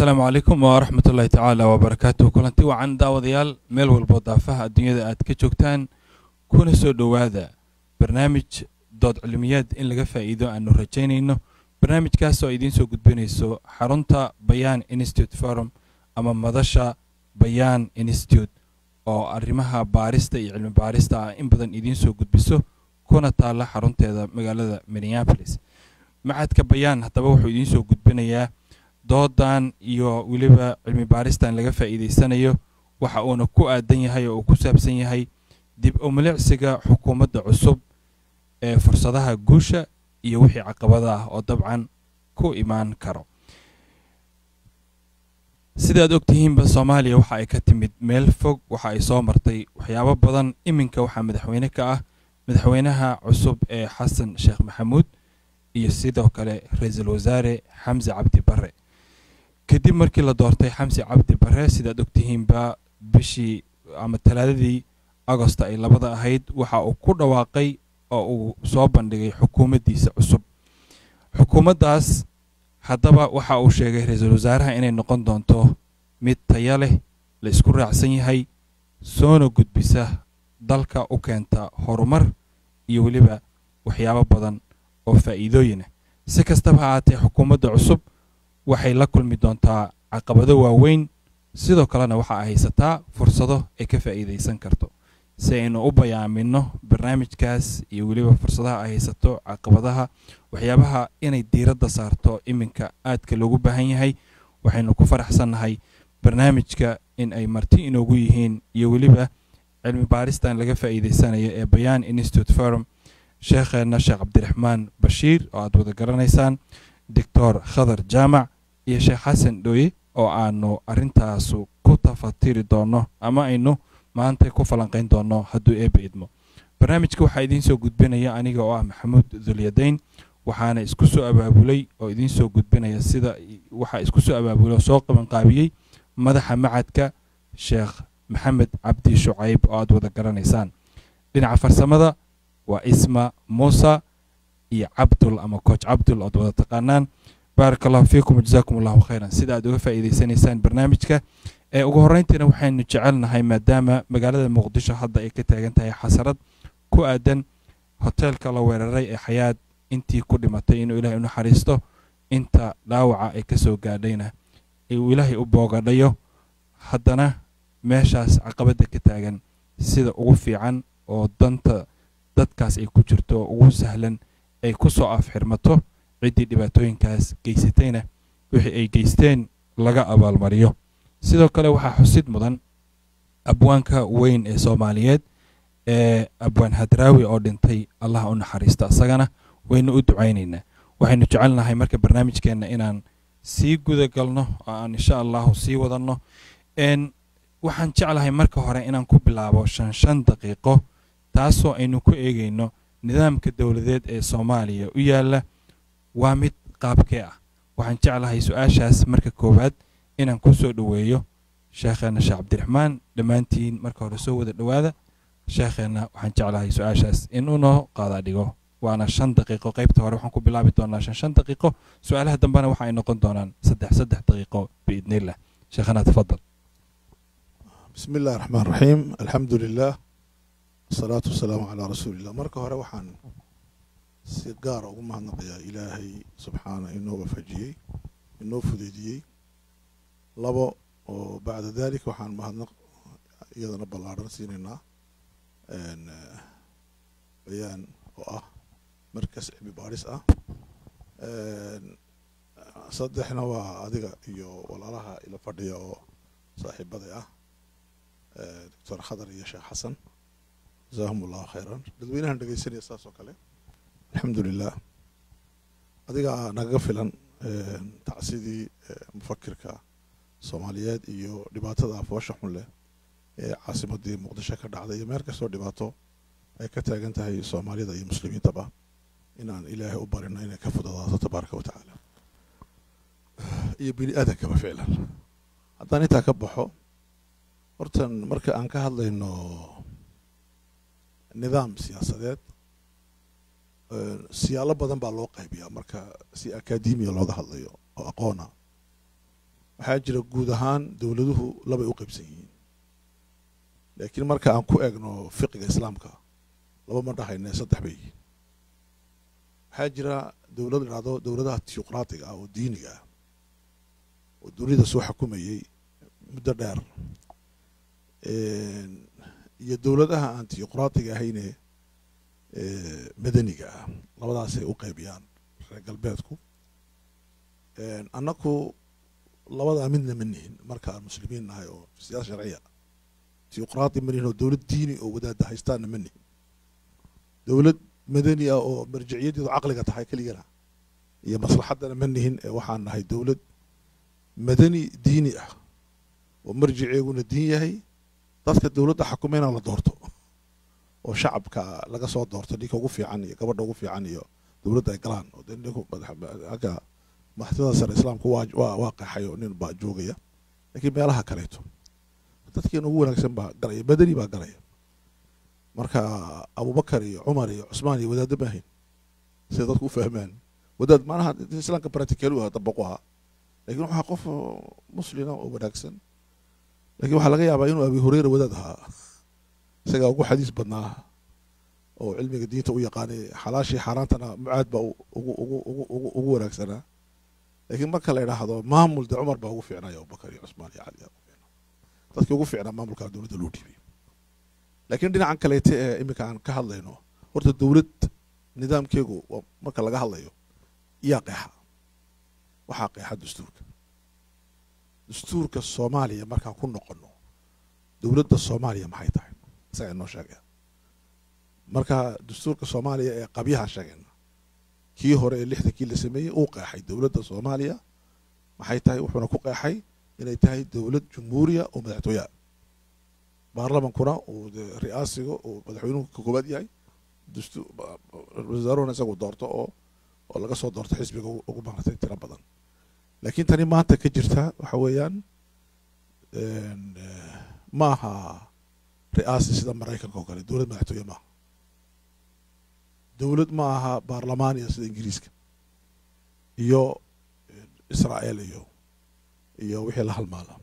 asalaamu calaykum waraxmat ullaahi tacaala wabarakaatuh kulanti wacan daawadayaal meel walboo daafaha adduunyada aad ka joogtaan kuna soo dhowaada barnaamij dood cilmiyaad in laga faa'iido aanu rajaynayno barnaamijkaas oo idiin soo gudbinayso xarunta bayaan institute forum ama madasha bayaan institute oo arrimaha baarista iyo cilmi baarista ah in badan idiin soo gudbiso kuna taalla xarunteeda magaalada minneapolis macadka bayaan haddaba wuxuu idiin soo gudbinayaa doodan iyo weliba cilmi baaristan laga faa'iidaysanayo waxa uuna ku aadan yahay oo uu ku saabsan yahay dib u milicsiga xukuumadda cusub ee fursadaha guusha iyo wixii caqabada ah oo dabcan ku imaan karo sidaad ogtihiinba soomaaliya waxa ay ka timid meel fog waxa ay soo martay waxyaabo badan iminka waxaa madaxweyne ka ah madaxweynaha cusub ee xasan sheekh maxamuud iyo sidoo kale ra-iisul wasaare xamse cabdi barre kadib markii la doortay xamse cabdi barre sidaad ogtihiinba bishii ama talaadadii agosta ay labada ahayd waxa uu ku dhawaaqay oo uu soo bandhigay xukuumaddiisa cusub xukuumaddaas haddaba waxa uu sheegay ra-iisul wasaaraha inay noqon doonto mid taya leh la isku raacsan yahay soona gudbisa dalka u keenta horumar iyo weliba waxyaabo badan oo faa'iidooyinah si kastaba ha ahaatee xukuumadda cusub waxay la kulmi doontaa caqabado waaweyn sidoo kalena waxa ay haysataa fursado ay ka faa'iidaysan karto si aynu u bayaamino barnaamijkaas iyo weliba fursadaha ay haysato caqabadaha waxyaabaha inay diiradda saarto iminka aadka loogu baahan yahay waxaynu ku faraxsannahay barnaamijka in ay marti inoogu yihiin iyo weliba cilmi baaristan laga faa'iidaysanayo ee bayaan institute forum sheekheenna sheekh cabdiraxmaan bashiir oo aad wada garanaysaan doctor khadar jaamac iyo sheekh xasan dhooye oo aanu arrintaasu ku tafatiri doonno ama aynu maanta ku falanqayn doonno hadduu eebba idmo barnaamijka waxaa idiin soo gudbinaya aniga oo ah maxamuud dulyadayn waxaana isku soo abaabulay oo idiin soo gudbinaya sida waxaa isku soo abaabulay oo soo qabanqaabiyey madaxa macadka sheekh maxamed cabdi shucayb oo aad wada garanaysaan dhinaca farsamada waa isma muusa iyo cabdul ama coach cabdul oad wada taqaanaan baaraka allahu fiikum wajazaakum allahu khayran sida aad uga faa'iidaysanaysaan barnaamijka ee ugu horreyntiina waxaynu jecelnahay maadaama magaalada muqdisho hadda ay ka taagan tahay xasarad ku aadan hoteelka la weeraray ee xayaad intii ku dhimatay inuu ilaahay u naxariisto inta dhaawaca ay ka soo gaadhayna uu ilaahay u boogadhayo haddana meeshaas caqabadda ka taagan sida ugu fiican oo danta dadkaas ay ku jirto oo ugu sahlan ay ku soo afxirmato ciddii dhibaatooyinkaas geysatayna wixii ay geysteen laga abaalmariyo sidoo kale waxaa xusid mudan abwaanka weyn ee soomaaliyeed ee abwaan hadraawi oo dhintay allah u naxariisto isagana waynu u ducaynaynaa waxaynu jecelnahay marka barnaamijkeenna inaan sii guda galno oo aan insha allahu sii wadanno waxaan jeclahay marka hore inaan ku bilaabo shan shan daqiiqo taasoo aynu ku eegayno nidaamka dowladeed ee soomaaliya u yaalla waa mid qaabkee ah waxaan jeclahay su-aashaas marka koowaad inaan ku soo dhoweeyo sheekheenna sheekh cabdiraxmaan dhammaantiin marka hore soo wada dhowaada sheekheenna waxaan jeclahay su-aashaas in unoo qaadaa dhigo waana shan daqiiqo qaybta hore waxaan ku bilaabi doonaa shan shan daqiiqo su-aalaha dambena waxa ay noqon doonaan saddex saddex daqiiqo biidnillah sheekhana tafadal bismi illahi raxmaan raxiim alxamdu lilah asalaatu wasalaamu calaa rasuulillah marka hore waxaan si gaara ugu mahadnaqayaa ilaahay subxaana inoo waafajiyey inoo fudeydiyey labo oo bacda dalik waxaan mahadnaq iyadana ballaadhan siinaynaa bayaan oo ah markas cilmi baadhis ah saddexna waa adiga iyo walaalaha ila fadhiya oo saaxiibaday ah doctor khadar iyo sheekh xasan jazaahum allahu khayran dadweynahan dhegeysanaya saas oo kale alxamdu lilah adigaa nagaga filan tacsidii mufakirka soomaaliyeed iyo dhibaatada afoosha xun leh ee caasimadii muqdisho ka dhacday iyo meel kastoo dhibaato ay ka taagan tahay soomaalida iyo muslimiintaba inaan ilaahay u barino inay ka fududaato tabaaraka wa tacaala iyo bini aadankaba ficlan haddaan intaa ka baxo hortan marka aan ka hadlayno nidaam siyaasadeed siyaalo badan baa loo qaybiyaa marka si akademiya looga hadlayo oo aqoona waxaa jira guud ahaan dowladuhu labay u qaybsan yihiin laakiin marka aan ku eegno fiqiga islaamka laba ma dhahayne saddex bay yihiin waxaa jira dowlad dhacdo dowladaha tiyuqraatiga ah oo diiniga ah oo dunida soo xukumayey muddo dheer iyo dowladaha aan tiyuqraatiga ahayne madaniga ah labadaasay u qaybiyaan reer galbeedku annaku labadaa midna ma nihin marka aan muslimiin nahay oo siyaasa sharciya tiyuqraati ma nihin oo dowlad diini oo wadaada haystaanna ma nihin dowlad madani ah oo marjiciyadeedu caqliga tahay keligana iyo maslaxaddana ma nihin ee waxaan nahay dowlad madani diini ah oo marjiceeguna diin yahay dadka dowladda xukumayna la doorto oo shacabka laga soo doorto ninka ugu fiican iyo gabadha ugu fiican iyo dowladda ay galaan oo de ninku agga madaxtooyada sare islaamku waa waa waa qaxay oo nin baa joogaya laakiin meelaha kaleeto dadkeena ugu wanaagsan baa galaya madani baa galaya marka abubakar iyo cumar iyo cusmaan iyo wadaadda ma ahayn siday dadku u fahmaan wadaad maanaha islaamka practical u dabaqu ahaa lakin waxaa qof muslima oo wanaagsan lakin waxaa laga yaabaa inuu abi hureyra wadaad ahaa isagaa ugu xadiis badnaa oo cilmiga diinta u yaqaanay xalaashii xaaraantana mucaad baa ugu ugu ugu ugu ugu wanaagsanaa lakiin marka la idhaahdo maamul de cumar baa ugu fiicnaya abubakar iyo cusmaan iyo cali ugu fiicnaa dadkii ugu fiicnaa maamulkaa dowladda loo dhiibay laakiin dhinacan kaleete ee iminka aan ka hadlayno horta dowlad nidaamkeegu marka laga hadlayo iyaa qeexa waxaa qeexa dastuurka dastuurka soomaaliya markaan ku noqono dowladda soomaaliya maxay tahay isagaa inoo sheegaya marka dastuurka soomaaliya ee qabyahaan sheegayna kii hore ee lixdankii la sameeyey uu qeexay dowladda soomaaliya maxay tahay wuxuuna ku qeexay inay tahay dowlad jumhuuriya oo madaxtooyaa baarlamankuna uu ri'aasiga uu madaxweynuhu ka koobaad yahay wasaaruhuna isagu doorto oo oo laga soo doorto xisbiga ugu maartay tiro badan laakiin tani maanta ka jirta waxa weeyaan ma aha ri'aasi sida maraykanka oo kale dowlad madaxtooye maaha dowlad ma aha baarlamaaniya sida ingiriiska iyo israa'el iyo iyo wixii la halmaala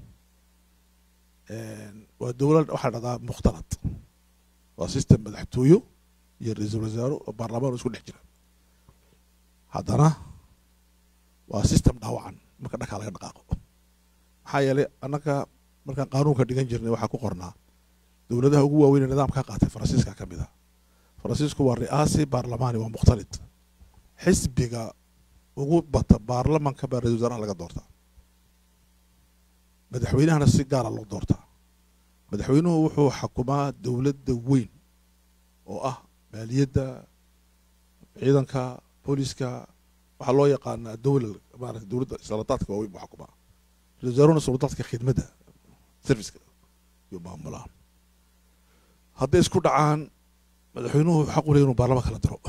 waa dowlad waxaa dhahdaa mukhtalad waa system madaxtooyo iyo ra-iisul wasaaro oo baarlamaan isku dhex jira haddana waa system dhaawacan marka dhankaa laga dhaqaaqo maxaa yeelay annaga markaan qaanuunka dhigan jirnay waxaa ku qornaa dowladaha ugu waaweyn ee nidaamkaa qaatay faransiiska ka mid a faransiisku waa ri'aasi baarlamaani waa mukhtalid xisbiga ugu bata baarlamanka baa ra-isul wasaaraha laga doortaa madaxweynahana si gaara loo doortaa madaxweynuhu wuxuu xukumaa dowladda weyn oo ah maaliyadda ciidanka booliska waxaa loo yaqaanaa dowla maarata dowladda saladaadka waaweyn buu xukumaa ra-isul wasaaruna suladaadka khidmadda serviceka iyo maamulaa hadday isku dhacaan madaxweynuhu xaq u ley inuu baarlaman kala diro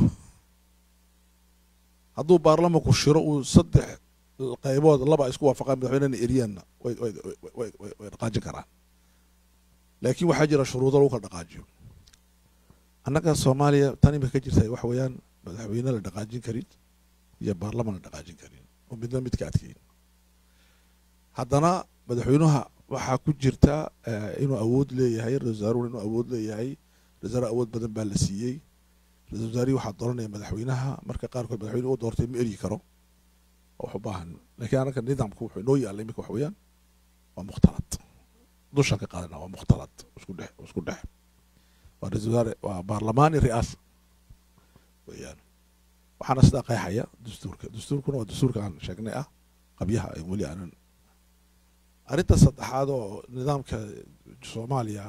hadduu baarlamanku shiro uu saddex qaybood laba isku waafaqaan madaxweynena eriyaanna way way way way dhaqaajin karaan laakiin waxaa jira shuruudo lagu kala dhaqaajiyo annaga soomaaliya tan imika ka jirta waxa weeyaan madaxweyne la dhaqaajin karin iyo baarlaman la dhaqaajin karin oo midna midka adkeyn haddana madaxweynuha waxaa ku jirta inuu awood leeyahay ra-isul wasaaruhuna inuu awood leeyahay ra-isul wasaare awood badan baa la siiyey ra-isul wasaarihii waxaa dooranaya madaxweynaha marka qaarkood madaxweyne u doortay ma eryi karo wax u baahan laakiin annaga nidaamku wuxuu inoo yaalla iminka waxa weeyaan waa mukhtalad dushaan ka qaadana waa mukhtalad isku dhex isku dhex waa ra-isul wasaare waa baarlamaani ri'aasa weeyaan waxaana sidaa qeexaya dastuurka dastuurkuna waa dastuurka aan sheegnay ah qabyaha ee weli aanan arrinta saddexaad oo nidaamka soomaaliya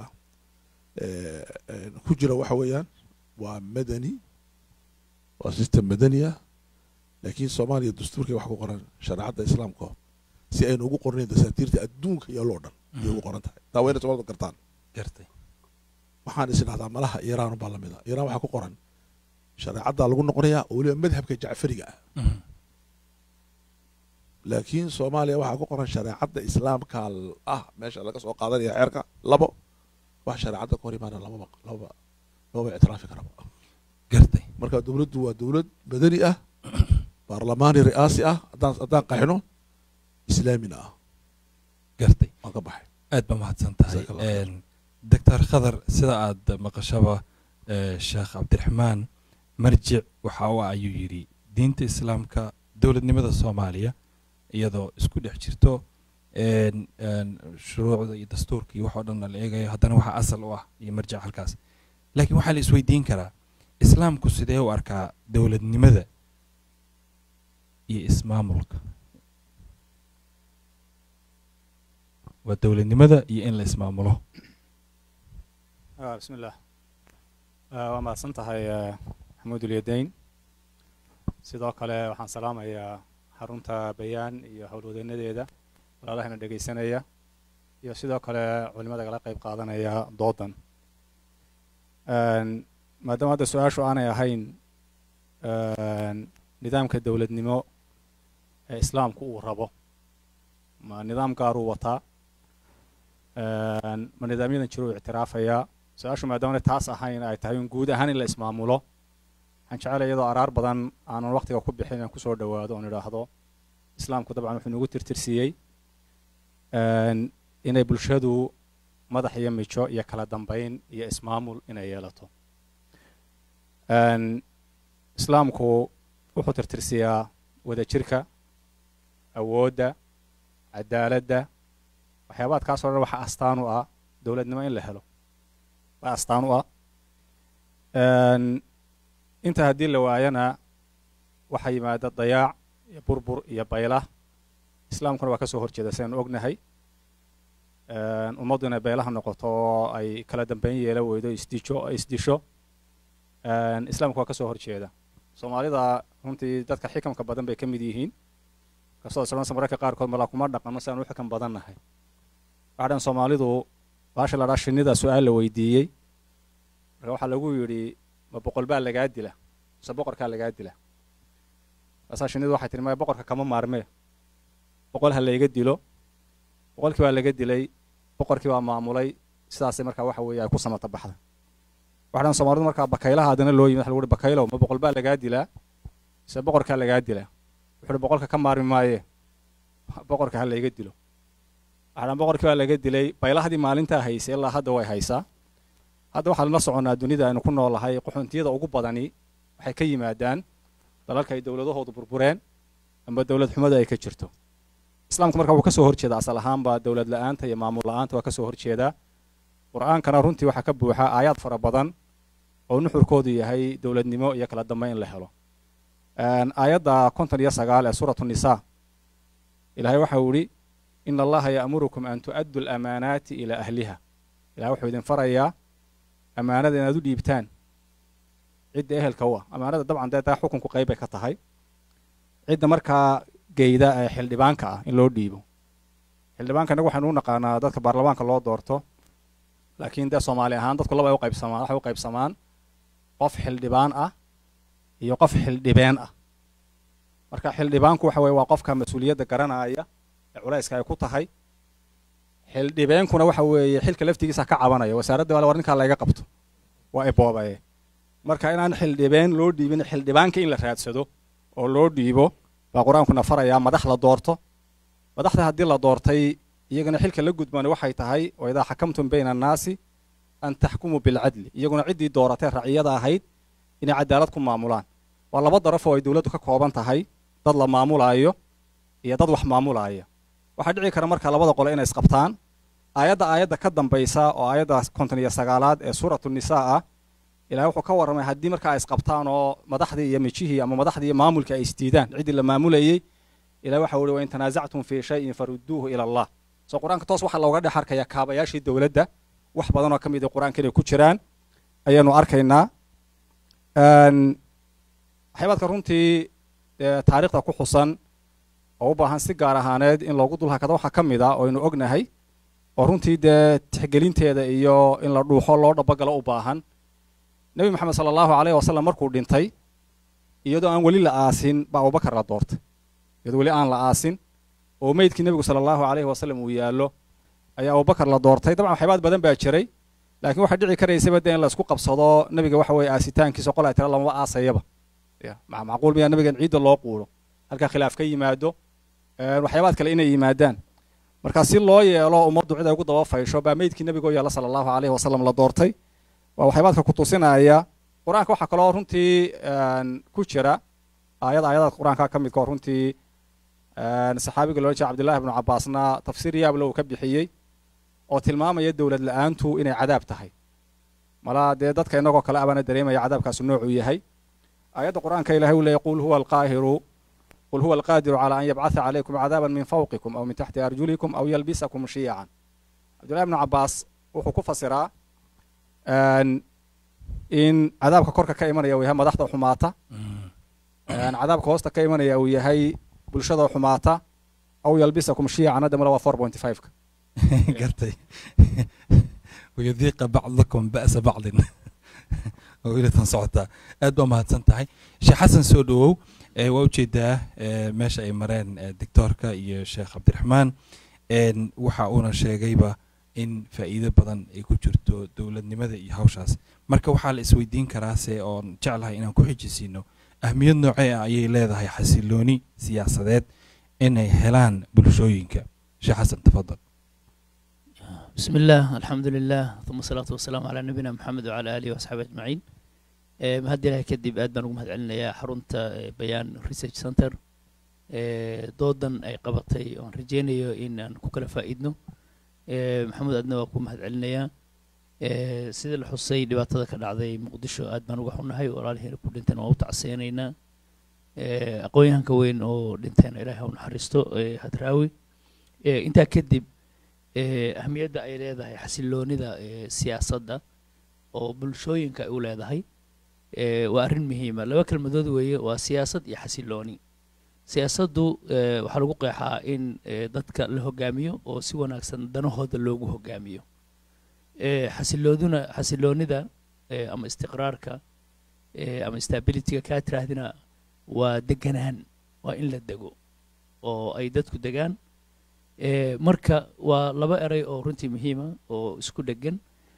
ku jira waxa weeyaan waa madani waa system madani ah laakiin soomaaliya dastuurkay wax ku qoran shareecadda islaamka si aynu ugu qornayn dasaatiirta adduunka iyo loo dhan ayay ugu qoran tahay taa wayna soomaalida gartaan gartay waxaan is idhahdaa malaha iiraan baa lamid a iiraan waxaa ku qoran shareecaddaa lagu noqonayaa oo weliba madhabka jacfariga ah laakiin soomaaliya waxaa ku qoran shareecadda islaamka ah meesha laga soo qaadanaya xeerka labo wax shareecadda ka hor imaana lamaba lamaba lamaba ictiraafi karaba gartay marka dowladdu waa dowlad madani ah baarlamaani ri'aasi ah haddaan haddaan qaxino islaamina ah gartay waan ka baxay aad ba mahadsan tahay Jazakallah khayr. doctor khadar sida aad maqashaba eh, sheekh cabdiraxmaan marjic waxa uu ayuu yidhi diinta islaamka dowladnimada soomaaliya iyadoo isku dhex jirto een, een, shuruucda iyo dastuurka iyo waxoo dhan la eegayo haddana waxaa asal u ah iyo marjic halkaas laakiin waxaa la isweydiin karaa islaamku sidee u arkaa dowladnimada iyo ismaamulka waa dowladnimada iyo in la ismaamulo Ah, بسم الله Ah, waa mahadsan tahay eh, maxamuud ulyadayn sidoo kale waxaan salaamayaa xarunta bayaan iyo howlwadeenadeeda walaalahana dhegaysanaya iyo sidoo kale culimada kala qayb qaadanaya doodan Een, maadaama hadda su-aashu aanay ahayn een, nidaamka dowladnimo ee islaamku uu rabo ma nidaam gaaruu wataa Een, ma nidaamyadan jiruu ictiraafayaa su-aashu maadaamana taas ahayn ay tahay un guud ahaan in la ismaamulo waxaan jecelahay iyadoo araar badan aanan waqtiga ku bixin inaan kusoo dhowaado oon idhaahdo islaamku dabcan wuxuu nagu tirtirsiiyey een, inay bulshadu madax iyo mijo iyo kala dambayn iyo ismaamul inay yeelato Een, islaamku wuxuu tirtirsiyaa wadajirka awoodda cadaaladda waxyaabaadkaasoo dhan waxa astaan u ah dowladnimo in la helo waa astaan u ah Een, inta haddii la waayana waxaa yimaada dayaac iyo burbur iyo baylah islaamkuna waa ka soo horjeeda sidaynu ognahay Een, ummaddu inay baylaha noqoto oo ay kala dambeyn yeela weydo isdijo isdisho Een, islaamku waa ka soo horjeeda soomaalida runtii dadka xikamka badan bay ka mid yihiin kastoo islansa mararka qaarkood malaa kuma dhaqano si aan u xikam badan nahay waxaa dhan soomaalidu baasha la dhaa shinnida su-aal la weydiiyey marka waxaa lagu yidhi ma boqol baa lagaa dila mise boqorkaa lagaa dila kaasaa shinnidu waxay tihi maya boqorka kama maarmee boqol ha layga dilo boqolkii baa laga dilay boqorkii baa maamulay sidaasay markaa waxa weeye ay ku samata baxda waxaa dhan soomaalidu markaa bakaylaha haddana loo yimid waxa lagu uhi bakaylow ma boqol baa lagaa dilaa mise boqorkaa lagaa dilaa wuxuu uhi boqolka ka maarmi maaye boqorka ha layga dilo waxaan boqorkii baa laga dilay baylahdii maalintaa haysay ilaa hadda way haysaa hadda waxaan la soconnaa dunida aynu ku noolahay qaxoontiyada ugu badani waxay ka yimaadaan dalalka ay dowladahoodu burbureen amba dowlad xumada ay ka jirto islaamku marka wuu ka soo horjeeda asal ahaanba dowlad la-aanta iyo maamul la-aanta waa ka soo horjeedaa qur-aankana runtii waxaa ka buuxa aayaad fara badan oo nuxurkoodu yahay dowladnimo iyo kala dambe in la helo aayadda konton iyo sagaal ee suuratu nisaa ilaahay waxa uu idhi ina allaha ya'murukum an tu'addu lamaanaati ilaa ahliha ilahay wuxuu idin farayaa ammaanada inaad u dhiibtaan cidda ehelka u ah ammaanada dabcan dee taa xukunku qayb bay ka tahay cidda markaa geyda ee xildhibaanka ah in loo dhiibo xildhibaanka innagu waxaynu u naqaanaa dadka baarlamaanka loo doorto laakiin dee soomaali ahaan dadku laba ay u qaybsamaan waxay u qaybsamaan qof xildhibaan ah iyo qof xildhibeen ah marka xildhibaanku waxa weye waa qofka mas-uuliyadda garanaya ee culayska ay ku tahay xildhibeenkuna waxa weeye xilka laftigiisa ka cabanaya wasaaradda wale war ninkaa layga qabto waa iboobaye marka inaan xildhibeen loo dhiibin xildhibaanka in la raadsado oo loo dhiibo baa qur-aankuna farayaa madax la doorto madaxda haddii la doortay iyagana xilka la gudbani waxay tahay oo idaa xakamtum bayna annaasi an taxkumuu bilcadli iyaguna ciddii dooratee raciyada ahayd inay cadaalad ku maamulaan waa laba daraf oo ay dowladdu ka kooban tahay dad la maamulaayo iyo dad wax maamulaaya waxaa dhici kara marka labada qole inay isqabtaan aayadda aayadda ka dambaysa oo aayadda konton iyo sagaalaad ee suuratu nisaa ah ilahay wuxuu ka warramay haddii marka ay isqabtaan oo madaxdii iyo mijihii ama madaxdii iyo maamulkii ay isdiidaan ciddii la maamulayey ilahay waxa uhi wain tanaasactum fii shayin farudduuhu ila allah soo qur-aanka toos waxaa looga dhex arkaya kaabayaashii dowladda wax badanoo ka mid a qur-aanka inay ku jiraan ayaanu arkaynaa waxyaabaadka runtii taariikhda ku xusan oo u baahan si gaar ahaaneed in loogu dulhakado waxaa ka mid a oo aynu ognahay oo runtii dee tixgelinteeda iyo in la dhuuxo loo dhabagalo u baahan nebi moxamed sala allahu aleyh wasalam markuu dhintay iyadoo aan weli la aasin baa abubakar la doortay iyadoo weli aan la aasin oo meydkii nebigu sala allahu aleyhi wasalam uu yaallo ayaa abubakar la doortay dabcan waxyaabaad badan baa jiray laakiin waxaa dhici karaysaba dee in la isku qabsado nebiga waxa weeye aasitaankiisa qol ay tira lamaba aasayaba macquul miyaa nebigan ciidda loo quulo halkaa khilaaf ka yimaado waxyaabaad kale inay yimaadaan marka si loo yeelo ummaddu cid ay ugu daba faysho baa meydkii nebigoo yeela sala allahu alayhi wasalam la doortay waa waxyaabaadka ku tusinaya qur-aanka waxaa kaloo runtii ku jira aayad aayadaad qur-aanka ka midka oo runtii saxaabiga loola jeeda cabdillahi ibnu cabbaasna tafsiir yaable uu ka bixiyey oo tilmaamaya dowlad la-aantu inay cadaab tahay malaa dee dadka inagoo kale abaana dareemaya cadaabkaasu noocuu yahay aayadda qur-aanka ilahay uu leeyay qul huwa alqaahiru qul huwa alqaadiru calaa an yabcatha calaykum cadaaban min fawqikum aw min taxti arjulikum aw yalbisakum shiyacan cabdillahi ibnu cabbaas wuxuu ku fasiraa in cadaabka korka ka imanaya uu yahay madaxda xumaata cadaabka hoosta ka imanaya uu yahay bulshada xumaata aw yalbisakum shiyacan hadda male waa four point five-ka gartay wayudiiqa bacdakum ba'sa bacdin oo ilatan socotaa aad baa mahadsan tahay sheekh xasan soo dhowow waa ujeedaa meesha ay mareen doctoorka iyo sheekh cabdiraxmaan waxa uuna sheegayba in faa'iido badan ay ku jirto dowladnimada iyo hawshaas marka waxaa la isweydiin karaase oon jeclahay inaan ku xijisiino ahmiyad noocee ah ayay leedahay xasilooni siyaasadeed inay helaan bulshooyinka sheekh xasan tafadal بسم الله الحمد لله ثم الصلاة والسلام على نبينا محمد وعلى آله وأصحابه أجمعين mahad ilahay kadib aad baan ugu mahad celinayaa xarunta bayaan research center doodan ay qabatay oon rajeynayo in aan ku kala faa'iidno maxamed aadna waa ku mahad celinayaa sida la xusay dhibaatada ka dhacday muqdisho aad baan uga xunnahay walaalihiina ku dhinteen waa u tacseenaynaa aqoon-yahanka weyn oo dhinteen ilahay ha u naxariisto hadraawi intaa kadib ahmiyadda ay leedahay xasiloonida siyaasadda oo bulshooyinka ay u leedahay waa arrin muhiima laba kelmadood weeye waa siyaasad iyo xasilooni siyaasaddu waxaa lagu qeexaa in dadka la hogaamiyo oo si wanaagsan danahooda loogu hogaamiyo xasilooduna xasiloonida ama istiqraarka ama stabilityga kaa tiraahdina waa deganaan waa in la dego oo ay dadku degaan marka waa laba eray oo runtii muhiima oo isku dhegan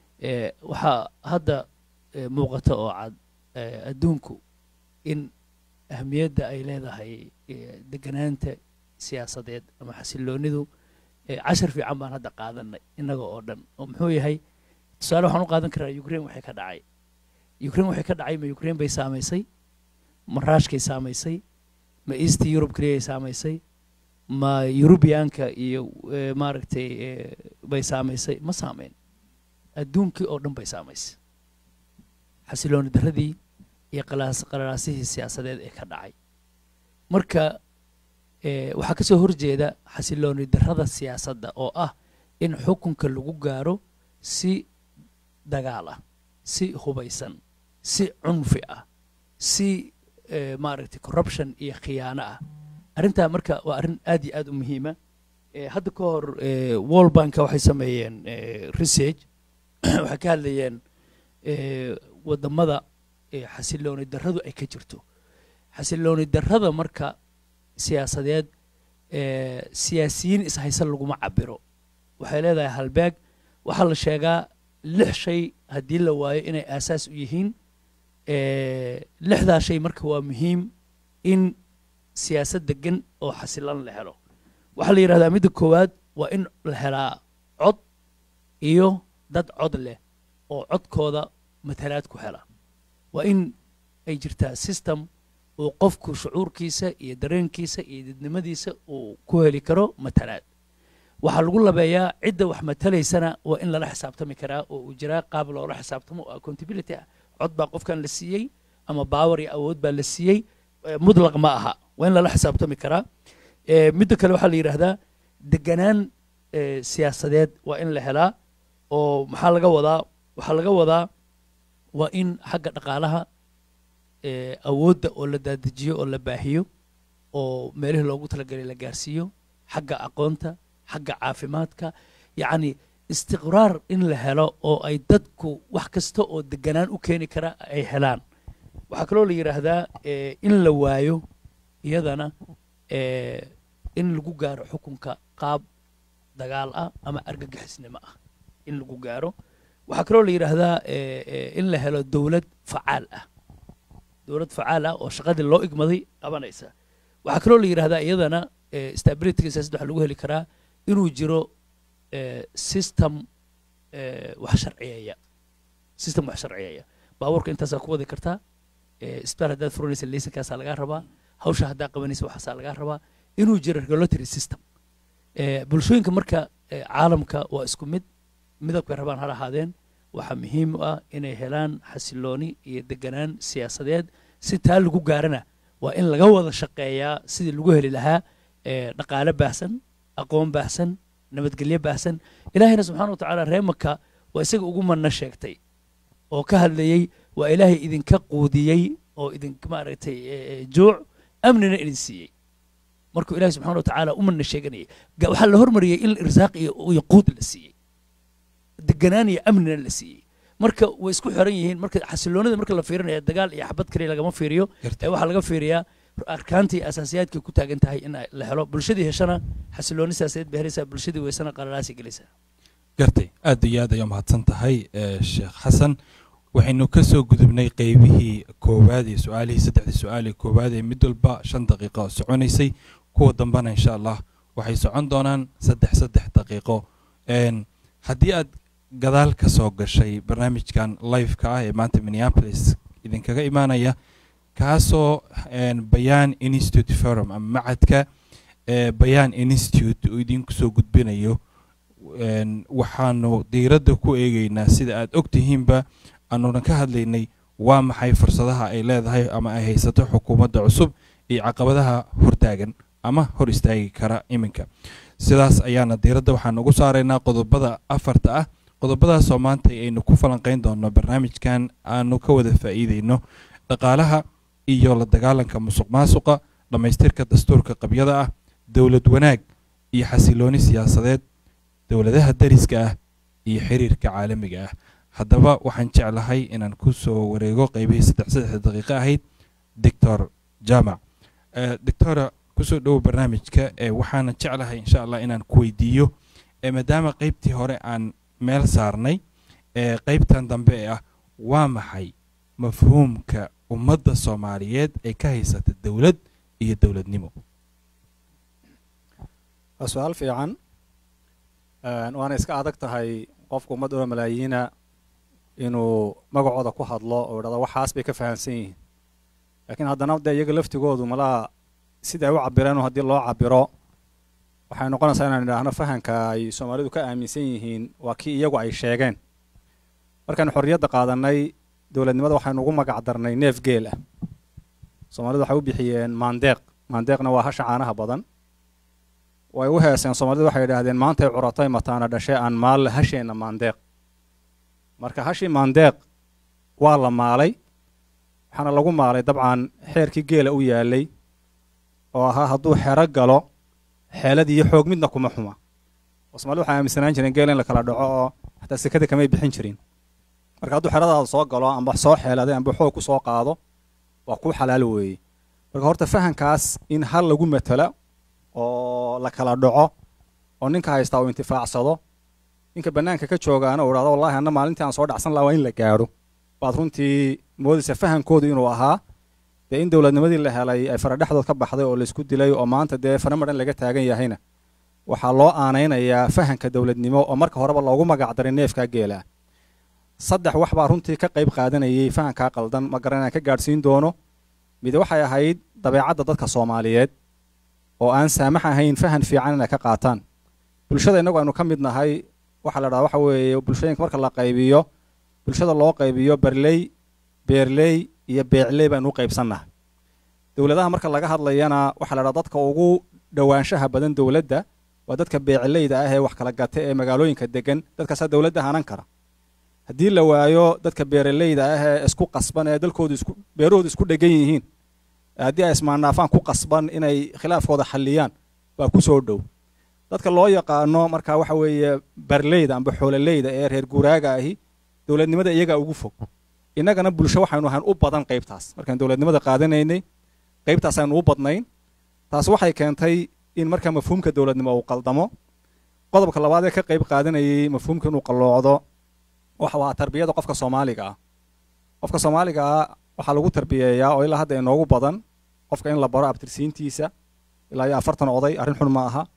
waxaa hadda muuqata oo cad adduunku in ahmiyadda ay leedahay deganaanta siyaasadeed ama xasiloonidu cashar fiican baan hadda qaadanay innaga oo dhan oo muxuu yahay tusaale waxaan u qaadan karaa ukraine waxay ka dhacay ukraine waxay ka dhacay ma ukraine bay saamaysay ma raashkay saamaysay ma east europe keliyay saamaysay ma yurubiyaanka iyo maaragtay bay saamaysay ma saameyn adduunkii oo dhan bay saamaysay xasilooni darradii iyo qalaasihii siyaasadeed ee ka dhacay marka waxaa kasoo horjeeda xasilooni darrada siyaasadda oo ah in xukunka lagu gaaro si dagaal ah si hubaysan si cunfi ah si maaragtay corruption iyo khiyaano ah arrintaa marka waa arrin aad iyo aad u muhiima hadda ka hor wall banka waxay sameeyeen research waxay ka hadlayeen waddamada xasilooni darradu ay ka jirto xasilooni darrada marka siyaasadeed siyaasiyiin ishaysan laguma cabiro waxay leedahay halbeeg waxaa la sheegaa lix shay haddii la waayo inay aasaas u yihiin lixdaa shay marka waa muhiim in siyaasad degan oo xasilan la helo waxaa la yidhahdaa midda koowaad waa in la helaa cod iyo dad cod leh oo codkooda matalaad ku hela waa in ay jirtaa system uu qofku shucuurkiisa iyo dareenkiisa iyo dadnimadiisa uu ku heli karo matalaad waxaa lagu labeeyaa cidda wax matalaysana waa in lala xisaabtami karaa oo uu jiraa qaab loola xisaabtamo oo accountability ah cod baa qofkan la siiyey ama baawar iyo awood baa la siiyey mudlaq ma aha waa in lala xisaabtami karaa midda kale waxaa la yidhaahdaa deganaan siyaasadeed waa in la helaa oo maxaa laga wadaa waxaa laga wadaa waa in xagga dhaqaalaha awoodda oo la daadajiyo oo la baahiyo oo meelihii loogu talagalay la gaarsiiyo xagga aqoonta xagga caafimaadka yacni istiqraar in la helo oo ay dadku wax kasta oo deganaan u keeni kara ay helaan waxaa kaloo la yidhaahdaa in la waayo iyadana in lagu gaaro xukunka qaab dagaal ah ama argagixisnimo ah in lagu gaaro waxaa kaloo la yidhaahdaa in la helo dowlad facaal ah dowlad facaal ah oo shaqadii loo igmaday qabanaysa waxaa kaloo la yidhahdaa iyadana stabilityga siyaasadda waxaa lagu heli karaa inuu jiro eh, system eh, wax sharciyeeya system wax sharciyeeya baabuurka intaasaa ku wadi kartaa eh, isbitaal haddaad furanaysa laysankaasaa lagaa rabaa hawsha haddaa qabanaysa waxaasaa lagaa rabaa inuu jiro regulatory system Eh, bulshooyinka marka eh, caalamka waa isku mid midabkay rabaan ha ahaadeen waxaa muhiim u ah inay helaan xasilooni iyo deganaan siyaasadeed si taa lagu gaarana waa in laga wada shaqeeyaa sidii lagu heli lahaa eh, dhaqaale baahsan aqoon baahsan nabadgelyo baahsan ilaahayna subxaana wa tacaala reemaka waa isaga ugu manna sheegtay oo ka hadlayey waa ilaahay idinka quudiyey oo idin maaragtay eh, eh, juuc amnina idin siiyey markuu ilaahay subxaana wa tacaala u manna sheeganayay ga- waxaa la hormariyey in irsaaq iyo iyo quud la siiyey deganaan iyo amnina la siiyey marka way isku xiran yihiin marka xasiloonida marka la fiirinaya dagaal iyo xabad kaliya lagama fiiriyo ee waxaa laga fiiriyaa arkaantii asaasiyaadkay ku taagan tahay in ay la helo bulshadii heshana xasilooni siyaasadeed bay helaysaa bulshadii weysana qalalaasi gelaysaa gartay aad iyo aad ayaa mahadsan tahay eh, sheekh xasan waxaynu ka soo gudubnay qeybihii koowaad iyo su-aalihii saddexdii su-aal ee koowaad ee mid walba shan daqiiqo soconaysay kuwa dambena insha allah waxay socon doonaan saddex saddex daqiiqo Een, haddii aad gadaal ka soo gashay barnaamijkan live-ka ah ee maanta minneapolis idinkaga imaanaya kaasoo een, bayaan institute forum ama macadka ee bayaan institute uu idinku soo gudbinayo een, waxaanu diiradda ku eegeynaa sida aad og tihiinba aanuna ka hadlaynay waa maxay fursadaha ay leedahay ama ay haysato xukuumadda cusub iyo caqabadaha hortaagan ama hor istaagi kara iminka sidaas ayaana diiradda waxaan ugu saaraynaa qodobada afarta ah qodobadaasoo maanta aynu ku falanqayn doonno barnaamijkan aanu ka wada faa'iideyno dhaqaalaha iyo la dagaalanka musuq maasuqa dhammaystirka dastuurka qabyada ah dowlad wanaag iyo xasilooni siyaasadeed dowladaha dariska ah iyo xiriirka caalamiga ah haddaba waxaan jeclahay inaan ku soo wareego qeybihii saddex saddex daqiiqo ahayd doctor jamac Eh, doctora kusoo dhowo barnaamijka ee waxaana jeclahay insha allah inaan ku weydiiyo ee maadaama qeybtii hore aan meel saarnay ee qeybtan dambe ee ah waa maxay mafhuumka ummadda soomaaliyeed ay ka haysata dowlad iyo dowladnimo waa su-aal fiican Een, waana iska adag tahay qofka ummad oo malaayiina inuu magacooda ku hadlo oo idhahdo waxaas bay ka fahamsan yihiin laakiin haddana dee iyaga laftigoodu malaa sida ay u cabireen haddii loo cabiro waxay noqonaysaa inaan idhaahno fahanka ay soomaalidu ka aaminsan yihiin waa kii iyagu ay sheegeen markaan xorriyadda qaadanay dowladnimada waxaynu ugu magac darnay neef geel ah soomaalidu waxay u bixiyeen maandeeq maandeeqna waa hasha caanaha badan way u heeseen soomaalidu waxay idhaahdeen maantay curatay mataana dhashe aan maal hasheenna maandeeq marka hashii maandeeq waa la maalay waxaana lagu maalay dabcan xeerkii geela u yaalay oo ahaa hadduu xero galo xeelad iyo xoog midna kuma xuma oo soomaalida waxay aaminsanaan jireen geela in la kala dhaco oo xataa sekada kamay bixin jirin marka hadduu xeradaada soo galo amba soo xeeladay amba xoog ku soo qaado waa kuu xalaal weeye marka horta fahankaas in hal lagu matala oo la kala dhaco oo ninka haystaa uu intifaacsado ninka bannaanka ka joogaana uu idhahdo wallahi anna maalintii aan soo dhacsan lahaa waa in la gaadho baad runtii moodaysa fahankoodu inuu ahaa dee in dowladnimadii la helay ay faradhexdood ka baxday oo laysku dilay oo maanta dee faramadhan laga taagan yahayna waxaa loo aanaynayaa fahanka dowladnimo oo marka horeba loogu magac daray neefkaa geela saddex wax baa runtii ka qayb qaadanayay fahankaa qaldan ma garan inaan ka gaadhsiin doono mid waxay ahayd dabeecadda dadka soomaaliyeed oo aan saamax ahayn fahan fiican inay ka qaataan bulshada innagu aynu ka mid nahay waxaa la dhaha waxa weeye bulshooyinka marka la qaybiyo bulshada loo qaybiyo barley beerley iyo beecley baynu u qaybsannahay dowladaha marka laga hadlayana waxaa la dhaha dadka ugu dhowaanshaha badan dowladda waa dadka beecleyda ah ee wax kala gata ee magaalooyinka degan dadkaasaa dowladda hanan kara haddii la waayo dadka beeraleyda ah ee isku qasban ee dalkoodu isku beerahoodu isku dhegan yihiin haddii ay ismaannaafaan ku qasban inay khilaafkooda xalliyaan baa ku soo dhow dadka loo yaqaano marka waxa weeye barleyda amba xoololeyda ee reer guuraaga ahi dowladnimada iyagaa ugu fog innagana bulsho waxaynu ahaan u badan qaybtaas markaan dowladnimada qaadanaynay qaybtaas aynu u badnayn taas waxay keentay in markaa mafhuumka dowladnimo uu qaldamo qodobka labaad ee ka qayb qaadanayay mafhuumka inuu qalloocdo waxa waa tarbiyada qofka soomaaliga ah qofka soomaaliga ah waxaa lagu tarbiyeeyaa oo ilaa hadda inoogu badan qofka in la baro abtirsiintiisa ilaa iyo afartan oday arrin xun ma aha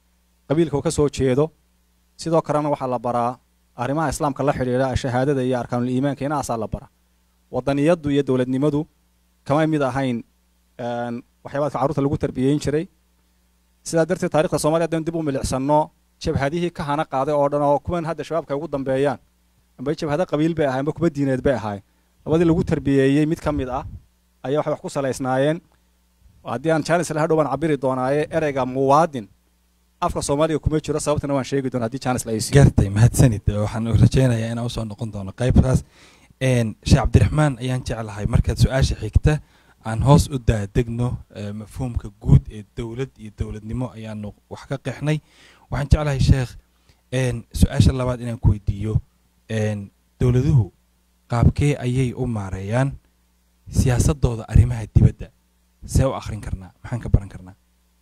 qabiilka uu ka soo jeedo sidoo kalena waxaa la baraa arrimaha islaamka la xidhiidha shahaadada iyo arkaanul iimaanka inaasaa la bara wadaniyaddu iyo dowladnimadu kama mid ahayn een, waxyaabaadka carruurta lagu tarbiyeyn jiray sidaa darteed taarikhda soomaaliya haddaynu dib u milicsano jabhadihii ka hana qaaday oo dhan oo kuwan hadda shabaabka ay ugu dambeeyaan amba jabhado qabiil bay ahayn amba kuba diineed bay ahayn labadii lagu tarbiyeeyey mid ka mid ah ayaa waxay wax ku salaysnaayeen haddii aan jaanis la hadhow baan cabiri doonaaye ereyga muwaadin afka soomaaliga kuma jiro sababtana waan sheegi doona haddii jaanis la ay siiyo gartay mahadsanid waxaan rajaynayaa inaan usoo noqon doono qaybtaas Een, sheekh cabdiraxmaan ayaan jeclahay markaad su-aasha xigta aan hoos u daadegno eh, mafhuumka guud ee dowlad iyo dowladnimo ayaanu wax ka qeexnay waxaan jeclahay sheekh een, su-aasha labaad inaan ku weydiiyo een, dowladuhu qaabkee ayay u maareeyaan siyaasadooda arrimaha dibadda see u akhrin karnaa maxaan ka baran karnaa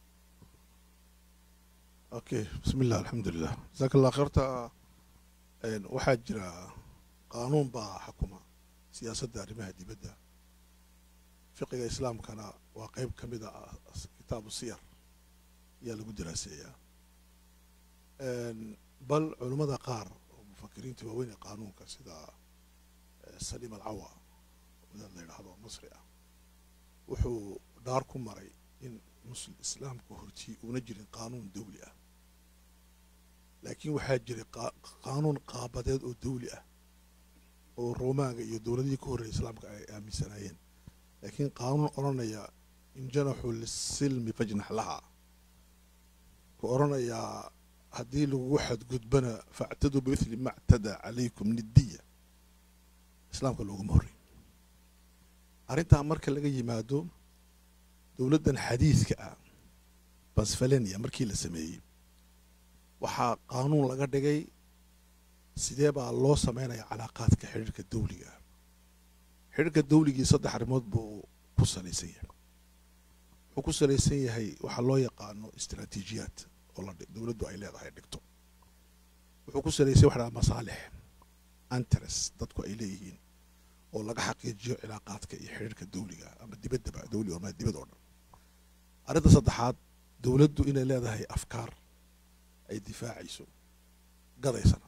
okay bismillah alxamdulilah jazaaka allah kheerta een, waxaa jira qaanuun baa xukuma siyaasadda arrimaha dibadda fiqiga islaamkana waa qeyb ka mid a as- kitaabu siyar ayaa lagu daraaseeyaa Een, bal culummada qaar oo mufakiriinta waaweyn ee qaanuunka sida eh, saliim alcawa wadaad la yidhaahdo oo masri ah wuxuu dhaar ku maray in muslim islaamka hortii uuna jirin qaanuun dawli ah laakiin waxaa jiray qaa- qaanuun qaabadeed oo dawli ah oo roomaanka iyo dowladihii ka horreeyay islaamka ay aaminsanaayeen laakiin qaanuun odhanaya in janaxu lisilmi fajnax laha ku odhanayaa haddii lagugu xadgudbana factaduu bimithli ma ctadaa calaykum nidiya islaamka looguma horreyn arrintaa marka laga yimaado dowladdan xadiidka ah basfalenia markii la sameeyey waxaa qaanuun laga dhigay sidee baa loo sameynaya calaaqaadka xidhiirka dawliga ah xidhiirka dawligii saddex arrimood buu ku salaysan yahay wuxuu ku salaysan yahay waxaa loo yaqaano istaraatiijiyaad oo la dhi- dowladdu ay leedahay dhigto wuxuu ku salaysan waxa la dhaha masaalix interest dadku ay leeyihiin oo laga xaqiijiyo cilaaqaadka iyo xidhiirka dawliga ah ama dibaddaba dawli oo ma- dibad oo dhan arrinta saddexaad dowladdu inay leedahay afkaar ay difaacayso gadaysana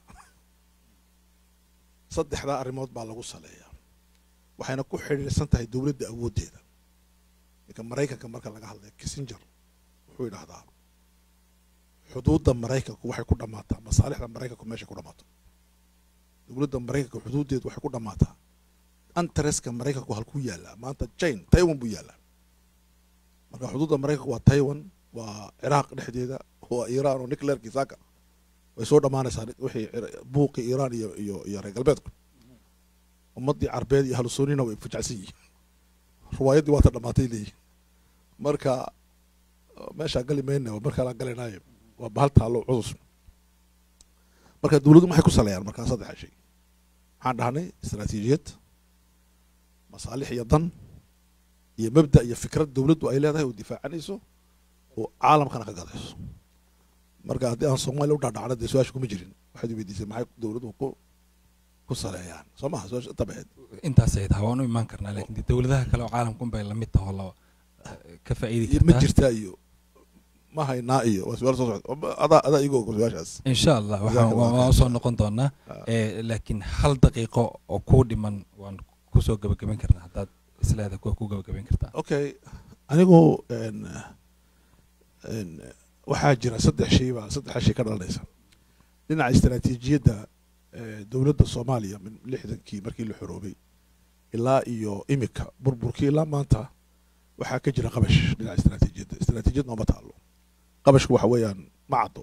saddexdaa arrimood baa lagu saleeyaa waxayna ku xidhiirsan tahay dowladda awooddeeda ninka maraykanka marka laga hadlaya kissenger wuxuu yidhaahdaa xuduudda maraykanku waxay ku dhammaataa masaalixda maraykanku meeshay ku dhammaato dowladda maraykanka xuduuddeedu waxay ku dhammaataa antareska maraykanku halkuu yaallaa maanta jine taiwan buu yaallaa marka xuduudda maraykanku waa taiwan waa ciraaq dhexdeeda waa iiraan oo nuclearkii saaka way soo dhammaanaysaa wixii cira- buuqii iiraan iyo iyo iyo reer galbeedku ummaddii carbeed iyo halusoonina way fajacsan yihiin ruwaayaddii waata dhammaatay leeyihin marka meeshaa gali mayna waa markaa galanaayo waa bahal taallo cudus marka dowladdu maxay ku saleeyaan markaa saddexa shay maxaan dhahnay istaraatiijiyad masaalix iyo dan iyo mabda iyo fikrad dowladdu ay leedahay oo difaacanayso oo caalamkana ka gadayso marka haddii aan soomaaliya u dhaadhacna dee su-aasha kuma jirin waxaad weydiisay maxay dowladdu ku ku saleeyaan soo maha su-aasha inta baheed intaasay tahay waan u imaan karnaa laakiin dee dowladaha kale oo caalamka unbay lamid taho la ka faa'iidi iyo ma kartaa jirtaa iyo ma haynaa iyo waa su-aal soo socda adaa adaa igu og su-aashaas insha allah waxaan Jazakallah waan khayr. usoo noqon doonaa Ah. Eh, laakiin hal daqiiqo oo kuu dhiman waan kusoo gabagabayn karnaa haddaad isleeda kuwa ku gabagabayn kartaa okay anigu n n waxaa jira saddex shay baa saddexa shay ka dhalanaysa dhinaca istaraatiijiyadda eh, dowladda soomaaliya min lixdankii markii la xoroobay ilaa iyo imika burburkii ilaa maanta waxaa ka jira qabash dhinaca istaraatiijiyadda istaraatiijiyad nooma taalo qabashku waxa weeyaan ma caddo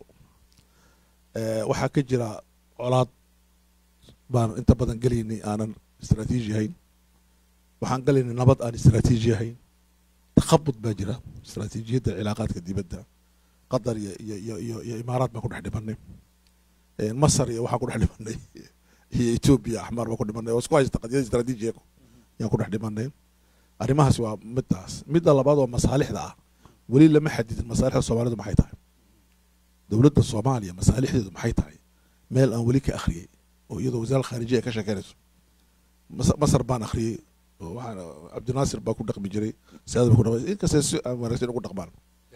Eh, waxaa ka jira colaad baan inta badan gelaynay aanan istaraatiiji ahayn waxaan galaynay nabad aan istaraatiiji ahayn takhabud baa jira istaraatiijiyadda cilaaqaadka dibadda qatar iyo iyo iyo iyo iyo imaaraad baan ku dhex dhimanay Eh, masar iyo waxaan ku dhex dhimanay iyo etoobiya axmaar baan ku dhimanay oo isku haysta qadiyada istaraatiijiyaku yaan ku dhex dhimanay arrimahaasi waa midaas midda labaad oo masaalixda ah weli lama xadidin masaalixda soomaalidu maxay tahay dowladda soomaaliya masaalixdeedu maxay tahay meel aan weli ka akhriyey oo iyadoo wasaaradda khaarijiya ay ka sheekeynayso Mas- masar baan akhriyey oo waxaan cabdinaasir baa ku dhaqmi jiray saad baa ku dhaqmay inkastay si aan wanaagsan ugu dhaqmaan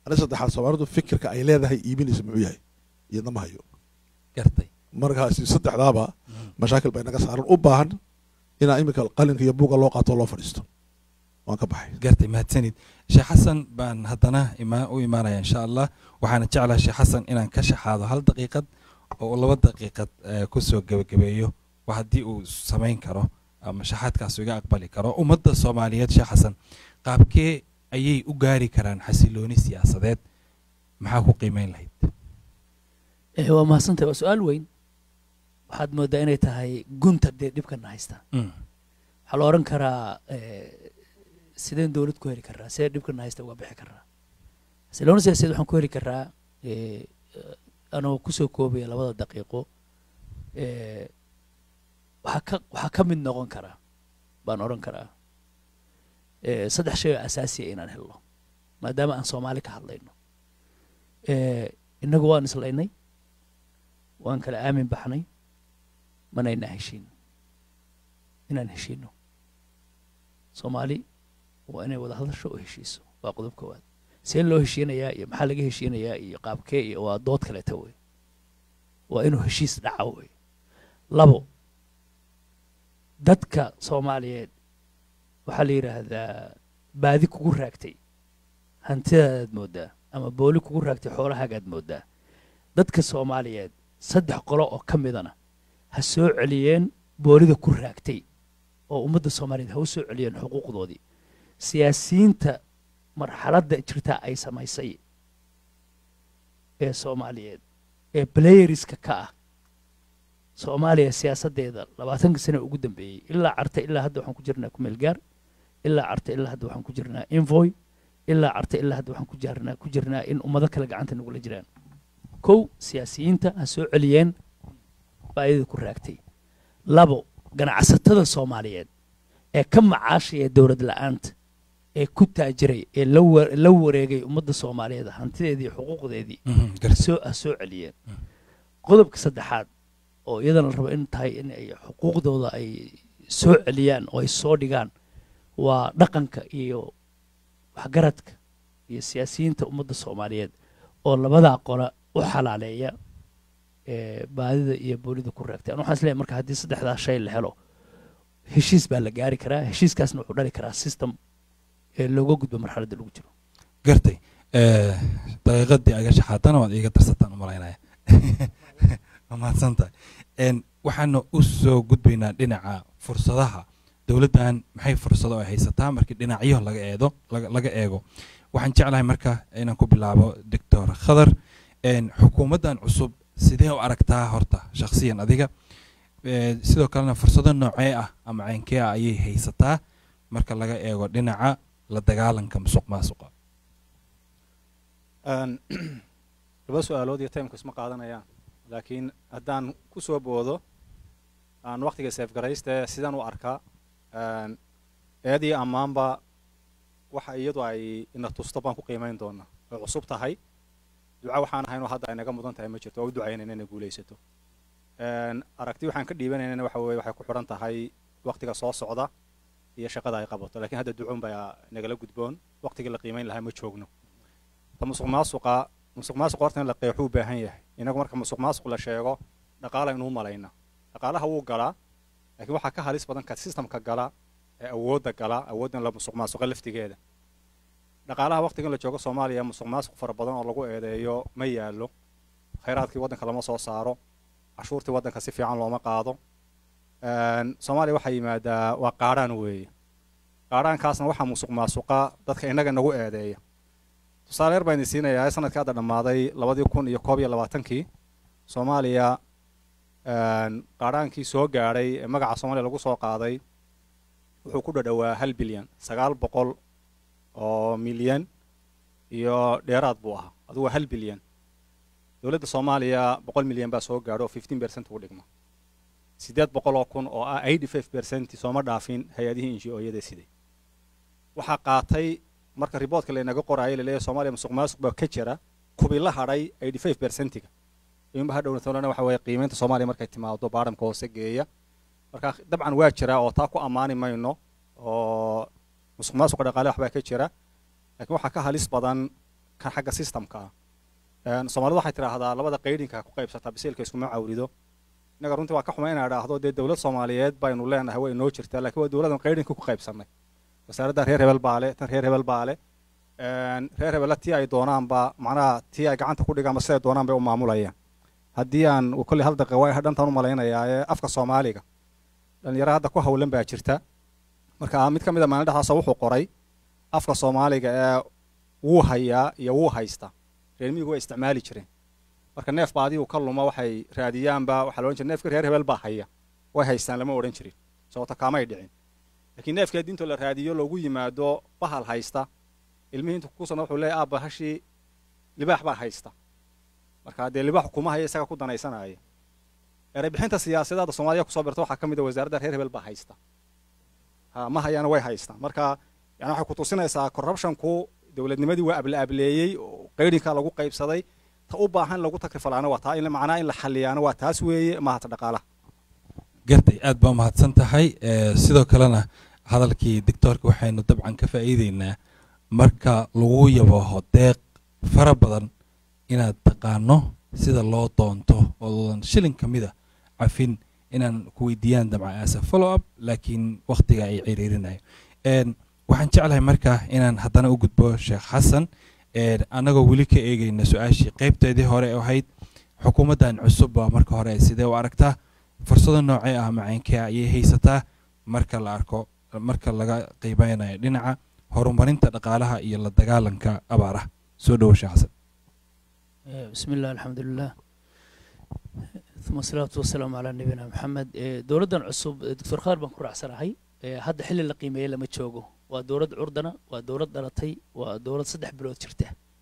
ani saddexaad soomaalidu fikirka ay leedahay iibinaysa muxuu yahay iyadna ma hayo gartay markaasi saddexdaaba mashaakil bay naga saaran u baahan inaa iminka qalinka iyo buuga loo qaato oo loo fadhiisto waan ka baxay gartay mahadsanid sheekh xasan baan haddana ima u imaanaya insha allah waxaana jeclaha sheekh xasan inaan ka shaxaado hal daqiiqad oo laba daqiiqad eh, kusoo gebagabeeyo wa haddii uu samayn karo ama shaxaadkaas iga aqbali karo ummadda soomaaliyeed sheekh xasan qaabkee ayay u gaari karaan xasilooni siyaasadeed maxaa ku qiimeyn lahayd Eh, waa mahadsantahay waa su-aal weyn waxaad moodaa inay tahay gunta dee dhibkana haysta Mm, waxaa la odhan karaa eh, sideen dowlad ku heli karaa sidee dhibkana haysta uga bixi karaa xasilooni siyaasadeed waxaan ku heli karaa eh, eh, anoo kusoo koobaya labada daqiiqo eh, waxaa ka waxaa ka mid noqon karaa baan odhan karaa eh, saddex shay oo asaasiya inaan helno maadaama aan soomaali ka hadlayno eh, innagu waan islaynay waan kala aamin baxnay manaynaa heshiin inaan heshiino soomaali waa inay wada hadasho oo heshiiso waa qodob koowaad see loo heshiinayaa iyo maxaa laga heshiinayaa iyo qaabkee iyo waa dood kaleeta wey waa inuu heshiis dhaca wey labo dadka soomaaliyeed waxaa la yidhaahdaa baadi kugu raagtay hantidaadaad mooddaa ama booli kugu raagtay xoolahaagaad mooddaa dadka soomaaliyeed saddex qolo oo ka midana ha soo celiyeen boolida ku raagtay oo ummadda soomaaliyeed ha u soo celiyeen xuquuqdoodii siyaasiyiinta marxaladda jirta ay samaysay ee soomaaliyeed ee playeriska ka ah soomaaliya siyaasaddeeda labaatanka sane ugu dambeeyey ilaa carta ilaa hadda waxaan ku jirnaa kumeel gaar ilaa carta ilaa hadda waxaan ku jirnaa invoy ilaa carta ilaa hadda waxaan ku jirnaa ku jirnaa in ummado kale gacanta nagula jiraan kow siyaasiyiinta ha soo celiyeen baayadii ku raagtay labo ganacsatada soomaaliyeed ee ka macaashaya dowlad la-aanta ee ku taajiray ee la wa- la wareegay ummadda soomaaliyeed hantideedii xuquuqdeedii mhm, ha gartay soo ha soo celiyeen Mm. qodobka saddexaad oo iyadana la rabo in tahay in ay xuquuqdooda ay soo celiyaan oo ay soo dhigaan waa dhaqanka iyo waxgaradka iyo siyaasiyiinta ummadda soomaaliyeed oo labadaa qola u xalaaleeya ee baadida iyo boolida ku raagtay an waxaan isleeyahay marka haddii saddexdaa shay la helo heshiis baa la gaari karaa heshiiskaasna wuxuu dhali karaa system ee looga gudbo marxaladda lagu jiro gartay Eh, daqiiqadii aga shaxaadana waad iiga darsataan u malaynaya waa mahadsan tahay En, waxaana u soo gudbaynaa dhinaca fursadaha dowladdan maxay fursado ay haysataa markii dhinacyo laga eedo laga laga eego waxaan jeclahay marka inaan ku bilaabo doctor khadar En, xukuumaddan cusub sidee u aragtaa horta shakhsiyan adiga Eh, sidoo kalena fursado noocee ah ama ceynkee ah ayay haysataa marka laga eego dhinaca la dagaalanka musuq maasuqa Een, laba su-aalood iyo timeka isma qaadanayaan laakiin haddaan ku soo boodo aan waktiga seefgarayste sidaan u arkaa een, eed iyo ammaanba waxa iyadu ay ina tusto baan ku qiimayn doonaa way cusub tahay duca waxaan ahaynoo hadda ay naga mudan tahay ma jirto oo u ducaynayna inay guulaysato Een, aragti waxaan ka dhiibanaynana waxa weeye waxay ku xidhan tahay waktiga soo socda iyo shaqada ay qabato laakiin hadda ducun baa nagala gudboon waktigii la qiimayn lahaa ma joogno ta musuq maasuqa musuq maasuqa horta in la qeexuu u baahan yahay inagu marka musuq maasuq la sheego dhaqaala inuu malayna dhaqaalaha wuu galaa laakiin waxaa ka halis badan ka systemka gala ee awoodda gala awooddan la musuq maasuqa laftigeeda dhaqaalaha waqtigan la joogo soomaaliya musuq maasuq fara badan oo lagu eedeeyo ma yaallo khayraadkii waddanka lama soo saaro cashuurtii waddanka si fiican looma qaado Een, soomaaliya waxaa yimaadaa waa qaadhaan weeye qaadhaankaasna waxaa musuq maasuqa dadka innaga nagu eedeeya tusaale yar baan idin siinayaa sanadkii hadda dhammaaday labadii kun iyo koob iyo labaatankii soomaaliya een, qaadhaankii soo gaadhay ee magaca soomaaliya lagu soo qaaday wuxuu ku dhadhowaa hal bilyan sagaal boqol oo milyan iyo dheeraad buu ahaa adugu waa hal bilyan dowladda soomaaliya boqol milyan baa soo gaadho oo fifteen percent ugu dhigma siddeed boqol oo kun oo ah eighty five percent sooma dhaafin hay-adihii inji-ooyada siday waxaa qaatay marka riboodka laynaga qoraayo laleeyahay soomaaliya musuq maasuq baa ka jira kubi la hadhay eighty five percentiga inba hadhowna tolana waxa weeye qiimeynta soomaaliya markay timaado baadhamka hoose geeya marka dabcan waa jira oo taa ku ammaani mayno oo musuq maasuqa dhaqaale waxbaa ka jira laakiin waxaa ka halis badan kan xagga systemka ah soomaalidu waxay tidhaahdaa labada qaydhinka ku qaybsataa bisiilka iskuma cawrido innaga runtii waa ka xuma inaa idhaahdo dee dowlad soomaaliyeed baynu leenahay way noo jirtaa laakiin waa dowladan qaydhinka ku qaybsannay wasaaradda reer hebel baale tan reer hebel baale reer hebella tii ay doonaanba macnaha tii ay gacanta ku dhigaanba siday doonaan bay u maamulayaan haddii aan kolley hal daqiiqa waa dhantaan u malaynayaa ee afka soomaaliga dhalinyaro hadda ku hawlan baa jirta marka mid ka mid a maalin dhexdaasa wuxuu qoray afka soomaaliga ee wuu hayaa iyo wuu haysta reer miyigu way isticmaali jireen marka neef ba adigu ka luma waxay raadiyaanba waxaa la odhan jira neefka reer hebel baa haya way haystaan lama odhan jirin sababta kaamay dhicin laakiin neefka diintoo la raadiyo loogu yimaado bahal haysta ilmihii intu kusana wuxuu leeyahy aabba hashii libaax baa haysta marka dee libaax kuma haya isaga ku danaysanaya eray bixinta siyaasadada soomaaliya kusoo birta waxaa ka mid a wasaaradda reer hebel baa haysta ha ma hayaana way haystaan marka yani waxay kutusinaysaa corruptionku dowladnimadii waa able ableeyey oo qaydhinkaa lagu qaybsaday ta u baahan lagu takrifalaana waa taa in macnaha in la xaliyaana waa taas weeye mahata dhaqaalaha gartay aad baa mahadsan tahay sidoo kalena hadalkii doctoorka waxaynu dabcan ka faa'iideynaa marka lagu yabaho deeq fara badan inaad taqaano sida loo doonto oodan shilin ka mida cafin inaan ku weydiiyaan dabcan asa follow up laakiin wakhtiga ay ciriirinayo waxaan jeclahay marka inaan haddana u gudbo sheekh xasan annagoo weli ka eegayna su-aashii qaybteedii hore ahayd xukuumaddan cusub baa marka hore sidee u aragtaa fursado noocee ah macaynkee ayay haysataa marka la arko marka laga qiimeynayo dhinaca horumarinta dhaqaalaha iyo la dagaalanka abaaraha soo dhowo sheekh xasan بسم الله الحمد لله ثم الصلاة والسلام على نبينا محمد دولدان عصب دكتور خالد بن كرع سنهي hadda xilli la qiimeeyey lama joogo waa dowlad curdana waa dowlad dhalatay waa dowlad saddex bilood jirta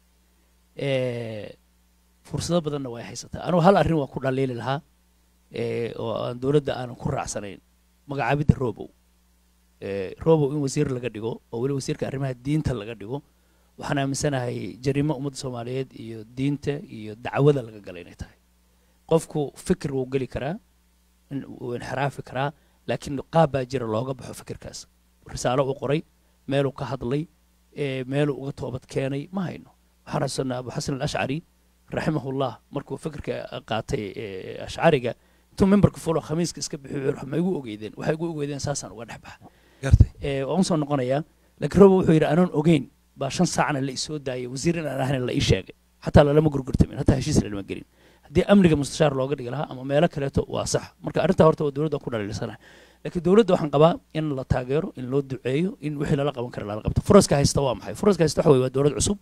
fursado badanna way haysataa anugu hal arrin waa ku dhaliili lahaa oo aan dowladda aanan ku raacsanayn magacaabidda robow robow in wasiir laga dhigo oo weli wasiirka arrimaha diinta laga dhigo waxaan aaminsanahay jariimo ummadda soomaaliyeed iyo diinta iyo dacwada laga gala inay tahay qofku fikir wuu geli karaa wuu inxiraafi karaa laakiin qaab baa jira looga baxo fikirkaas risaalo uu qoray meeluu ka hadlay meeluu uga toobad keenay ma hayno waxaan xasuusanaa abu xasan alashcari raximahullah markuu fikirka qaatay ashcariga intuu memberka fulo khamiiska iska bixiyo ma igu ogeydeen waxay igu ogeydeen saasaan uga dhex baxa waan usoo noqonayaa laakiin robo wuxuu yidhi anoon ogeyn baa shan saacna la isoo daayay wasiir inaan ahayn la ii sheegay xataa lalama gurgurtamin hataa heshiis lalama gelin haddii amniga mustashaar looga dhigi lahaa ama meelo kaleeto waa sax marka arrintaa horta waa dowladda ku dhaliilsanahay laakiin dowladda waxaan qabaa in la taageero in loo duceeyo in wixii lala qaban kara lala qabto furaska haysta waa maxay furaska haysta waxa weye waa dowlad cusub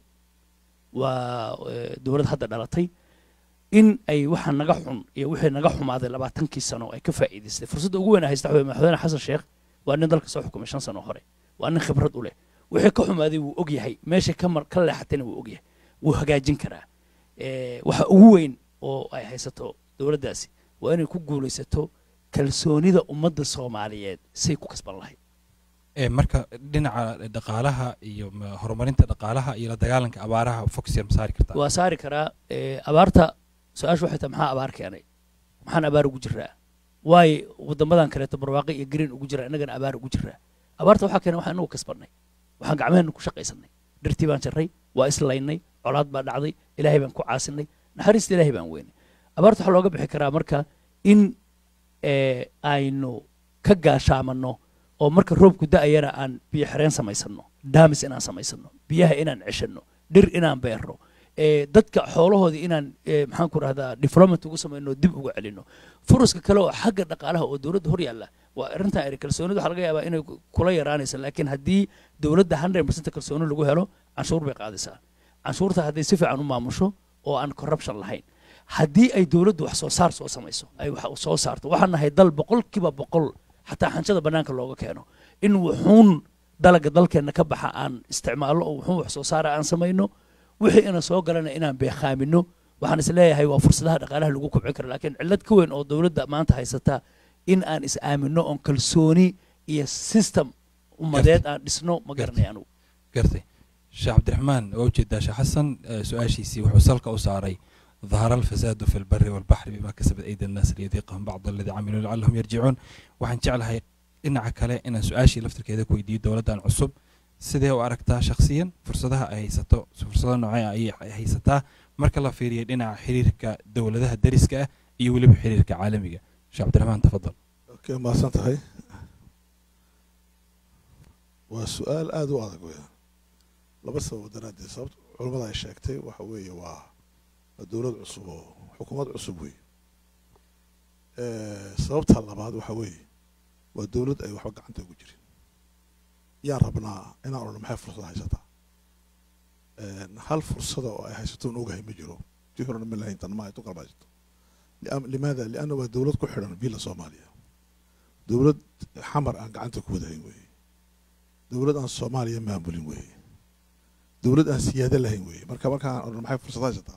waa dowlad hadda dhalatay in ay waxa naga xun iyo wixii naga xumaaday labaatankii sano ay ka faa'iidaystay fursadda ugu weyn haysta waxa weye madaxweyne xasan sheekh waa nin dalka soo xukumay shan sano hore waa nin khibrad u leh wixii ka xumaaday wuu og yahay meesha ka mar ka leexatayna wuu og yahay wuu hagaajin karaa waxa ugu weyn oo ay haysato dowladdaasi waa inay ku guulaysato kalsoonida ummadda soomaaliyeed say ku kasban lahayd marka dhinaca dhaqaalaha iyo horumarinta dhaqaalaha iyo la dagaalanka abaaraha foxyar ma saari kartaa waa saari karaa abaarta su-aashu waxay tahay maxaa abaar keenay maxaan abaar ugu jiraa waayo waddamadan kaleeto barwaaqi iyo green ugu jiraa innagana abaar ugu jiraa abaarta waxaa keenay waxaan inagu kasbannay waxaan gacmaheenna ku shaqaysanay dhirtii baan jarray waa islaynay colaad baa dhacday ilaahay baan ku caasinay naxariista ilaahay baan weynay abaarta waxaa looga bixi karaa marka in aynu ka gaashaamanno oo marka roobku da'ayana aan biyo xireen samaysanno daamis inaan samaysano biyaha inaan ceshanno dhir inaan beerno dadka xoolahoodii inaan maxaan ku rahdaa development ugu samayno dib ugu celinno furuska kale oo xagga dhaqaalaha oo dowladda hor yaalla waa arrintan eri kalsoonida waxaa laga yaabaa inay kula yaraanaysa laakiin haddii dowladda hundred percent kalsooni lagu helo canshuur bay qaadaysaa canshuurta hadday si fiican u maamusho oo aan corruption lahayn haddii ay dowladdu wax soo saar soo samayso ay wax soo saarto waxaan nahay dal boqolkiiba boqol xataa xanjada bannaanka looga keeno in wuxuun dalaga dalkeenna ka baxa aan isticmaalno oo wuxuun wax soo saara aan samayno wixii ina soo galana inaan beekhaamino waxaan is leeyahay waa fursadaha dhaqaalaha lagu kobcin karo laakiin cillad ka weyn oo dowladda maanta haysata in aan is aaminno oon kalsooni iyo system ummadeed aan dhisno ma garanay anugu gartay sheekh cabdiraxmaan waa ujeedaa sheekh xasan su-aashiisii wuxuu salka u saaray ظهر الفساد في البر والبحر بما كسبت أيدي الناس ليذيقهم بعض الذي عملوا لعلهم يرجعون waxaan jeclahay dhinaca kale inaan su-aashii laftirkeeda ku weydiiyo dowladdan cusub sidee u aragtaa shakhsiyan fursadaha ay haysato fursado noocee ayay haysataa marka la fiiriyo dhinaca xiriirka dowladaha dariska ah iyo weliba xiriirka caalamiga sheekh cabdiraxmaan tafadal okay mahadsan tahay waa su-aal aada u adag weya laba sababo daraaddeed sababta culammada ay sheegtay waxa weeye waa waa dowlad cusub oo xukuumad cusub wey sababta labaad waxa weeye waa dowlad ay waxba gacanta ugu jirin yaan rabnaa inaan odhan maxay fursada haysataa hal fursada oo ay haysato un ogahay ma jiro tii horena ma lahayn tan ma tu kalma haysato limaada lianna waa dowlad ku xidhan villa soomaaliya dowlad xamar aan gacanta ku wadahayn weeye dowlad aan soomaaliya maamulin weeye dowlad aan siyaado lahayn weeye marka markaan odhan maxay fursada haysataa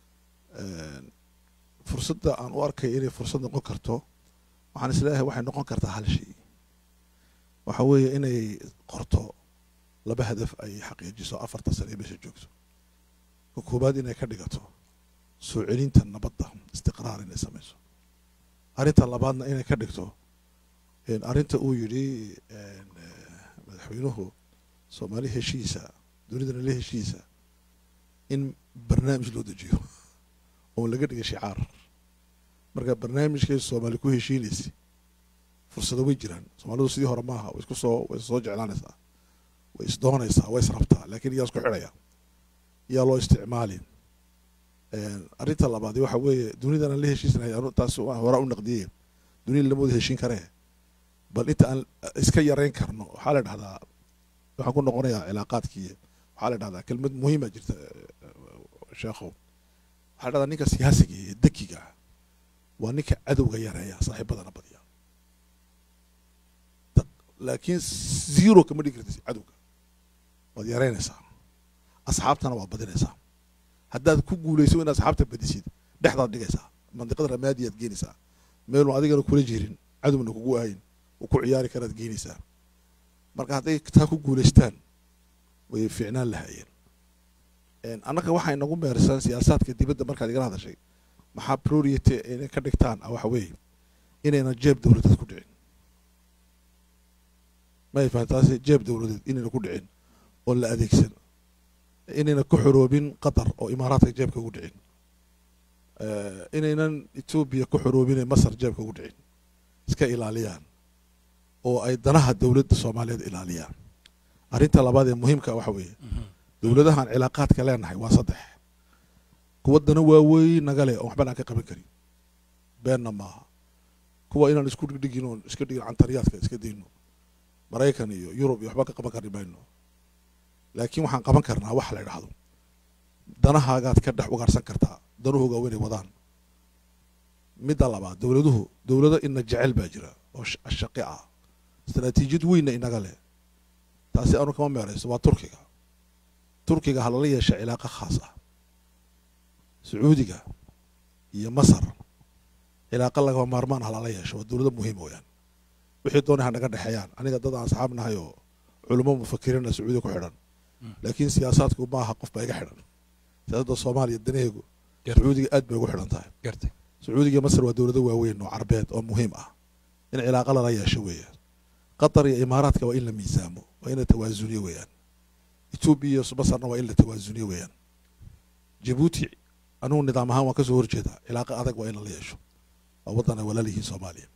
fursadda aan u arkay inay fursad noqon karto waxaan isleeyahay waxay noqon kartaa hal shay waxa weeye inay qorto laba hadaf ay xaqiijiso afartan sane ee meesha joogto ka koowaad inay ka dhigato soo celinta nabadda istiqraar inay samayso arrinta labaadna inay ka dhigto arrinta uu yidhi madaxweynuhu soomaali heshiisa dunidana la heshiisa in barnaamij loo dejiyo oon laga dhigay shicaar marka barnaamijkay soomaali ku heshiinaysa fursado way jiraan soomaalidu sidii hore maaha way isku soo way soo jeclaanaysaa way isdoonaysaa way israbtaa laakiin yaa isku xidhaya yaa loo isticmaalin arrinta labaad waxa weeye dunidana la heshiisanahay taas horaa u naqdiyey dunida lama wada heshiin karee bal inta aan iska yarayn karno waxaa la dhahdaa waxaan ku noqonayaa cilaaqaadkii waxaa la dhahdaa kelmad muhiima jirta sheekhow waxaa la dhahdaa ninka siyaasiga iyo dekiga waa ninka cadowga yareeya saaxiibadana badiya laakiin zero kama dhigi kartid cadowga waad yareynaysaa asxaabtana waad badinaysaa haddaad ku guulayso in asxaabta badisid dhexdaad dhigaysaa mandiqada ramaadiyaad geenaysaa meelun adigana kula jirin cadowna kugu ahayn uu ku ciyaari karaad geenaysaa marka hadday taa ku guulaystaan way fiicnaan lahaayeen annaga waxay nagu meersan siyaasaadka dibadda markaad igala hadashay maxaa priority inay ka dhigtaan waxa weeye inayna jeeb dowladeed ku dhicin may fahantaasi jeeb dowladeed inayna ku dhicin oo la adeegsan inayna ku xoroobin qatar oo imaaraadka jeebka ugu dhicin inaynan etoobiya ku xoroobin masar jeebka ugu dhicin iska ilaaliyaan oo ay danaha dowladda soomaaliyeed ilaaliyaan arrinta labaad ee muhiimka waxa weeye dowladahan cilaaqaadka leenahay waa saddex kuwa dana waaweyn naga leh oon waxban aan ka qaban karin beenna maaha kuwa inaan isku dhigdhigin oon iska dhigin cantariyaadka iska dayno maraykan iyo yurub iyo waxba ka qaban kari mayno laakiin waxaan qaban karnaa wax la idhaahdo danahaagaad ka dhex ugaarsan kartaa danuhooga weynay wadaan midda labaad dowladuhu dowlado ina jecel baa jira oo shaqi ah istaraatiijiyad weynna inaga leh taasi aanu kama meerayso waa turkiga turkiga ha lala yeesha cilaaqa khaas ah sacuudiga iyo masar cilaaqa lagama maarmaan ha lala yeesho waa dowlado muhiim weyaan wixii doonay ha naga dhexeeyaan aniga dad aan asxaab nahay oo culamo mufakiriina sacuudiga ku xidhan laakiin siyaasaadku maaha qof baa iga xidhan siyaasadda soomaaliya danaheegu sacuudiga aad bay ugu xidhan tahay gartay sacuudiga masar waa dowlado waaweyn oo carbeed oo muhiim ah in cilaaqa lala yeesho weeyaan qatar iyo imaaraadka waa in la miisaamo waa in la tawaasuniyo weeyaan etoobiya iyo masarna waa in la tawaasuniyo weeyaan jabuuti anugu nidaam ahaan waan kasoo horjeedaa cilaaqa adag waa in lala yeesho waa waddan ay walaalihiin soomaaliya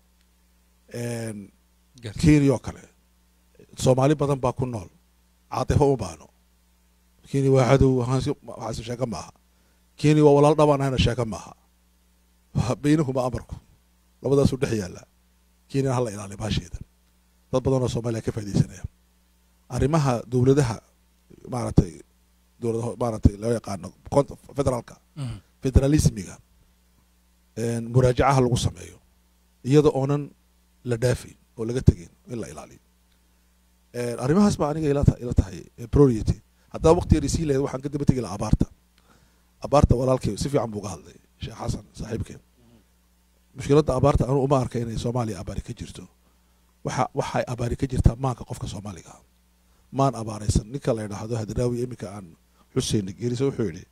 kenya oo kale soomaali badan baa ku nool caatifo uma baahno kenya waa cadow waxaase sheeko maaha kenya waa walaal dhabaan ahayna sheeko maaha baynahuma amarku labadaasuu dhex yaallaa kenyana hala ilaaliya baasheeda dad badan oo soomaaliya ka faa'idaysanaya arrimaha dowladaha maaragtay dowlada maaragtay loo yaqaano federaalka federalismiga muraajacaha lagu sameeyo iyada oonan la dhaafayn oo laga tegayn in la ilaaliyo arrimahaas baa aniga ila ila tahay priority haddaa waqti yar isii lahayd waxaan ka daba tegi lahaa abaarta abaarta walaalkay si fiican buu uga hadlay sheekh xasan saaxiibkeen mushkiladda abaarta anu uma arka inay soomaaliya abaari ka jirto waxa waxay abaari ka jirtaa maanka qofka soomaaliga maan abaaraysan ninka la yidhaahdo hadraawi iminka aan xusein geelisa wuxuu yidhi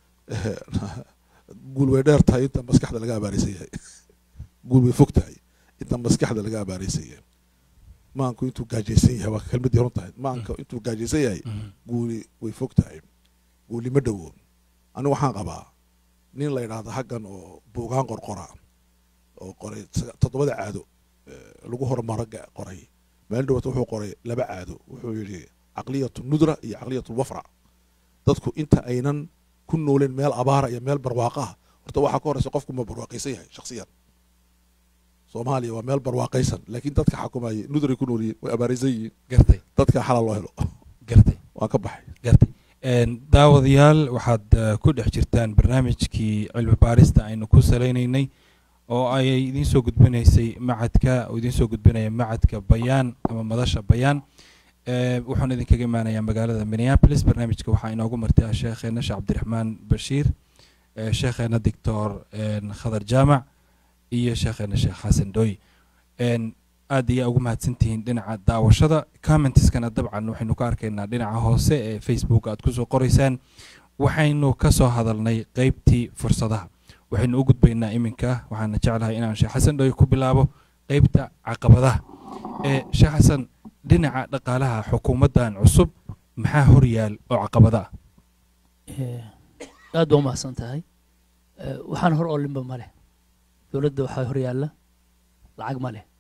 guul way dheer tahay inta maskaxda laga abaaraysan yahay guul way fog tahay inta maskaxda laga abaaraysan yahay maanku intuu gaajaysan yahay waa kelmadii run tahay maanka intuu gaajaysan yahay guuli way fog tahay guuli ma dhowo anigu waxaan qabaa nin la yidhaahdo haggan oo buugaan qorqora oo qoray saga- toddobada caado eh, lagu horumaro ga- qoray maalin dhawata wuxuu qoray laba caado wuxuu yidhi caqliyatu nudra iyo caqliyatu wafra dadku inta aynan ku nooleen meel abaara iyo meel barwaaqo ah horta waxaa ka horeysa qofku ma barwaaqaysan yahay shakhsiyan soomaaliya waa meel barwaaqaysan laakiin dadka xakumayay nudray ku noolyihiin way abaaraysan yihiin gartay dadka xalal loo helo gartay waan ka baxay gartay Een, daawadayaal waxaad eh, ku dhex jirtaan barnaamijkii cilmi baarista aynu ku salaynaynay oo ay idiin soo gudbinaysay macadka oo idiin soo gudbinaya macadka bayaan ama madasha bayaan Eh, wuxuun idinkaga imaanayaa magaalada minneapolis barnaamijka waxaa inoogu martay sheekheena sheekh cabdiraxmaan bashiir eh, sheekheena doctor een, khadar jaamac iyo sheekheena sheekh xasan dooy Een, aad iyo ugu mahadsantihiin dhinaca daawashada commentiskana dabcan waxaynu ka arkaynaa dhinaca hoose ee facebook aad kusoo qoraysaan waxaynu ka soo hadalnay qeybtii fursadaha waxaynu u gudbaynaa iminka waxaana jeclahay inaan sheekh xasan dhoy ku bilaabo qeybta caqabadaha ee sheekh xasan dhinaca dhaqaalaha xukuumaddan cusub maxaa hor yaal oo caqabada ah Eh, aad baa umahadsan tahay Eh, waxaan hor oolinba ma leh dowladda waxaa hor yaalla lacag ma leh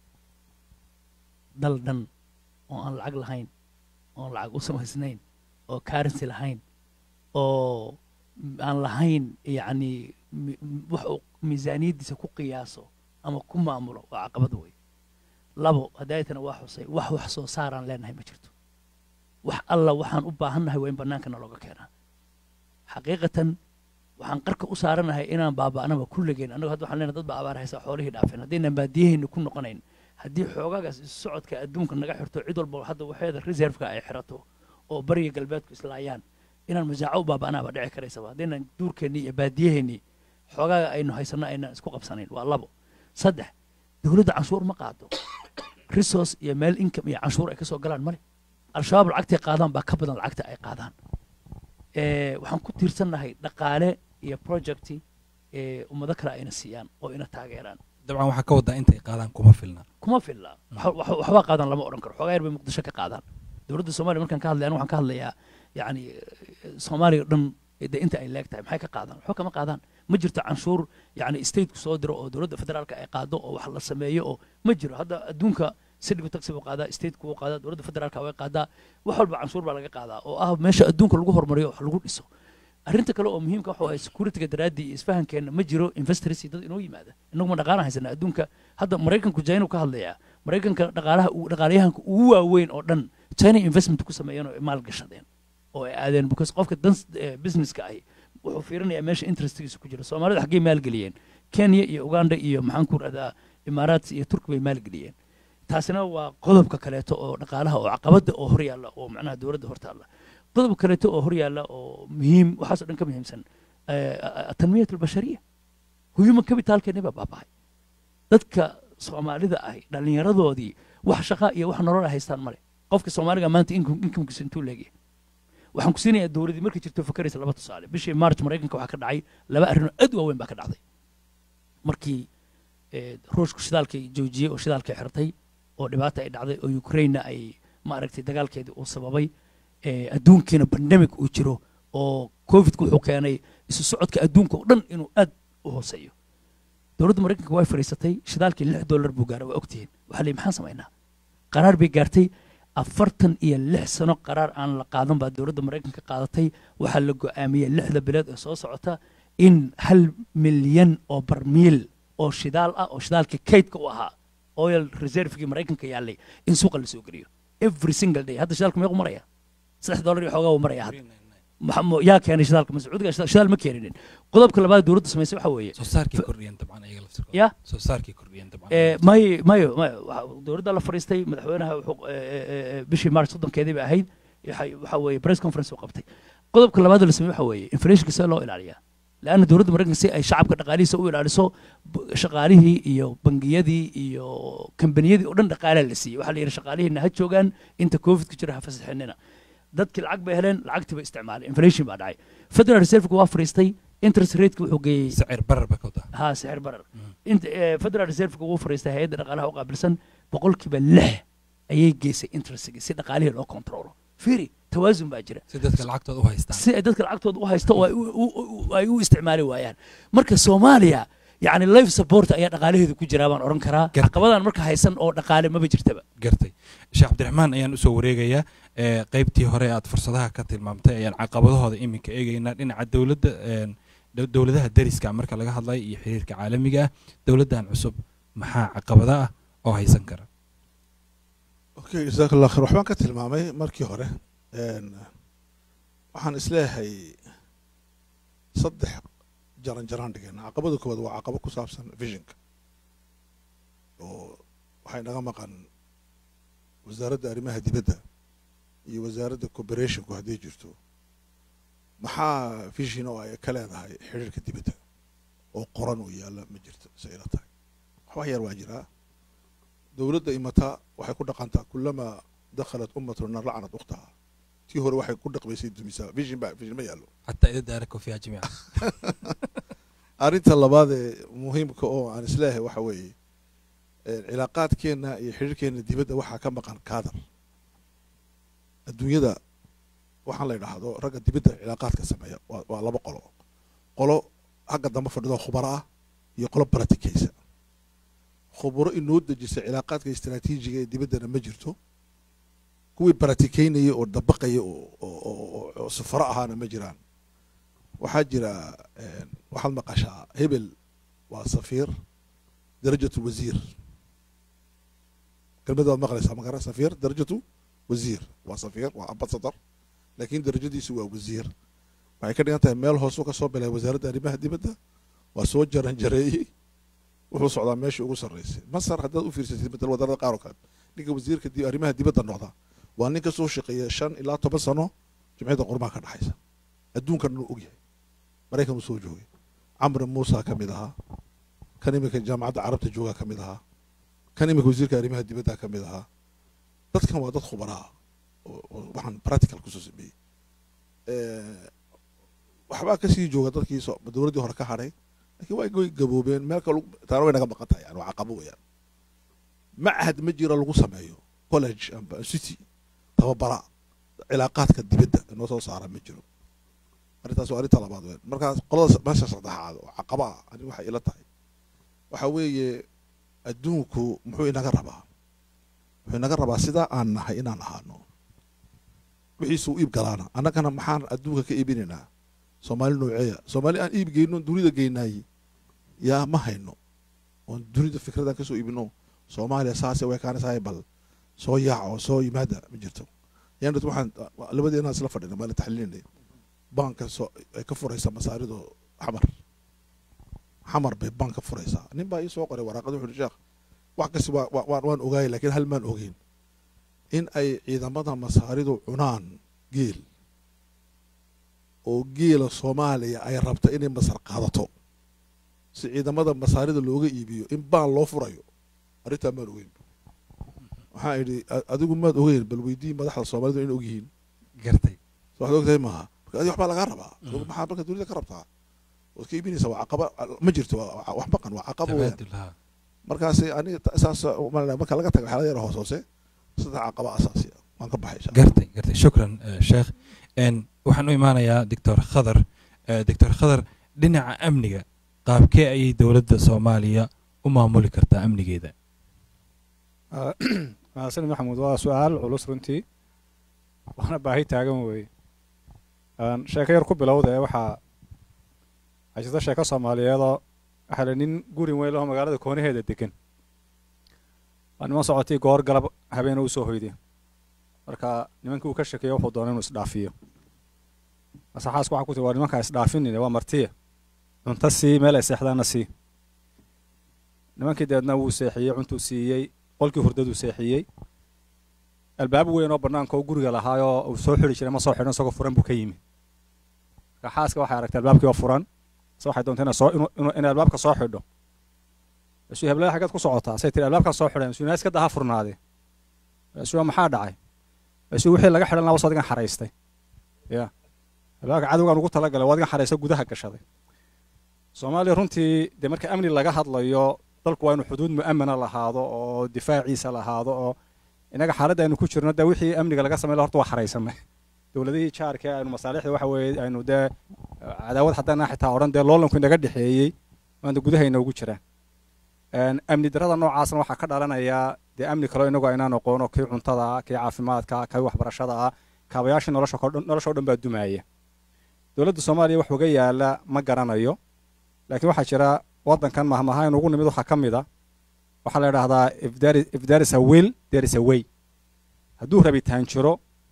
dal dhan oo aan lacag lahayn oon lacag u samaysnayn oo currency lahayn oo m- aan lahayn yacni mi- m- wax uu miisaaniyaddiisa ku qiyaaso ama ku maamulo waa caqabad wey labo hadaayatana waa xusay wax wax soo saaraan leenahay ma jirto wax alla waxaan u baahannahay waa in bannaankana looga keenaa xaqiiqatan waxaan qarka u saaranahay inaan baaba'naba kulligeen annagu hadda waxaan leenahay dad baa abaar haysa xoolihii dhaafeen haddaynan baadiyaheenni ku noqonayn haddii xoogaagaas isu socodka adduunka naga xirto cid walba hadda waxeeda reserveka ay xirato oo bariga galbeedku islaayaan inaan masaaco u baaba'naaba dhici karaysaba haddaynan duurkeennii iyo baadiyaheennii xoogaaga aynu haysanno aynan isku qabsanayn waa labo saddex dowladda canshuur ma qaado resource iyo meel income iyo canshuur ay ka soo galaan male al-shabaab lacagtay qaadaan baa ka badan lacagta ay qaadaan Eh, waxaan ku tiirsannahay dhaqaale iyo projecti ee ummado kale ayna siiyaan oo ina taageeraan dabcan waxaa ka wadaa intay qaadaan kuma filna kuma filla wax- wax- waxbaa qaadan lama odhan karo xoogaa yar bay muqdisho ka qaadaan dowladda soomaaliya markaan ka hadlay anigu waxaan ka hadlayaa yacni eh, soomaaliya o dhan de inta ay leeg tahay maxay ka qaadaan waxba kama qaadaan ma jirto canshuur yacni stateku soo diro oo dowladda federaalka ay qaado oo wax la sameeyo oo ma jiro hadda adduunka sidhigu taxi buu qaadaa stateku wuu qaadaa dowladda federaalka way qaadaa wax walba canshuur baa laga qaadaa oo ah meesha adduunka lagu horumariyo wax lagu dhiso arrinta kale oo muhiimka waxa waye securityga daraaddii iyo isfahankeenna ma jiro investors dad inoo yimaada inagu ma dhaqaana haysana adduunka hadda maraykanku china ka hadlayaa maraykanka dhaqaalaha uu- dhaqaalayahanka ugu waaweyn oo dhan china investment ku sameeyeen oo maal gashadeen oo ay aadeen because qofka dan businesska ahi wuxuu fiirinayaa meesha interestigiisa ku jira soomaalida xaggay maalgeliyeen kenya iyo uganda iyo maxaan ku rahdaa imaaraat iyo turki bay maalgeliyeen taasina waa qodobka kaleeto oo dhaqaalaha oo caqabada oo hor yaalla oo macnaha dowladda hortaalla qodobka kaleeto oo hor yaalla oo muhiim waxaasoo dhan ka muhiimsan atanmiyat albashariya human capitalkeeni baa baabahay dadka soomaalida ahi dhallinyaradoodii wax shaqa iyo wax nolol ay haystaan male qofka soomaaliga maanta inkamkiisa intuu leegyahay waxaan ku siinayaa dowladdii markay jirto fakaraysa laba tusaale bishii march maraykanka waxaa ka dhacay laba arrin oo aad u waaweyn baa ka dhacday markii eh, ruushku shidaalkay joojiyey oo shidaalkay xirtay oo dhibaata ay dhacday oo ukrainena ay maaragtay dagaalkeedii uu sababay eh, adduunkiina pandemic uu jiro oo covidku wuxuu keenay isu socodka adduunka oo dhan inuu aad u hooseeyo dowladda maraykanka way fadhiisatay shidaalkii lix dollar buu gaaray waa ogtihiin waxaa leeyi maxaan samaynaa qaraar bay gaartay afartan iyo lix sano qaraar aan la qaadan baa dowladda maraykanka qaadatay waxaa la go'aamiyey lixda bilood ee soo socota in hal milyan oo barmiil oo shidaal ah oo shidaalkii kaydka u ahaa oil reservegii maraykanka yaallay in suuqa la soo geliyo every single day hadda shidaalka meequ maraya saddex dollar iyo xoogaa uu maraya hadda Maxa- mo- yaa keenay shidaalka mascuudiga shida- shidaal ma keeninin qodobka labaad dowladda samaysay waxaa weeye soo saarkii kordhiyeen dabcan ayaga laftirkooda ya soo saarkii kordhiyeen dabcan Eh, mayo mayo mayo waxa- dowladda la fadhiistay madaxweynaha wuxuu eh, eh, eh, bishii march soddonkeedii bay ahayd waxay- waxa weeye press conference uu qabtay qodobka labaad oo la sameeyey waxa weeye inflationka see loo ilaaliyaa leanna dowladda maraykanka si ay shacabka dhaqaalihiisa u ilaaliso b- shaqaalihii iyo bangiyadii iyo kambaniyadii oo dhan dhaqaalaa la siiyey waxaa la yidhi shaqaalihiina ha joogaan inta covid ku jira ha fasaxinina dadkii lacag bay heleen lacagtii bay isticmaaleen inflation baa dhacay federal reserveka waa fadhiistay interest rateka wuxuu geeyey sicir barar ba ka wadaa ها سعر برر انت آه، فدرال ريزيرف وو فريستا هيدا dhaqaalaha u qaabilsan boqolkiiba lix ayay geysay interestga si dhaqaalihii loo controlo fiiri tawaasun baa jira si dadka lacagtooda u haystaan si ay dadka lacagtooda u haysto oo ay u- u- u- ay u isticmaali waayaan marka soomaaliya yacni life support ayaa dhaqaalaheedu ku jiraa baan odhan karaa Gartay. caqabadan marka haysan oo dhaqaale maba jirtaba gartay sheekh cabdiraxmaan ayaan usoo wareegayaa ee, qaybtii hore aad fursadaha ka tilmaamtay ayaan caqabadahooda iminka eegaynaa dhinaca dowladda een, dow- dowladaha deriska marka laga hadlayo iyo xiriirka caalamiga ah dowladdan cusub maxaa caqabada ah oo haysan kara okay jazaak allah khair waxbaan ka tilmaamay markii hore Een, waxaan isleeyahay saddex jaran jaraan dhigeen caqabada koowaad waa caqabo ku saabsan visionka oo waxay naga maqan wasaaradda arrimaha dibadda iyo wasaaradda cooperationku hadday jirto maxaa vision oo ay ka leedahay xiriirka dibadda oo qoran oo yaalla ma jirto say ila tahay waxba yar waa jiraa dowladda imata waxay ku dhaqantaa kulamaa dakhalat ummatu nar lacanat ukhtaha tii hore waxay ku dhaqmaysay dumisaa vision ba vision ma yaallo xataa ida daarako fiiha jamiica arrinta labaad ee muhiimka oo aan isleeyahay waxa weeye ee, cilaaqaadkeenna iyo xiriirkeenna dibadda waxaa ka maqan kaadar adduunyada waxaan la idhaahdo ragga dibadda cilaaqaadka sameeya waa waa laba qolo qolo xagga dambe fadhido khubaro ah iyo qolo baratikaysa khubaro inoo dejisa cilaaqaadka istaraatiijiga ee dibaddana ma jirto kuwii baratikaynaya oo dabaqaya oo oo- oo oo sufaro ahaana ma jiraan waxaa jira een, waxaad maqashaa hebel waa safiir darajatu wasiir kelmada waad maqlaysaa magara safiir darajatu wasiir waa safiir waa ambasador laakiin darajadiisu waa wasiir waxay ka dhigan tahay meel hoosuu ka soo bilay wasaaradda arrimaha dibadda waa soo jaran jareeyey wuxuu socdaa meeshii ugu sarreysay masar haddaad u fiirsatid matal wadanada qaar oo kale ninka wasiirka di- arrimaha dibadda noqda waa nin ka soo shaqeeya shan ilaa toban sano jimciyadda qurmaha ka dhexaysa adduunkan inuu ogyahay maraykan uu soo joogay camri muusa ka mid ahaa kan iminka jaamacadda carabta joogaa ka mid ahaa kan iminka wasiirka arrimaha dibadda ka mid ahaa dadkan waa dad khubaraa oo oo waxaan practical kusoo sameeyey Eh, waxbaa kasii jooga dadkii soo- dowladdii hore ka hadhay laakiin waa way gaboobeen meel kale taana way naga maqan tahay yani waa caqabo weeyaan machad ma jira lagu sameeyo college amba city tababara cilaaqaadka dibadda inoo soo saara ma jiro arrintaas waa arrinta labaad weyn markaas qolada meesha saddexaad oo caqaba ah ani waxay ila tahay waxa weeye adduunku muxuu inaga rabaa wuxuu inaga rabaa sidaa aan nahay inaan ahaano wixiisa u iib galaana annagana maxaan adduunka ka iibinaynaa soomaali nooceeya soomaali aan iib geyno dunida geynaay yaa ma hayno oon dunida fikradaan kasoo iibino soomaaliya saase way kaanisahay bal soo yaac oo soo yimaada ma jirto yaan waxaan labadeena isla fadhina maalin taxliilinay banka soo ay ka furaysaa masaarido xamar xamar bay bank ka furaysaa nin baa ii soo qoray waraaqada wuxuu sheekh wax kasi waa waa- waan waan ogaayay laakiin hal maan ogeyn in ay ciidamada masaaridu cunaan geel oo geela soomaaliya ay rabta inay masar qaadato si ciidamada masaarida looga iibiyo in baan loo furayo arrintaa maan ogeyn waxaan idhi "A- adigu maad ogeyn bal weydii madaxda soomaalidu in ogyihiin gartay so waxaad ogtahay maaha marka adi waxbaa lagaa rabaa adigu maxaa marka dunida ka rabtaa waad ka iibinaysaa waa caqaba ma jirto waa- waa- wax maqan waa caqaba weeyaan tabaadul haa markaas aniga ta- saas umalaya marka laga taga waxyaala yar hoos hoose saddex caqaba asaasi ah waan ka baxay insha Allah. gartay gartay shukran eh, sheekh n waxaan u imaanayaa doctor khadar Eh, doctor khadar dhinaca amniga qaabkee ayay dowladda soomaaliya u maamuli kartaa amnigeeda mahadsan maxamuud waa su-aal culus runtii waana baahi taagan weeye Aan sheeko yar ku bilowda ee waxaa haysta sheeko soomaaliyeedoo waxaa la nin guri weyn lahoo magaalada koonaheeda degan waa niman socotay goor galab habeena u soo hoyday marka nimankii uu ka shekeeyo wuxuu doonay inuu isdhaafiyo masaxaasku waxaa ku tiri waa nimankaa isdhaafinine waa martiya cunto sii meel ay seexdaanna sii nimankii deedna wuu seexiyey cuntuu siiyey qolkii hurdaduu seexiyey albaab weyn oo bannaanka oo guriga lahaayoo uu soo xidhi jiray ma soo xidhan isagoo furan buu ka yimi marka xaaska waxay aragtay albaabkii oo furan se waxay doontay inay soo inuu inuu inay albaabka soo xidho isu heblada xaggeed ku socotaa say tiri albaabkan soo xidhan isu iska daha furnaade isu maxaa dhacay isu wixii laga xidhan lahaa wasadigan xaraystay ya albaabka cadowgan ugu talagalay waa adigan xaraysta gudaha gashaday soomaaliya runtii dee marka amni laga hadlayo dalku waa inuu xuduud mu'amana lahaado oo difaaciisa lahaado oo innaga xaaladda aynu ku jirno dee wixii amniga laga samey horta waa xaraysanay dowladihii jaarka aynu masaalixda waxa weeye aynu dee cadaawad haddana xitaa odhan dee loolanku inaga dhexeeyey maanta gudahayna ugu jiraan amni darrada noocaasna waxaa ka dhalanaya dee amni kaloo inagu aynaan aqoono kii cuntada ah kii caafimaadka kii waxbarashada ah kaabayaashii nolosha nolosha o dhan baa dumaaya dowladda soomaaliya wax uga yaala ma garanayo laakiin waxaa jira waddankan mahmahayn ugu nimid waxaa ka mid a waxaa la idhaahdaa if there is a will there is a way hadduu rabitaan jiro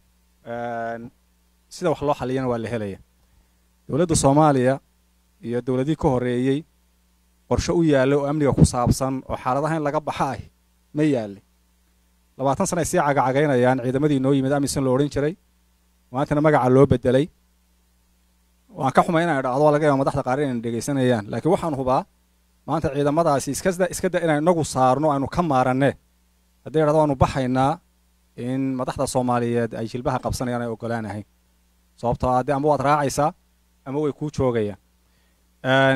sida wax loo xaliyana waa la helaya dowladda soomaaliya iyo dowladihii ka horreeyey qorshe u yaalla oo amniga ku saabsan oo xaaladaha in laga baxa ah ma yaallay labaatan sana ay sii cagacagaynayaan ciidamadii noo yimid amisan lo odhan jiray maantana magaca loo bedelay waan ka xumay inaan idhaahdo laga yaaba madaxda qaar inayna dhegaysanayaan laakiin waxaan hubaa maanta ciidamadaasi iskada iska da inaan inagu saarno aynu ka maaranne hadday idhahdo waanu baxaynaa in madaxda soomaaliyeed ay jilbaha qabsanayaan ay ogolaanahay sababtoo ah dee ama waad raacaysaa ama way kuu joogayaan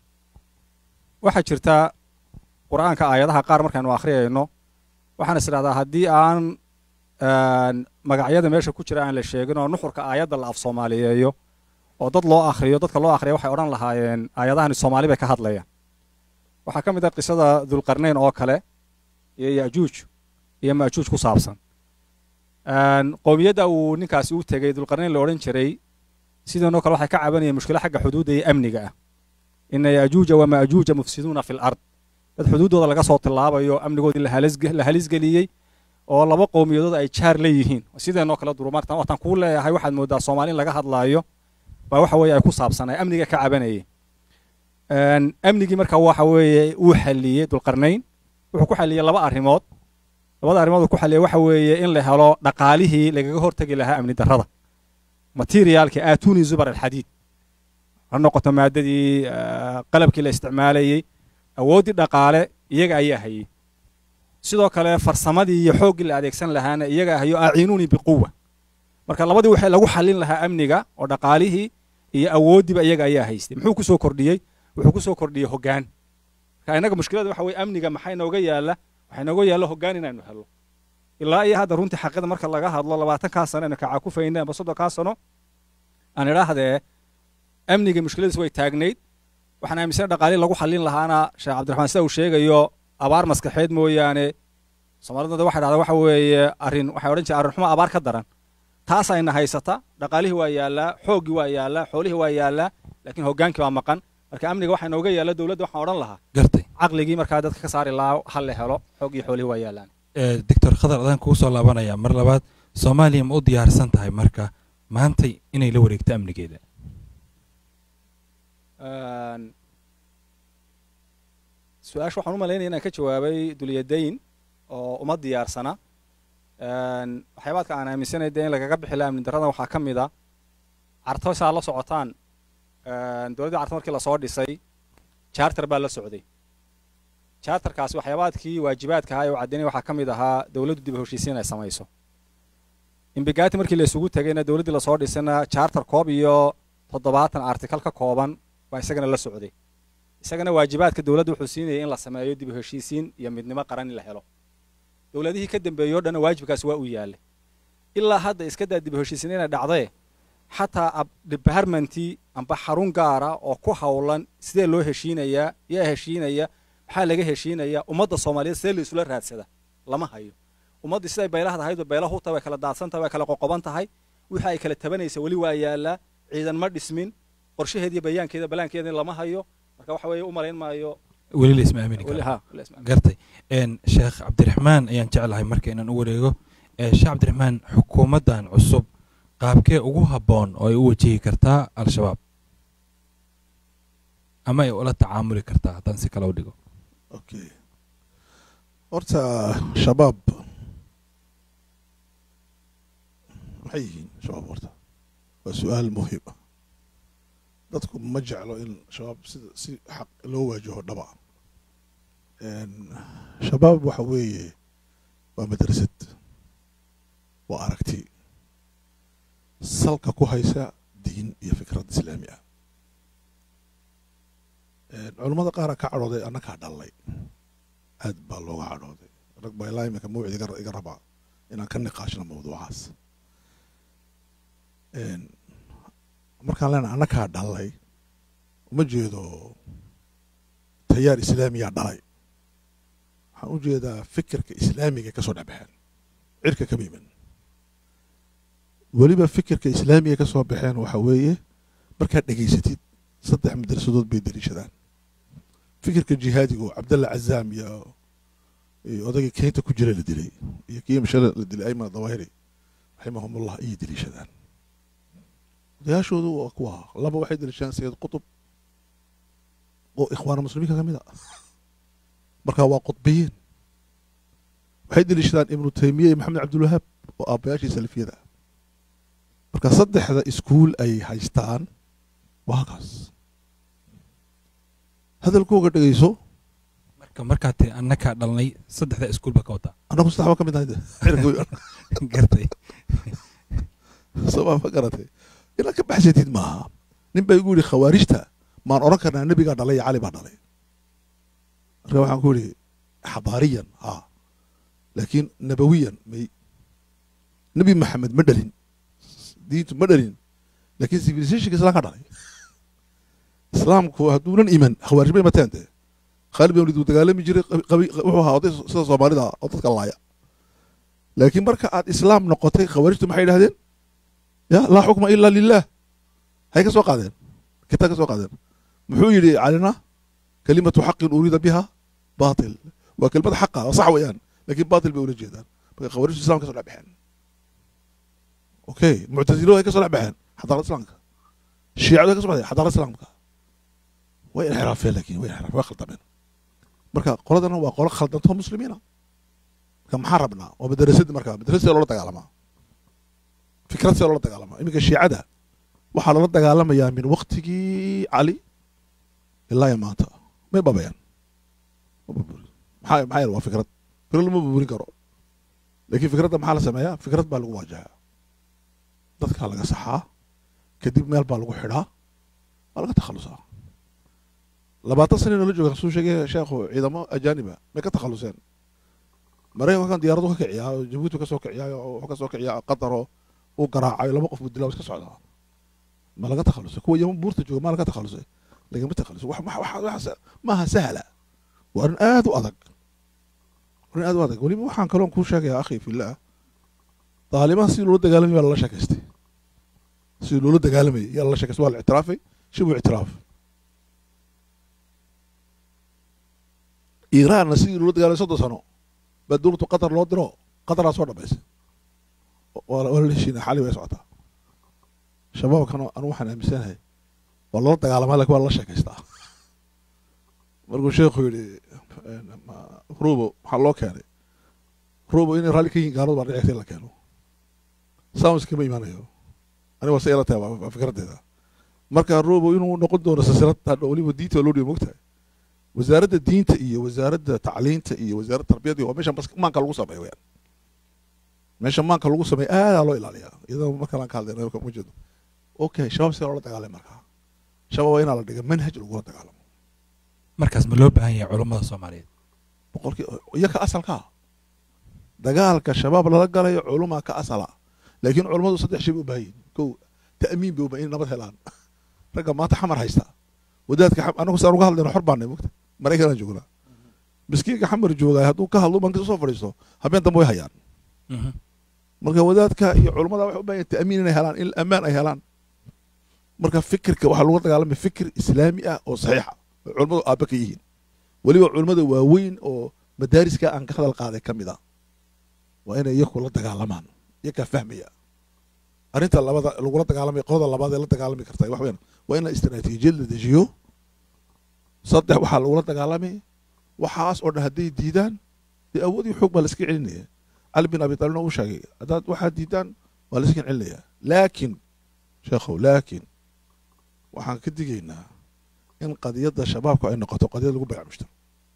waxaa jirta qur-aanka aayadaha qaar markaynu akhriyayno waxaan is idhahdaa haddii aan magacyada meesha ku jira aan la sheegin oo nuxurka aayadda la af soomaaliyeeyo oo dad loo akhriyo dadka loo akhriya waxay odhan lahaayeen aayadahani soomaali bay ka hadlayaan waxaa ka mid ah qisada dulqarnayn oo kale iyo yajuuj iyo majuuj ku saabsan qowmiyadda uu ninkaasi u tegey dulqarnayn la odhan jiray sidanoo kale waxay ka cabanayeen mushkilo xagga xuduudda iyo amniga ah ina yajuuja wamajuuja mufsiduuna fi lard dad xuduuddooda laga soo tilaabayo amnigoodii la halisgeliyey oo laba qowmiyadood ay jaar la yihiin sideenoo kale durumartan wataan kuu leeyahay waxaad moodaa soomaali in laga hadlaayo baa waxa weeye ay ku saabsanay amniga ka cabanayay amnigii marka waxa weeye uu xalliyey dulqarnayn wuxuu ku xalliyey laba arrimood labada arrimood uu ku xalliyey waxa weeye in la helo dhaqaalihii lagaga hortegi lahaa amni darrada materiaalkii aatuni zubar alxadiid ha noqoto maadadii qalabkii la isticmaalayey awooddii dhaqaale iyaga ayaa hayey sidoo kale farsamadii iyo xooggii la adeegsan lahaana iyaga hayo aciinuunii biquwa marka labadii waxay lagu xallin lahaa amniga oo dhaqaalihii iyo awooddiiba iyaga ayaa haystay muxuu ku soo kordhiyey wuxuu ku soo kordhiyey hoggaan marka innaga mushkilada waxa weye amniga maxaa inooga yaalla waxaa inooga yaalla hoggaan inaynu helno ilaa iyo hadda runtii xaqida marka laga hadlo labaatankaa sano aynu kacakufayna amba soddonkaa sano aan idhaahdee amniga mushkiladiis way taagnayd waxaan aaminsan dhaqaalihii lagu xallin lahaana sheekh cabdiraxmaan sida uu sheegayo abaar maskaxeed mooyaane soomaalidooda waxay dhahdaa waxa weeye arrin waxay odhan jireen arrin xumo abaar ka daran taas ayna haysata dhaqaalihii waa yaallaa xooggii waa yaallaa xoolihii waa yaallaa laakiin hoggaankii baa maqan marka amniga waxaa inooga yaalla dowladda waxaan odhan lahaa gartay caqligii markaa dadka ka saari lahaa ha la helo xooggii xoolihii waa yaallaan doctor khadar adaan kugu soo laabanaya mar labaad soomaaliya ma u diyaarsan tahay marka maantay inay la wareegto amnigeeda su-aasha waxaan u malaynaya inaan ka jawaabay dulyadayn oo uma diyaarsana waxyaabaadka aan aaminsanay dee in lagaga bixi laha amni darrada waxaa ka mid a carto saa la socotaan dowladdii carto markii lasoo dhisay charter baa la socday charterkaasi waxyaabaadkii waajibaadka ahaa ee u caddaynaya waxaa ka mid ahaa dowladdu dib u heshiisiin ay samayso imbigati markii la isugu tegayna dowladdii lasoo dhisayna charter koob iyo toddobaatan artikal ka kooban baa isagana la socday isagana waajibaadka dowladda wuxuu siinayay in la sameeyo dib u heshiisiin iyo midnimo qaran in la helo dowladihii ka dambeeyey o dhanna waajibkaasi waa u yaallay ilaa hadda iska daa dib u heshiisiin inay dhacdee xataa departmentii amba xarun gaara oo ku howlan sidee loo heshiinayaa yaa heshiinaya maxaa laga heshiinayaa ummadda soomaaliyeed sidee la isula raadsada lama hayo ummaddii siday beylahda ahayd beela huta way kala daadsan tahay way kala qoqoban tahay wixii ay kala tabanaysa weli waa yaallaa ciidan ma dhismin qorshaheediiyo bayaankeeda balaankeeda lama hayo marka waxa weeye u malayn maayo weli la isma aamini weli karo ha weli isma- gartay sheekh cabdiraxmaan ayaan jeclahay marka inaan u wareego sheekh cabdiraxmaan xukuumaddan cusub qaabkee ugu habboon oo ay u wajihi kartaa al-shabaab ama ay ula tacaamuli kartaa haddaan si kale u dhigo okay horta shabaab maxay yihiin shabaab horta waa su-aal muhim ah dadku ma jeclo in shabaab sida si xaq loo waajaho dhaba shabaab waxa weeye waa madrasad waa aragti salka ku haysa diin iyo fikrad islaami ah culammada qaara ka cadhooday annagaa dhallay aad baa looga cadhooday rag baa ilaa iminka mawcid iga iga rabaa inaan ka niqaashno mawduucaas markaan leenahay annakaa dhalay uma jeedo tayaar islaamiyaa dhalay waxaan u jeedaa fikirka islaamiga ka soo dhexbaxeen cirka kama iman weliba fikirka islaamiga ka soo baxeen waxa weeye markaad dhegaysatid saddex madrasadood bay daliishadaan fikirka jihaadigu cabdalla cazaam iyo iyo odaygii keynta ku jira la dilay iyo kii mashale la dilay ayman dawahiri raximahumullah ayay daliishadaan odayaashoodu waa kuwa laba waxay daliishadaan sayid qutub oo ikhwaana muslimiinka ka mid a marka waa qudbiyiin waxay daliishadaan ibnu taymiya iyo maxamed cabdulwahaab oo aabbayaashii salafiyada marka saddexda iskuul ay haystaan waa halkaas hadalkooga dhegeyso marka markaad tiri annakaa dhalnay saddexda iskuul baa ka wadaa annagu saddex ba ka mid nahay gartay sabaa ma garatay inaad ka baxsatid maaha nin baa igu yidhi khawaarijta maan odhan karnaa nebigaa dhalay iyo cali baa dhalay marka waxaan ku yidhi xadaariyan haa laakiin nabawiyan may nebi maxamed ma dhalin diintu ma dhalin laakiin civilizationka islamka dhalay islaamku hadduunan iman khawaarij bay mateen dee khaalid bin walid wuu dagaalami jiray wuxuu ahaa oday sida soomaalida oo dadka laaya laakiin marka aad islaam noqotay khawaarijtu maxay yidhahdeen ya laa xukma ila lilah hay ka soo qaadeen kitaab ka soo qaadeen muxuu yidhi calina kalimatu xaqin uriida biha batil waa kelimad xaqa oo sax weeyaan laakiin batil bay ula jeedaan marka khawaarijtu islam ka soo dhex baxeen okay muctasilo ay ka soo dhex baxeen xadaarada islaamka shiicadu ay ka soo baxeen xadaarada islaamka way inxiraafeen laakiin way inxiraafeen way khaldameen marka qoladana waa qolo khaldantoo muslimiina marka maxaan rabnaa waa madrasadii marka madrasadii loola dagaalamaa fikrad see loola dagaalamaa iminka shiicada waxaa loola dagaalamayaa min waktigii cali ilaa iyo maanta may babayaan maxaa maxaa yeele waa fikrad fikrad lama burburin karo laakiin fikradda maxaa la sameeyaa fikrad baa lagu waajahaa dadkaa laga saxaa kadib meel baa lagu xidhaa waa laga takhalusaa labaatan sana noola jooga suu sheegay sheekhu ciidamo ajaaniba may ka takhaluseen maraykankan diyaaradu ka kiciyaa oo jabuuti ka soo kiciyaa oo wuxuu ka soo kiciyaa qataroo uu garaacayo laba qof buu dilaa iska socdaa ma laga takhalusay kuwa yaman buurta jooga ma laga takhalusay lagama takhalusay wax wax maaha sahla waa arrin aad u adag arrin aad u adag weliba waxaan kaloon kuu sheegayaa akhi fillaah daalimaha sidii loola dagaalamay baa lala sheekaystay sidii loola dagaalamayay yaa lala sheekaystay waa la ictiraafay shibu ictiraaf iiraanna sidii loola dagaalamay soddon sano baa dowladdu qatar loo diro qataraa soo dhamaysay waa la heshiina xali way socotaa shabaabkana anu waxaan aaminsanahay waa loola dagaalamaa lakin waa lala sheekaystaa markuu sheekhu yidhi rubo maxaa loo keenay rubo inay raalli ka yihin gaaladu baa dhicigta in la keeno sounds kama imaanayo aniga waa se ila tahay waa fikraddeeda marka rubo inuu noqon doono silsilad hadha weliba diinta loo dhiyo mogtahay wasaaradda diinta iyo wasaaradda tacliinta iyo wasaaradda tarbiyadda waa meesha maanka lagu sameeyo weyaan meesha maanka lagu sameeyo aadaa loo ilaaliyaa iyadoo markaan ka hadlayna ma jeedo okay shabaab si loola dagaalay markaa shabaab waa inaa la dhiga manhaj lagula dagaalamo markaas ma loo baahan yahay culummada soomaaliyeed boqolkii iyo ka asalkaa dagaalka shabaab lala galayo culumaa ka asala laakiin culummadu saddex shay bay u baahan yihin kow ta'miin bay u baahan in nabad helaan ragga maanta xamar haysta wadaadka anagu saan uga hadlayno xor baanay mogta maraykanaan joognaa miskiinka xamar joogaay hadduu ka hadlo bankiisa soo fadhiisto habeen dambe way hayaan marka wadaadka iyo culummada waxay u baahan yihin ta'miin inay helaan in ammaan ay helaan marka fikirka waxaa lagu dagaalamaya fikir islaami ah oo saxiixa oo culummadu aabba ka yihiin weliba culummada waaweyn oo madaariska aan ka hadal qaaday ka mid a waa inay iyaku la dagaalamaan iyakaa fahmaya arrinta labada lagula dagaalamaya qolada labaad ee la dagaalami karta wax weyn waa in la istaraatiijiyad la dejiyo saddex waxaa lagula dagaalamay waxaas oo dhan hadday diidaan dee awood iyo xoog baa la iska celinaya cali bin abi taalibna uu sheegay haddaad waxaad diidaan waa la iska celinaya laakiin sheekhow laakiin waxaan ka digaynaa in qadiyadda shabaabku ay noqoto qadiyad lagu bayac mushtar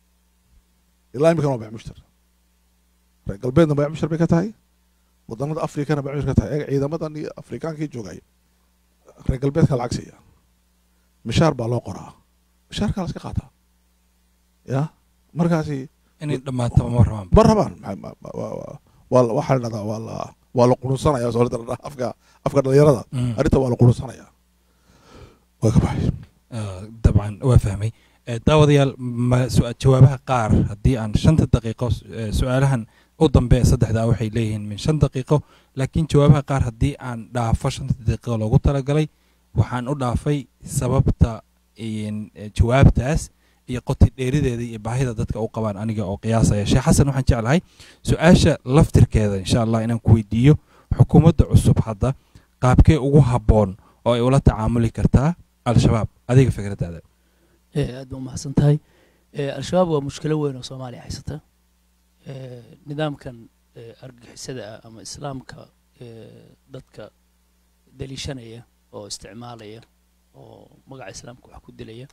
ilaa imikana waa bayac mushtar reer galbeedna bayac mushtar bay ka tahay waddanada afrikana bayac mushtar ka tahay eega ciidamadan iyo afrikaankii joogay reer galbeedka lacag siiya mishaar baa loo qoraa mishaarkaa la iska qaataa ya markaasi inay dhammaataba ma rabaan ma rabaan waa la- waxaa la dhahdaa waa la waa la qurunsanaya soomaalida la dhahaa afka afka dhalinyarada Mm. arrinta waa la qurunsanaya waa ka baxay Ah, dabcan waa fahmay Eh, daawadayaal ma su- jawaabaha qaar haddii aan shanta daqiiqo eh, su-aalahan u dambe saddexdaa waxay leeyihiin min shan daqiiqo laakiin jawaabaha qaar haddii aan dhaafo shanta daqiiqo loogu talagalay waxaan u dhaafay sababta in- eh, jawaabtaas iyo qoti dheerideeda iyo baahida dadka u qabaan aniga oo qiyaasaya sheekh xasan waxaan jeclahay su-aasha laftirkeeda insha allah inaan ku weydiiyo xukuumadda cusub hadda qaabkee ugu habboon oo ay ula tacaamuli kartaa al-shabaab adiga fikradaada Eh, aad ba umahadsan tahay Eh, al-shabaab waa mushkilo weyn oo soomaaliya haysata Eh, nidaamkan eh, argagixisada ah ama islaamka eh, dadka daliishanaya oo isticmaalaya oo magaca islaamka wax ku dilaya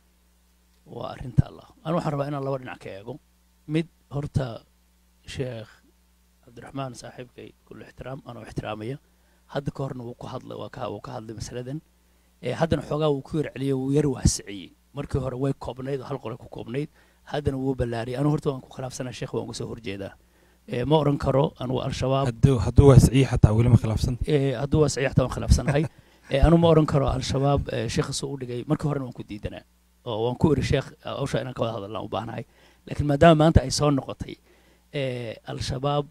waa arrinta allah anu waxaan rabaa inaan laba dhinac ka eego mid horta sheekh cabdiraxmaan saaxiibkay kullu ixtiraam anoo ixtiraamaya hadda ka horna wuu ku hadlay waa ka wuu ka hadlay masaladan Eh, haddana xoogaa wuu ku yar celiyey wuu yar waasiciyey markii hore way koobnayd oo hal qole ku koobnayd haddana wuu ballaariyay anu horta waan ku khilaafsanaa sheekh waan uga soo horjeedaa Eh, ma oran karo anugu al-shabaab hadduu hadduu waasiciye xataa weli ma khilaafsan Eh, hadduu waa saxiix waan khilaafsanahay Eh, anu ma oran karo al-shabaab eh, sheekha soo u dhigay markii horena waan ku diidanaa oo waan ku iri sheekh hawsha inaan ka wada hadallaan u baahnahay laakiin maadaama maanta ay soo noqotay eh, al-shabaab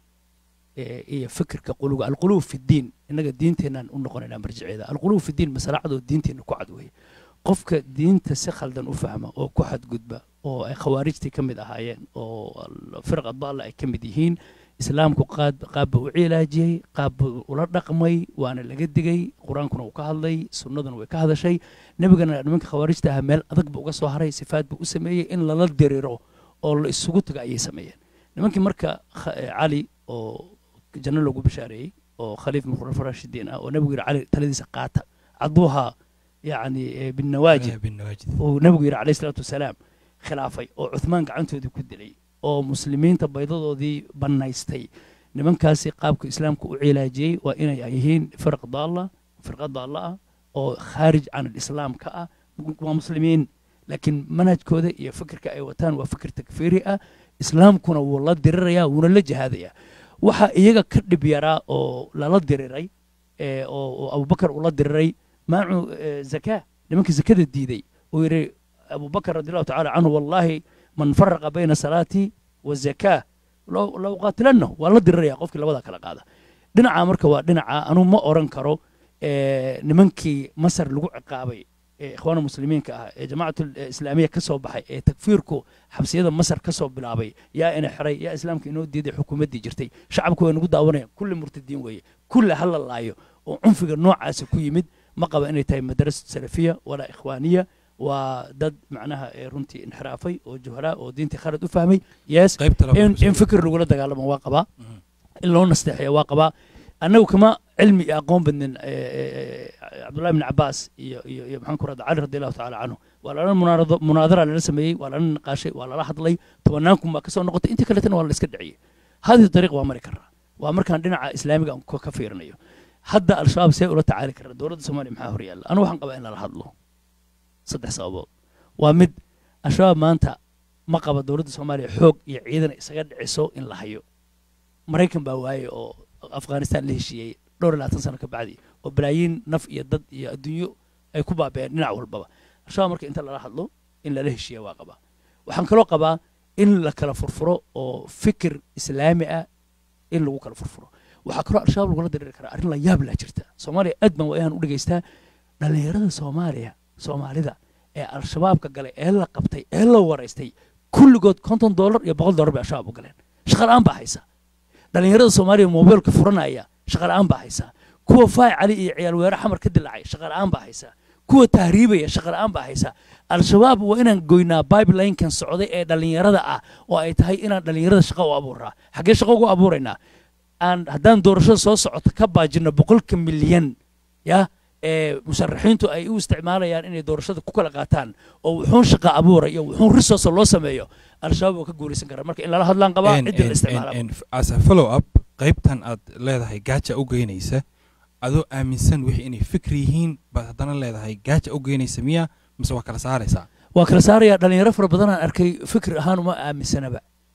eh, iyo fikirka quluga alquluub fi diin innaga diinteenaan u noqonaynaa marjiceeda alquluub fi diin masalacadoo diinteenna ku cad weeye qofka diinta si khaldan u fahma oo ku xadgudba oo ay khawaarijtii ka mid ahaayeen oo al- firqa daalla ay ka mid yihiin islaamku qaad qaabba u cilaajiyey qaabba ula dhaqmay waana laga digay qur-aankuna uu ka hadlay sunnaduna way ka hadashay nebigana nimanka khawaarijta ahaa meel adag buu uga soo haray sifaad buu u sameeyey in lala diriro oo la isugu tago ayay sameeyeen nimankii marka kha- eh, cali oo janno lagu bishaareeyey oo khaliif min khulafa raashidiin ah oo nebigu yidhi cali taladiisa qaata caduuha yacni eh, binnawaajid Eh, binnawaajid uu nabigu yidhi calayhi salaatu wasalaam khilaafay oo cuthmaan gacantoodii ku dilay oo muslimiinta baydadoodii bannaystay nimankaasi qaabka islaamka u cilaajiyey waa inay yihiin firq daalla firqa daalla ah oo khaarij can alislaam ka ah waa muslimiin laakiin manhajkooda iyo fikirka ay wataan waa fikir takfiiri ah islaamkuna wuu la dirirayaa wuuna la jihaadayaa waxa iyaga ka dhib yaraa oo lala diriray ee, oo oo abubakar ula diriray maacu eh, zakaa nimankii zakada diiday uu yidhi abubakar radi allahu tacala canhu wallahi man faraqa bayna salaatii wazakaa low low qaatilannahu waa la diriraya qofkii labada kala qaada dhinaca marka waa dhinaca anuu ma oran karo eh, nimankii masar lagu ciqaabay ee ikhwaana muslimiinka ah ee jamaacatul eh, islaamiya ka soo baxay ee takfiirku xabsiyada masar ka soo bilaabay yaa ina xiray yaa islaamka inoo diiday xukuumaddii jirtay shacabku way nagu daawanayaan kulli murtadiin weeye kulli ha la laayo oo cunfiga noocaasi ku yimid ma qaba inay tahay madrasa salafiya walaa ikhwaaniya waa dad macnaha ee runtii inxiraafay oo juhalaa oo diintii khalad u fahmay yes qaybta labaad in, ku soo- in fikir lagula dagaalamo waa qabaa Mhm. in loo nasteexeeya waa qabaa annagu kama cilmi iyo aqoon badnin eh, eh, eh, cabdullahi bn cabaas iyo iyo iyo maxaan ku rahda cali radi allahu tacaala canhu waa lala munaarado munaadara lala sameeyey waa lala niqaashay waa lala hadlay tobanaankum baa kasoo noqotay intii kaletana waa la iska dhiciyey hadii dariiq waa mari karaa waa markaan dhinaca islaamiga aan ka ka fiirinayo hadda al-shabaab see ula tacaali karaa dowladda soomaaliya maxaa hor yaalla anu waxaan qabaa in lala hadlo saddex sababood waa mid al-shabaab maanta ma qaba dowladda soomaaliya xoog iyo ciidan isaga dhiciso in la hayo maraykan baa waaye oo afghanistan la heshiiyey dhowr iyo labaatan sano ka bacdi oo balaayiin naf iyo dad iyo adduunyo ay ku baabeen dhinac walbaba al-shabaab marka inta lala hadlo in lala heshiiya waa qabaa waxaan kaloo qabaa in la kala furfuro oo fikir islaami ah in lagu kala furfuro waxaa kaloo al-shabaab lagula diriri karaa arrin la yaab laa jirta soomaaliya aad baan waa inaan u dhegaystaa dhallinyarada soomaaliya soomaalida ee al-shabaabka galay ee la qabtay ee la waraystay kulligood konton dollar iyo boqol dollar bay al-shabaab u galeen shaqa la'aan baa haysa dhallinyarada soomaaliya moobeelka furanaya shaqa la'aan baa haysa kuwa faay cali iyo ciyaal weere xamar ka dilaacay shaqa la'aan baa haysa kuwa tahriibaya shaqa la'aan baa haysa al-shabaab waa inaan goynaa bibelinkan socday ee dhallinyarada ah oo ay tahay inaan dhallinyarada shaqa u abuuraa xaggee shaqa ugu abuuraynaa aan haddaan doorashada soo socota ka baajino boqolka milyan ya ee musharaxiintu ay u isticmaalayaan inay doorashada ku kala qaataan oo wuxuun shaqa abuura iyo wuxuun risoosa loo sameeyo al-shabaab waa ka guulaysan karaa marka in lala hadlaan qabaa En- ciddii la en- isticmaala en- en- as a follow up qaybtan aad leedahay gaaja u geynaysa adoo aaminsan wixii inay fikir yihiin baad haddana leedahay gaaja u geynaysa miya mise waa kala saaraysaa waa kala saaraya dhalinyaro fara badan aan arkay fikir ahaan uma aaminsanaba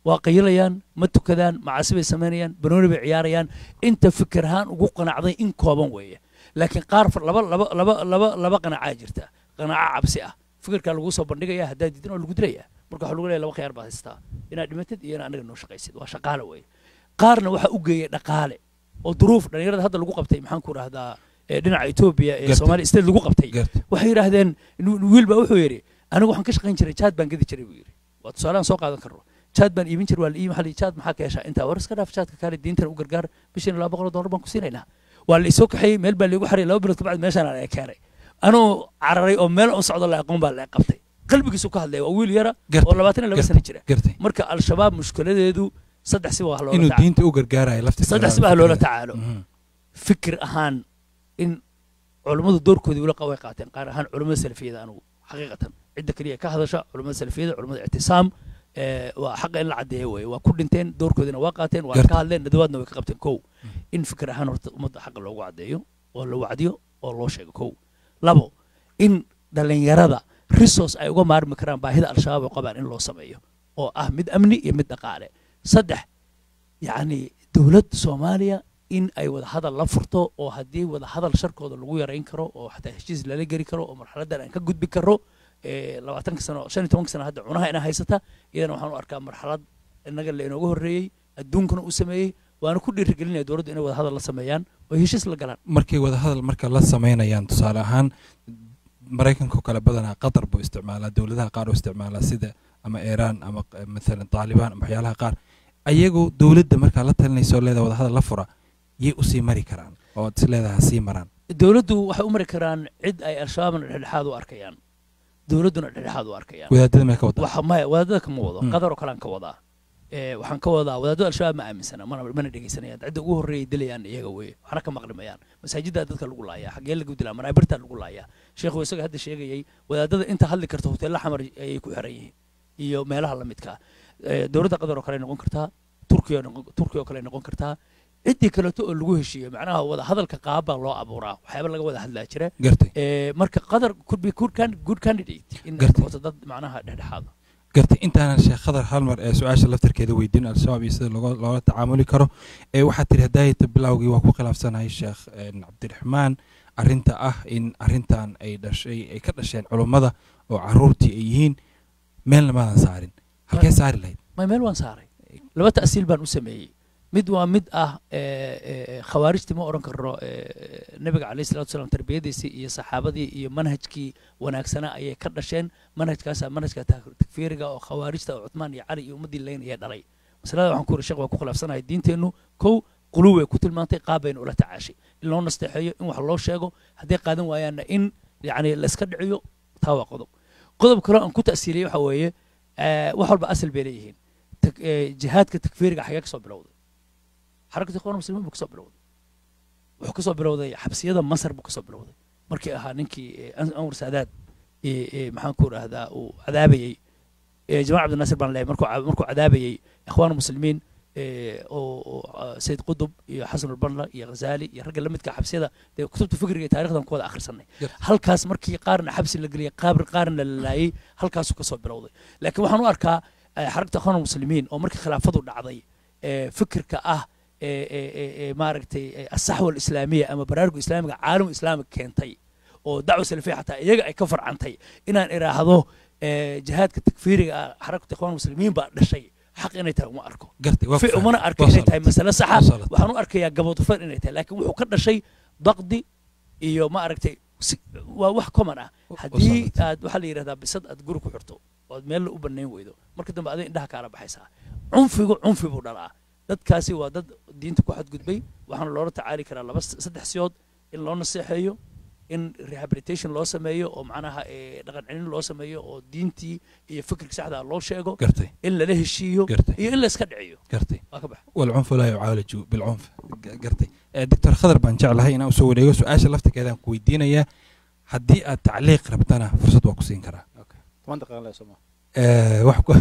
waa qayilayaan ma tukadaan macaasi bay samaynayaan banooni bay ciyaarayaan inta fikir ahaan ugu qanacday in kooban weeye laakiin qaar far- laba laba laba laba laba qanacaa jirta qanaca cabsi ah fikirkaa lagu soo bandhigaya haddaad diidin oo lagu dilaya marka waxaa lagu leeyahay laba khiyaar baad haystaa inaad dhimatid iyo inaad anaga noo shaqaysid waa shaqaale weeye qaarna waxaa u geeyay dhaqaale oo duruuf dhallinyarada hadda lagu qabtay maxaan ku rahdaa dhinaca etoobiya ee Gartay. soomaaliya state lagu qabtay garta waxay yidhaahdeen nin- wiil baa wuxuu yidhi anigu waxaan ka shaqayn jiray jaad baan gedi jiray buu yidhi waa tusaalehan soo qaadan karno jaad baan iibin jiray waa la iibin xali jaad maxaa ka heshaa intaa war iska dhaaf jaadka kaale diintan u gargaar bishiina laba boqol oo dollar baan ku siinaynaa waa la isoo kaxeeyey meel baa laigu xariyay laba bilood kabacdi meeshaan aan keenay anuu cararay oo meel u socdo la aqoon baa la qabtay qalbigiisu ka hadlaya waa wiil yara Gartay. oo labaatan iyo laba Gartay. sano jira gartay marka al-shabaab mushkiladeedu saddex si waa loola inuu tacaalo diinta u gargaarayo laftiisa saddex si baa loola tacaalo Mhm. fikir ahaan in culummadu doorkoodii ula qaway qaateen qaar ahaan culummada salafiyada anugu xaqiiqatan cidda keliya ka hadasha culummada salafiyada culummada ictisaam ee, waa xaqa in la caddeeyo weeye waa ku dhinteen doorkoodiina waa qaateen waa Garta. ka hadleen nadawaadna way ka qabteen kow in fikir ahaan horta ummadda xaqa loogu caddeeyo oo la wacdiyo oo loo sheego kow labo in dhallinyarada resource ay uga maarmi karaan baahida al-shabaab ay qabaan in loo sameeyo oo ah mid amni iyo mid dhaqaale saddex yacni dowladda soomaaliya in ay wada hadal la furto oo haddii wada hadal sharkooda lagu yarayn karo oo xataa heshiis lala geli karo oo marxaladdan aan ka gudbi karo ee, labaatanka sano shan iyo tobanka sano hadda cunaha inaa haysata iyadana waxaan u arkaa marxalad innaga la inooga horreeyey adduunkana uu sameeyey waana ku dhiirigelinaya dowladdu inay wada hadal la sameeyaan oo heshiis la galaan markay wada hadal marka la samaynayaan tusaale ahaan maraykanka oo kale badanaa qatar buu isticmaalaa dowladaha qaar oo isticmaalaa sida ama iiraan ama q- maalan taalibaan ama waxyaalaha qaar ayagu dowladda markaa la talinaysa oo leedaha wada hadal la fura yay usii mari karaan oo is leedaha sii maraan dowladdu waxay u mari karaan cid ay al-shabaabna dhexdhexaad u arkayaan dowladduna dhexdhexaad u arkayaan wadaadada mee ka wadaa waxa maya wadaadada kama wado Mm. qadar oo kalean ka wadaa ee waxaan ka wadaa wadaadada al-shabaab ma aaminsana mana mana dhegeysanayaan cidda ugu horreeyay dilayaan iyaga weeye waxna ka maqlimayaan masaajiddaa dadka lagu laayaa xaggee lagu dilaa manaabirtaa lagu laayaa sheekhu isaga hadda sheegayay wadaadada inta hadli karta hoteella xamar ayay ku xiran yihiin iyo meelaha la midka ah dowladda qadar oo kale noqon kartaa turkiya oo noqon- turkiya oo kale noqon kartaa ciddii kaleeto oo lagu heshiiyo macnaha wada hadalka qaab baa loo abuuraa waxyaaba laga wada hadlaa jira gartay Ee, marka qadar could be good, can, good candidate in ay Gartay. noqoto dad macnaha dhexdhexaada gartay intaanan sheekh khadar hal mar ee su-aasha laftarkeeda weydiin al-shabaab iyo sida looga- loola tacaamuli karo ee waxaad tiri hadaayata bilowgii waa ku khilaafsanahay sheekh een, cabdiraxmaan arrinta ah in arrintan ay dhashay ay ka dhasheen culummada oo caruurtii ay yihiin meelna maadan saarin halkee saari lahayd may meel waan saaray laba ta'siil baan u sameeyey mid waa mid ah ee, ee, khawaarijtii ma odhan karno ee, nabiga calayhi salatu wasalaam tarbiyadiisii iyo saxaabadii iyo manhajkii wanaagsanaa ayay ka dhasheen manhajkaasaa manhajka ta- takfiiriga oo khawaarijta oo cutmaan iyo cali iyo ummaddii laynaya dhalay masalada waxaan ku yiri sheekh waa ku khilaafsanahay diinteennu kow quluw way ku tilmaantay qaab baynu ula tacaashay in loo nasteexeeyo in wax loo sheego hadday qaadan waayaanna in yacni la iska dhiciyo taa waa qodob qodob kaloo aan ku ta'siiliyey waxa weeye ee, wax walba asal bay leeyihiin tak- ee, jihaadka takfiiriga xagee ka soo bilowday xarakatu ikhwan muslimiin buu ka soo bilowday wuxuu ka soo bilowday xabsiyada masar buu ka soo bilowday markii ahaa ninkii ee, An- anwar saadaad ee, ee, maxaan ku rahdaa uu cadaabayey ee, jamaal cabdinaasir baan leeyahay markuu ca- markuu cadaabayey ikhwaan muslimiin ee, oo oo, ah, sayid qutub iyo xasan ulbanla iyo ghazaali iyo ragga la midka xabsiyada dee kutubta fikriga iyo taarikhdan ku wada akhrisanay Garta. halkaas markii qaarna xabsi la geliyay qaar- qaarna la laayay halkaasuu ka soo bilowday laakiin waxaan u arkaa eh, xarakta ikhwaan muslimiin oo markii khilaafadu dhacday ee, fikirka ah ee- ee- ee- ee maaragtay ee, asaxwa alislaamiya ama baraaruga islaamiga caalamu islaamiga keentay oo dacwa salafiya xataa iyaga ay ka farcantay inaan idhaahdo ee, jihaadka takfiiriga ah xarakta ikhwaan muslimiin baa dhashay xaq inay tahay uma arko gartay waa fi ku umana fahmay. arko Waa inay tahay salatay. masale saxa Waa salatay. waxaan u arkayaa gabodufan inay tahay laakiin wuxuu ka dhashay daqdi iyo ma aragtay si- waa wax common ah haddii salatay. aad waxaa la yidhahdaa bisad aad guri ku xirto ood meel u banayn weydo marka dambe adiga indhaha kaala baxaysaa cunfigu cunfi buu dhalaa dadkaasi waa dad diinta ku xadgudbay waxaana loola tacaali karaa laba saddex siyood in loo naseexeeyo in rehabilitation loo sameeyo oo macnaha ee, dhaqan celin loo sameeyo oo diintii iyo fikirka saxda ah loo sheego gartay in lala heshiiyo gartay iyo in la iska dhiciyo gartay waa ka bax والعنف لا يعالج بالعنف ق- قرتي آه، دكتور خضر بان جعلها إن أسوي ليو سؤال لفتك هذا كويدينا يا هدي التعليق ربطنا فرصة وقسين كرا toban daqiiqan lee soma أه وحكو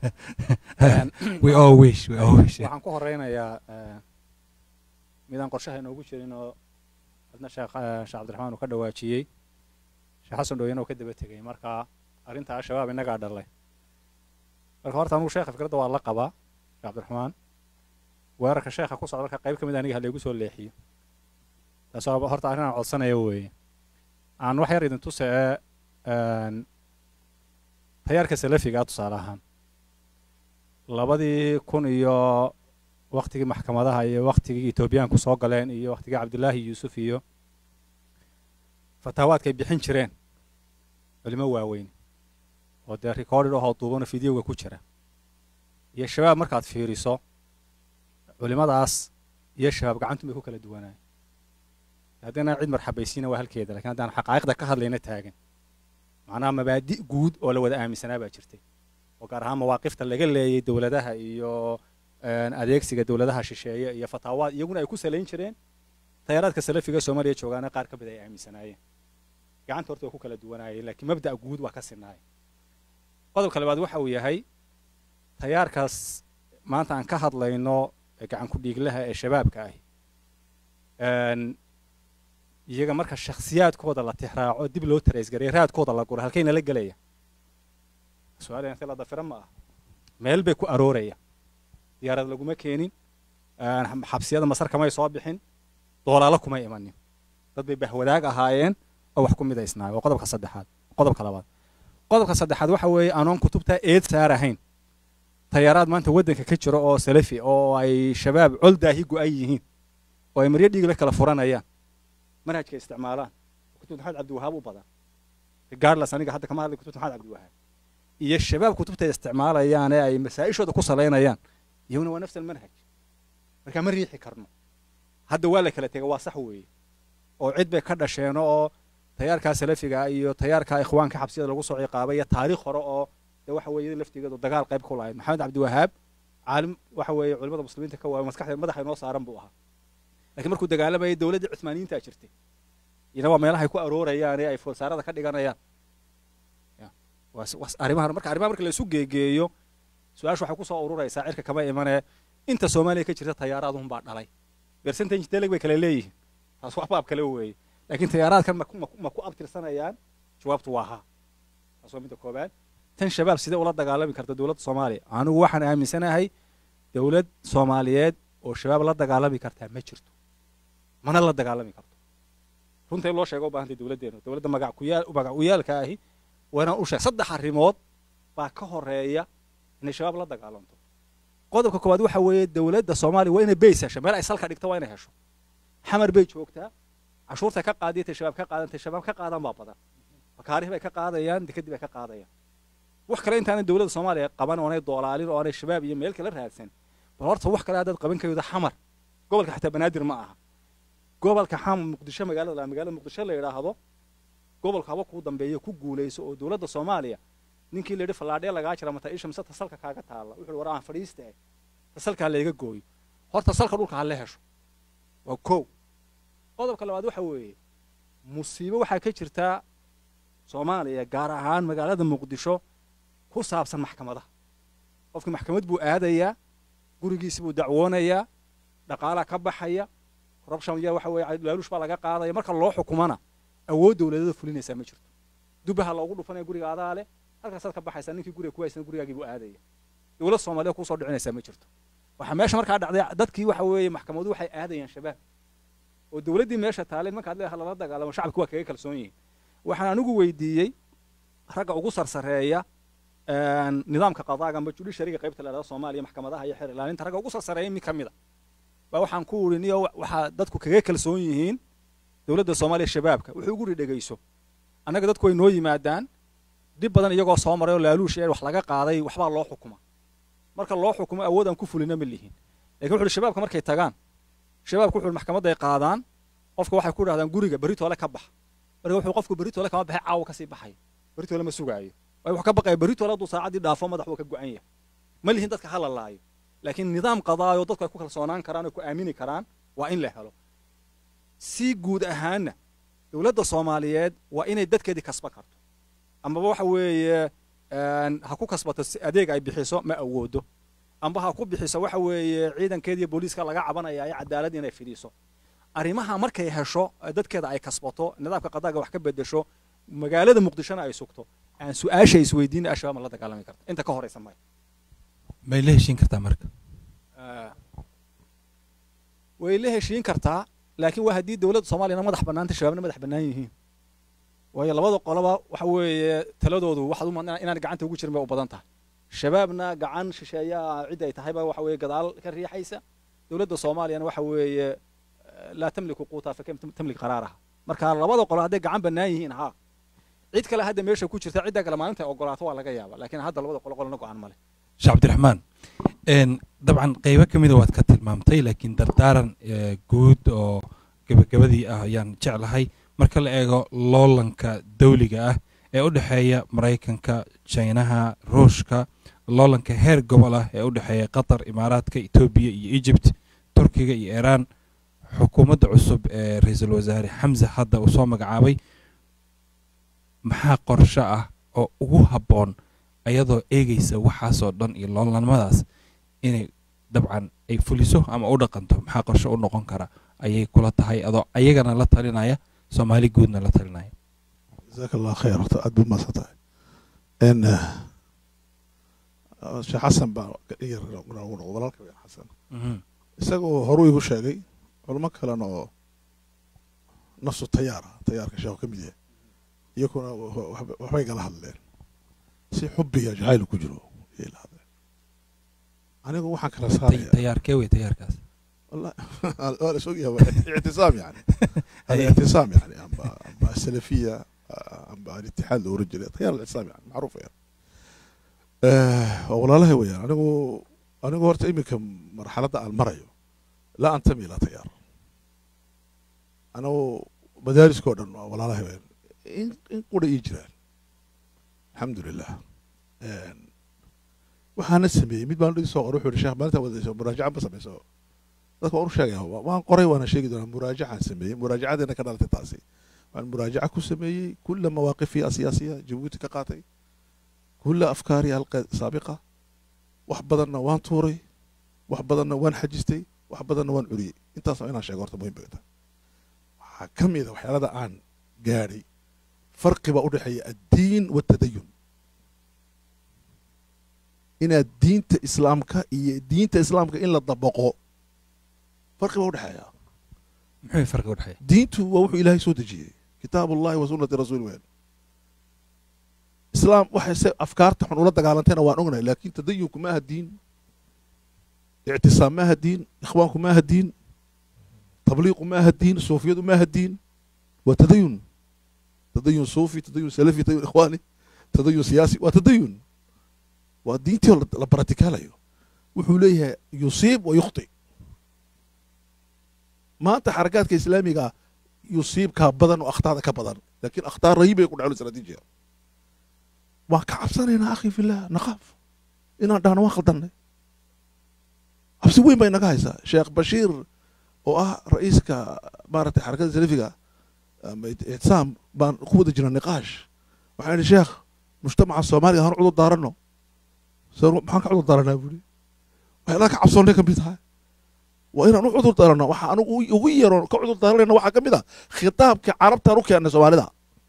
we all wish we all wish waxaan ku horeynayaa eh, midaan qorshaha inoogu jirin oo adna sheekh eh, sheekh cabdiraxmaan uu ka dhawaajiyey sheekh xasan dhooyan oo ka daba tegay marka arrinta al-shabaab innagaa dhalay marka horta anugu sheekha fikradda waa la qabaa cabdiraxmaan weerarka sheekha ku socda marka qayb ka mid aniga halaygu soo leexiyo taasoo horta arrin aan codsanayo weeye aan wax yar idin tusee tayaarka salafiga tusaale ahaan labadii kun iyo waktigii maxkamadaha iyo waktigii etoobiyaanku soo galeen iyo waktigii cabdillaahi yuusuf iyo fataawaadkay bixin jireen culimo waaweyn oo dee recorded ahoo duubano fideoga ku jira iyo shabaab markaad fiiriso culimadaas iyo shabaab gacantu bay ku kala duwanaayen haddana cid marxabaysiina waa halkeeda lakin haddaan xaqaa'iqda ka hadlayna taagan macnaha mabaadi' guud oo la wada aaminsanaa baa jirtay oo gaar ahaan mawaaqifta laga leeyay dowladaha iyo adeegsiga dowladaha shisheeye iyo fataawaad iyaguna ay ku salayn jireen tayaaraadka salafiga soomaaliya joogaana qaar ka mid ay aaminsanaayeen gacanta horta waa ku kala duwanaayeen laakiin mabda'a guud waa ka sinaaya qodobka labaad waxa uu yahay tayaarkaas maanta aan ka hadlayno gacan ku dhiiglaha ee shabaabka ahi iyaga marka shakhsiyaadkooda la tixraaco dib loo taraysgareey raadkooda la guro halkayna la gelaya su-aal inta la dafira ma ah meel bay ku arooraya diyaarad laguma keenin xabsiyada masar kamay soo bixin doolaalo kumay imanin dad bay bahwadaag ahaayeen oo wax ku midaysnaayo waa qodobka saddexaad qodobka labaad qodobka saddexaad waxa weeye anoon kutubta eed saar ahayn tayaaraad maanta waddanka ka jiro oo salafi oo ay shabaab col daahi go-an yihiin oo ay maryo dhiigle kala furanayaan manhajka isticmaalaan kutubta maxamed cabdiwahaab u badan regardless aniga hadda kama hadlay kutubta maxamed cabdiwahaab iyo shabaab kutubta isticmaalayaan ee ay masaa-ishooda ku salaynayaan iyaguna waa nafs almanhaj marka ma riixi karno hadda waa la kala tegay waa sax weeye oo cid bay ka dhasheen oo tayaarkaa salafiga iyo tayaarkaa ikhwaanka xabsiyada lagu soo ciqaabay iyo taariikh hore oo de waxa weeye laftigeedu dagaal qayb ku lahayd maxamed cabdiwahaab caalim waxa weeye culimada muslimiinta ka waayo maskaxda madaxa inoo saaran buu ahaa lakiin markuu dagaalamayay dowladdii cuthmaaniyiintaa jirtay iyana waa meelahay ku aroorayaan ee ay foolsaarada ka dhiganayaan arrimaha marka arrimaha marka la isu geegeeyo su-aasha waxay kusoo ururaysaa cirka kama imanee inta soomaaliya ka jirta tayaaraadun baa dhalay percentage deleg bay kala leeyihiin taas wax baab kale weeye laakiin tayaaraadkan ma ku abtirsanayaan jawaabtu waa ha taas waa midda koobaad tan shabaab sidee ula dagaalami karta dowladda soomaaliya anigu waxaan aaminsanahay dowlad soomaaliyeed oo shabaab la dagaalami kartaa ma jirto mana la dagaalami karto runta in loo sheega u baahantay dowladdeenu dowladda magac kuyaal magac uyaalka ahi waa inaan u sheeg saddex arrimood baa ka horeeya inay shabaab la dagaalanto qodobka koowaad waxa weeye dowladda soomaaliya waa inay beys hesho meel ay salka dhigto waa inay hesho xamar bay joogtaa cashuurtay ka qaadiyatay shabaab ka qaadantay shabaab ka qaadan baa badan makaarih bay ka qaadayaan dekadii bay ka qaadayaan wax kale intaanay dowladda soomaaliya qaban oonay doolaalin oo aanay shabaab iyo meel kala raadsan bal horta wax kale haddaad qaban kaydo xamar gobolka xataa banaadir ma aha gobolka xamar muqdisho magaalada la magaalada muqdisho la yidhaahdo gobolka haba kuu dambeeya ku guulayso oo dowladda soomaaliya ninkii la yidhi fallaadhee lagaa jira mata isha mise tasalka kaaga taalla wuxuu war aan fadhiista eh tasalka ha layga gooyo horta salka dhulka ha la hesho waa kow qodobka labaad waxa weeye musiibo waxaa ka jirtaa soomaaliya gaar ahaan magaalada muqdisho ku saabsan maxkamadaha qofkii maxkamad buu aadayaa gurigiisi buu dacwoonayaa dhaqaalaa ka baxaya corruption ya waxa weeye laaluush baa laga qaadaya marka loo xukumana awood dowladada fulinaysaa ma jirto dubaha loogu dhufanaya guriga adaa leh halkaasaad ka baxaysaa ninkii guriga ku haysana gurigaagii buu aadaya dowlad soomaaliya kusoo dhicinaysaa ma jirto waxaa meesha markaa dhacday dadkii waxa weeye maxkamadu waxay aadayaan shabaab oo dowladdii meesha taalay markaad leedahay lala dagaalamo shacabki waa kaga kalsoon yihiin waxaan anigu weydiiyey ragga ugu sarsareeya nidaamka qadaaga amba judiciaryga qaybta la dhahdo soomaaliya maxkamadaha iyo xeer ilaalinta ragga ugu sarsareeya mid ka mid a baa waxaan ku uri niyo waxaa dadku kaga kalsoon yihiin dowladda soomaaliya shabaabka wuxuu ugu dhegeyso annaga dadku way noo yimaadaan dhib badan iyagoo soo maray oo laaluush ee wax laga qaaday waxbaa loo xukuma marka loo xukumo awood aan ku fulina ma lihin lakin wuxu uhi shabaabka markay tagaan shabaabka wuxu uhi maxkamadday qaadaan qofka waxay ku dhahdaan guriga beritoole ka bax marka wuxuu qofku beritoole kama baxay caawa kasii baxay beritoole ma sugaayo waayo wuxuu ka baqaya beritoole hadduu saacaddii dhaafo madax wuu ka go-an yahay ma lihin dadka hala laayo laakiin nidaam qadaayo dadku ay ku kalsoonaan karaan oo ku aamini karaan waa in la helo si guud ahaanna dowladda soomaaliyeed waa inay dadkeedii kasba karto amaba waxa weeye ha ku kasbato adeeg ay bixiso ma awoodo amba ha ku bixiso waxa weeye ciidankeediiyo booliiska laga cabanaya ee cadaalad inay fidhiiso arrimaha markay hesho dadkeeda ay kasbato nidaamka qadaaga wax ka bedesho magaalada muqdishona ay sugto aan su-aasha isweydiina ashabaab ma la dagaalami karta inta ka horeysa maya may la heshiin kartaa marka way la heshiin kartaa laakiin waa haddii dowladda soomaaliyana madax bannaanta shabaabna madax bannaan yihiin waayo labada qoloba waxa weeye taladoodu waxaad u madnaa inaan gacanta ugu jirin bay u badan tahay shabaabna gacan shisheeyaa cidda ay tahayba waxa weeye gadaal ka riixaysa dowladda soomaaliyana waxa weeye laa tamliku quutaa fakam tamlik qaraaraha marka labada qolo hadday gacan bannaan yihiin haa cid kale hadda meesha ku jirta cidda kale maalinta ogolaato waa laga yaaba laakiin hadda labada qolo qolona go-aan male sheekh cabdiraxmaan dabcan qeybo ka mida waad ka tilmaamtay laakiin dardaaran guud oo gebagabadii ah ayaan jeclahay marka la eego loolanka dawliga ah ee u dhexeeya maraykanka jinaha ruushka loolanka heer gobol ah ee u dhexeeya qatar imaaraadka etoobiya iyo egypt turkiga iyo iiraan xukuumadda cusub ee ra-iisul wasaare xamse hadda uu soo magacaabay maxaa qorsho ah oo ugu habboon ayadoo eegaysa waxaasoo dhan iyo loolnimadaas inay dabcan ay fuliso ama u dhaqanto maxaa qorsho u noqon kara ayay kula tahay adoo ayagana la talinaya soomaali guudna la talinaya jazaaka allah khayr horta aad buu mahadsan tahay n sheekh xasan baa yar ugu noqdo walaalka weyn xasan isagoo horuu igu sheegay culamo kalena oo nafsu tayaara tayaarka sheekhu ka mid yahay iyakuna waxbay gala hadleen si xubbiga jacayl ku jiro ayay la hadleen anigu waxaan kala saaraya tayaarkee wey tayaarkaas والله انا سوق اعتصام يعني هذا اعتصام يعني اما اما السلفيه اما الاتحاد الاورنجي تيار الاعتصام يعني معروف يعني أه والله لا هو يعني انا انا هورت imika marxaladda aan marayo laa antami ilaa tayaar anagu madaariskoo dhan waa walaalahay weyn in in qura ii jiraan alxamdulilah waxaana sameeyey mid baan soo qoray wuxuu yihi sheekh maalinta wadayso muraajaca ma samayso dadka waan u sheegaya waan qoray waana sheegi doonaa muraajacaan sameeyey muraajacadeena ka dhalatay taasi waan muraajaca ku sameeyey kula mawaaqifiya siyaasiya jabuuti ka qaatay kula afkaari halqeed saabiqa wax badanna waan tuuray wax badanna waan xajistay wax badanna waan curiyey intaas waa inaan sheego horta muhim bay tahay waxaa ka mid a waxyaalada aan gaadhay farqi baa u dhexeeya addiin watadayun inaad diinta islaamka iyo diinta islaamka in la dabaqo farqi baa udhexeeya muxuu farqi u dhexeeya diintu waa wuxuu ilaahay soo dejiyey kitaab ullahi wa sunnati rasuuli weyn islaam waxay se afkaarta xun ula dagaalantayna waan ognahay laakin tadayunku maaha diin ictisaam maaha diin ikhwaanku maaha diin tabliiqu maaha diin suufiyadu maaha diin waa tadayun tadayun suufi tadayun salafi tadayun ikhwaani tadayun siyaasi waa tadayun waa diintii oo la baratikaalayo wuxuu leeyahay yusiib wa yukhti maanta xarakaadka islaamiga yusiibkaa badan oo akhtaada ka badan laakiin akhtaar rahiib ay ku dhaclo istaraatiijiya waan ka cabsanaynaa akhi fillah naqaaf inaan dhahno waan khaldannay cabsi weyn bay naga haysaa sheekh bashiir oo ah ra'iiska maaragtay xarakada salafiga ama ictisaam baan ku wada jirna niqaash waxaan idhi sheekh mujtamaca soomaaliga hanu cudur daarano maxaan ka cudur daaranaa buuri waxyaalaha ka cabsoonnay ka mid tahay waa inaan u cudur daarano waxa anigu ugu yaroon ka cudur daaranayna waxaa ka mid ah khitaabka carabtaan u keennay soomaalida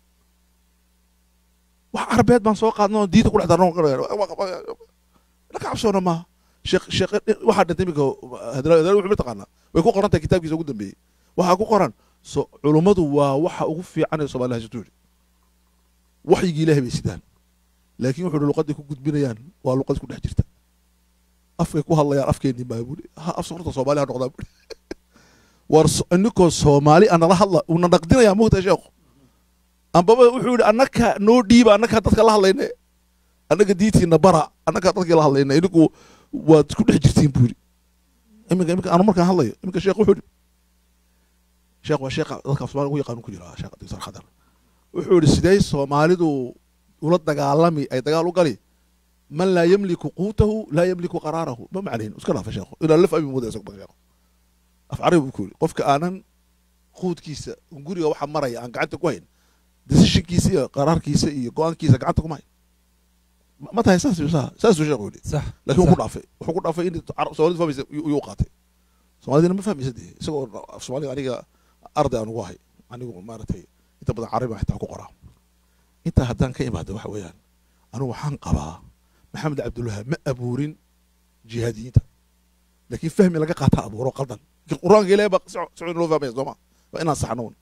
wax carabeed baan soo qaadna oo diinta ku dhex darno la ka cabsoona maaha sheekh sheekh waxaa dhintay iminka hadal wuxuu mataqaanaa way ku qoran tahay kitaabkiisa ugu dambeeyey waxaa ku qoran so culummadu waa waxa ugu fiican ee soomaalida haysato yidhi waxyigii ilaahay bay sidaan laakiin wuxuu luqadii ku gudbinayaan waa luqad ku dhex jirta afkay ku hadlayaan afkeennii baa buuri ha af horta soomaali ha noqdaa buuri war ininkoo soomaali anala hadla una naqdinayaa mugta sheekhu ambaba wuxuu yidhi annaka noo dhiiba annakaa dadka la hadlayne annaga diintiina bara annakaa dadkii la hadlayna ininku waad ku dhex jirtiin buu yidhi iminka iminka anu markaan hadlayo iminka sheekh wuxuu yidhi sheekh waa sheekha dadka soomaali ugu yaqaanu ku jira sheekh doctor khadar wuxuu yidhi sidee soomaalidu ula dagaalami ay dagaal u gali man laa yamliku quutahu laa yamliku qaraarahu ma macnayn iska dhaafa sheekhu ilaa laf abi mooda isagu sheekhu af carabi buu ku yidhi qofka aanan quudkiisa guriga waxa maraya aan gacanta ku hayn decisionkiisa iyo qaraarkiisa iyo go-aankiisa gacanta kuma hayn ma tahay saas saasuu sheekhu yidhi sax laakiin wuu ku dhaafay wuxuu ku dhaafay in soomalidu fahmaysa yuu qaatay soomaalidina ma fahmaysa dee isagoo af soomaaliga aniga arday aan ugu ahay anigu maaragtay inta badan carabi baan xitaa ku qoraa intaa haddaan ka imaado waxa weeyaan anigu waxaan qabaa maxamed cabdulwahaab ma abuurin jihaadiyiinta laakiin fahmi laga qaata abuuro qaldan laakiin qur-aanka ilahay baa si si loo fahmaya sooma waa inaan saxno un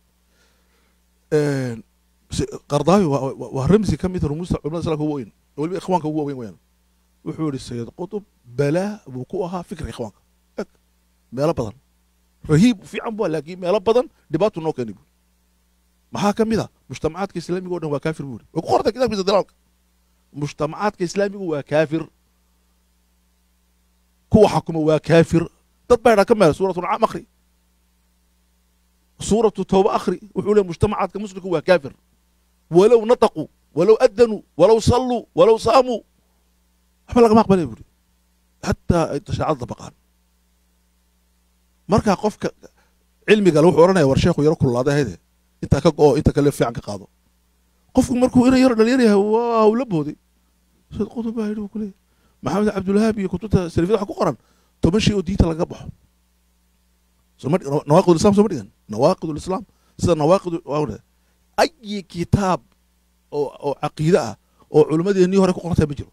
qardaawi waa waa- waa ramsi ka mid rumuusta culimada islaamka ugu weyn weliba ikhwaanka ugu waaweyn weyaan wuxuu yihi sayid qutub balaa buu ku ahaa fikirka ikhwaanka eg meelo badan rahiib fiican bu laakiin meelo badan dhibaatu noo keeni bu maxaa ka mid a mujtamacaadka islaamiga o dhan waa kaafir buu yidhi way ku qortay kitaabkiisa dalaalka mujtamacaadka islaamigu waa kaafir kuwa xakuma waa kaafir dad baa idhaa ka meel suuratu nacaam akhri suuratu tawba akhri wuxuu leeyahy mujtamacaadka muslimku waa kaafir walow nataquu walow adanuu walow salluu walow saamuu waxba lagama aqbalaya buuri hataa ay shaacada dabaqaan marka qofka cilmiga le wuxuu odhanaya war sheekhu yaro kululaaday hayde intaa ka go-o inta kale fiican ka qaado qofku markuu ina yaro dhalinyar yahay waa hawla booday sayd qutub baa yidhi buu kuleeyahy maxamed cabdulwahaab iyo kutubta salafiyada waxa ku qoran toban shay oo diinta laga baxo soma nawaaqid islam soo ma dhigan nawaaqid lislaam sida nawaaqid ayi kitaab oo oo caqiide ah oo culimmadeennii hore ku qorantay ma jiro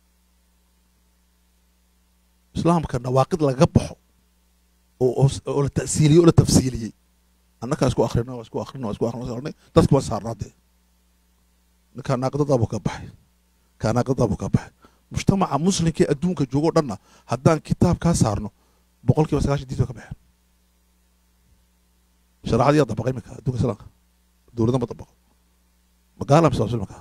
islaamka nawaaqid laga baxo oo oo- oo la ta'siiliyey oo la tafsiiliyey annakaa isku akhrina waa isku akhrina waa isku akhrina waa isku akhrina dadki waan saarnaa dee ninkaa naaqidadaabuu ka baxay kaa naaqidadaabuu ka baxay mujtamaca muslimka ee adduunka joogo o dhanna haddaan kitaab kaa saarno boqol kiiba sagaashan diinta way ka baxeen shareecadii yaa dabaqay iminka adduunka islaamka dowladan ma dabaqo magaala mise waa muslimka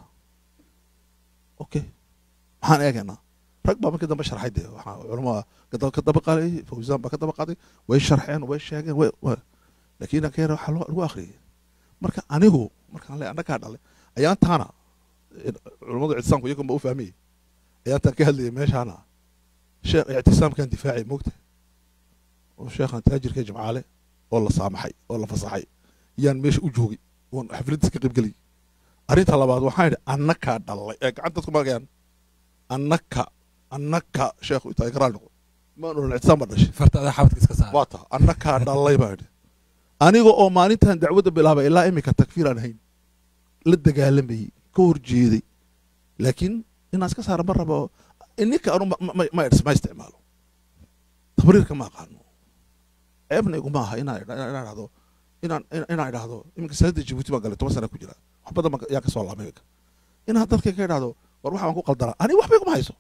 okay maxaan eegaynaa rag baa markii dambe sharxay dee waxaa culamaa ka- ka daba qaaday fawzaan baa ka daba qaaday way sharxeen way sheegeen way way- laakiin inaan ka yara waxaa loo- lagu akhriyay marka anigu markaan le annagaa dhalay ayaan taana culammadu ictisaamku iyagun ba u fahmayay ayaan taan ka hadlayay meeshaana sheekh ictisaamkan difaacay moogta oo sheekhan taajirka jimcaale oo la saamaxay oo la fasaxay yaan meesha u joogay oon xafladiis ka qaybgelay arrinta labaad waxaan idhi annakaa dhalay ee gacanta dadku maagayaan annaka annaka sheekhu intaa ka raali noqo maan odhan ictisaam baa dhashay farta adaa xabadka iska saara waa ta annakaa dhalay baa idhi aniga oo maalintan dacwadda bilaabay ilaa iminka takfiir aan hayn la dagaalamayey ka horjeeday laakiin inaan iska saara ma rabo ininka anu ma- ma- ma ma isticmaalo tabriirka ma aqaano ceebna iguma aha inaan idha- inaan idhahdo inaan inaan- inaan idhahdo iminka sanadda jabuuti baan galay toban sana ku jira wax badan baan ka- yaa ka soo laabay iminka inaan dadka ka idhahdo war waxa waan ku qaldanaa aniga waxba iguma hayso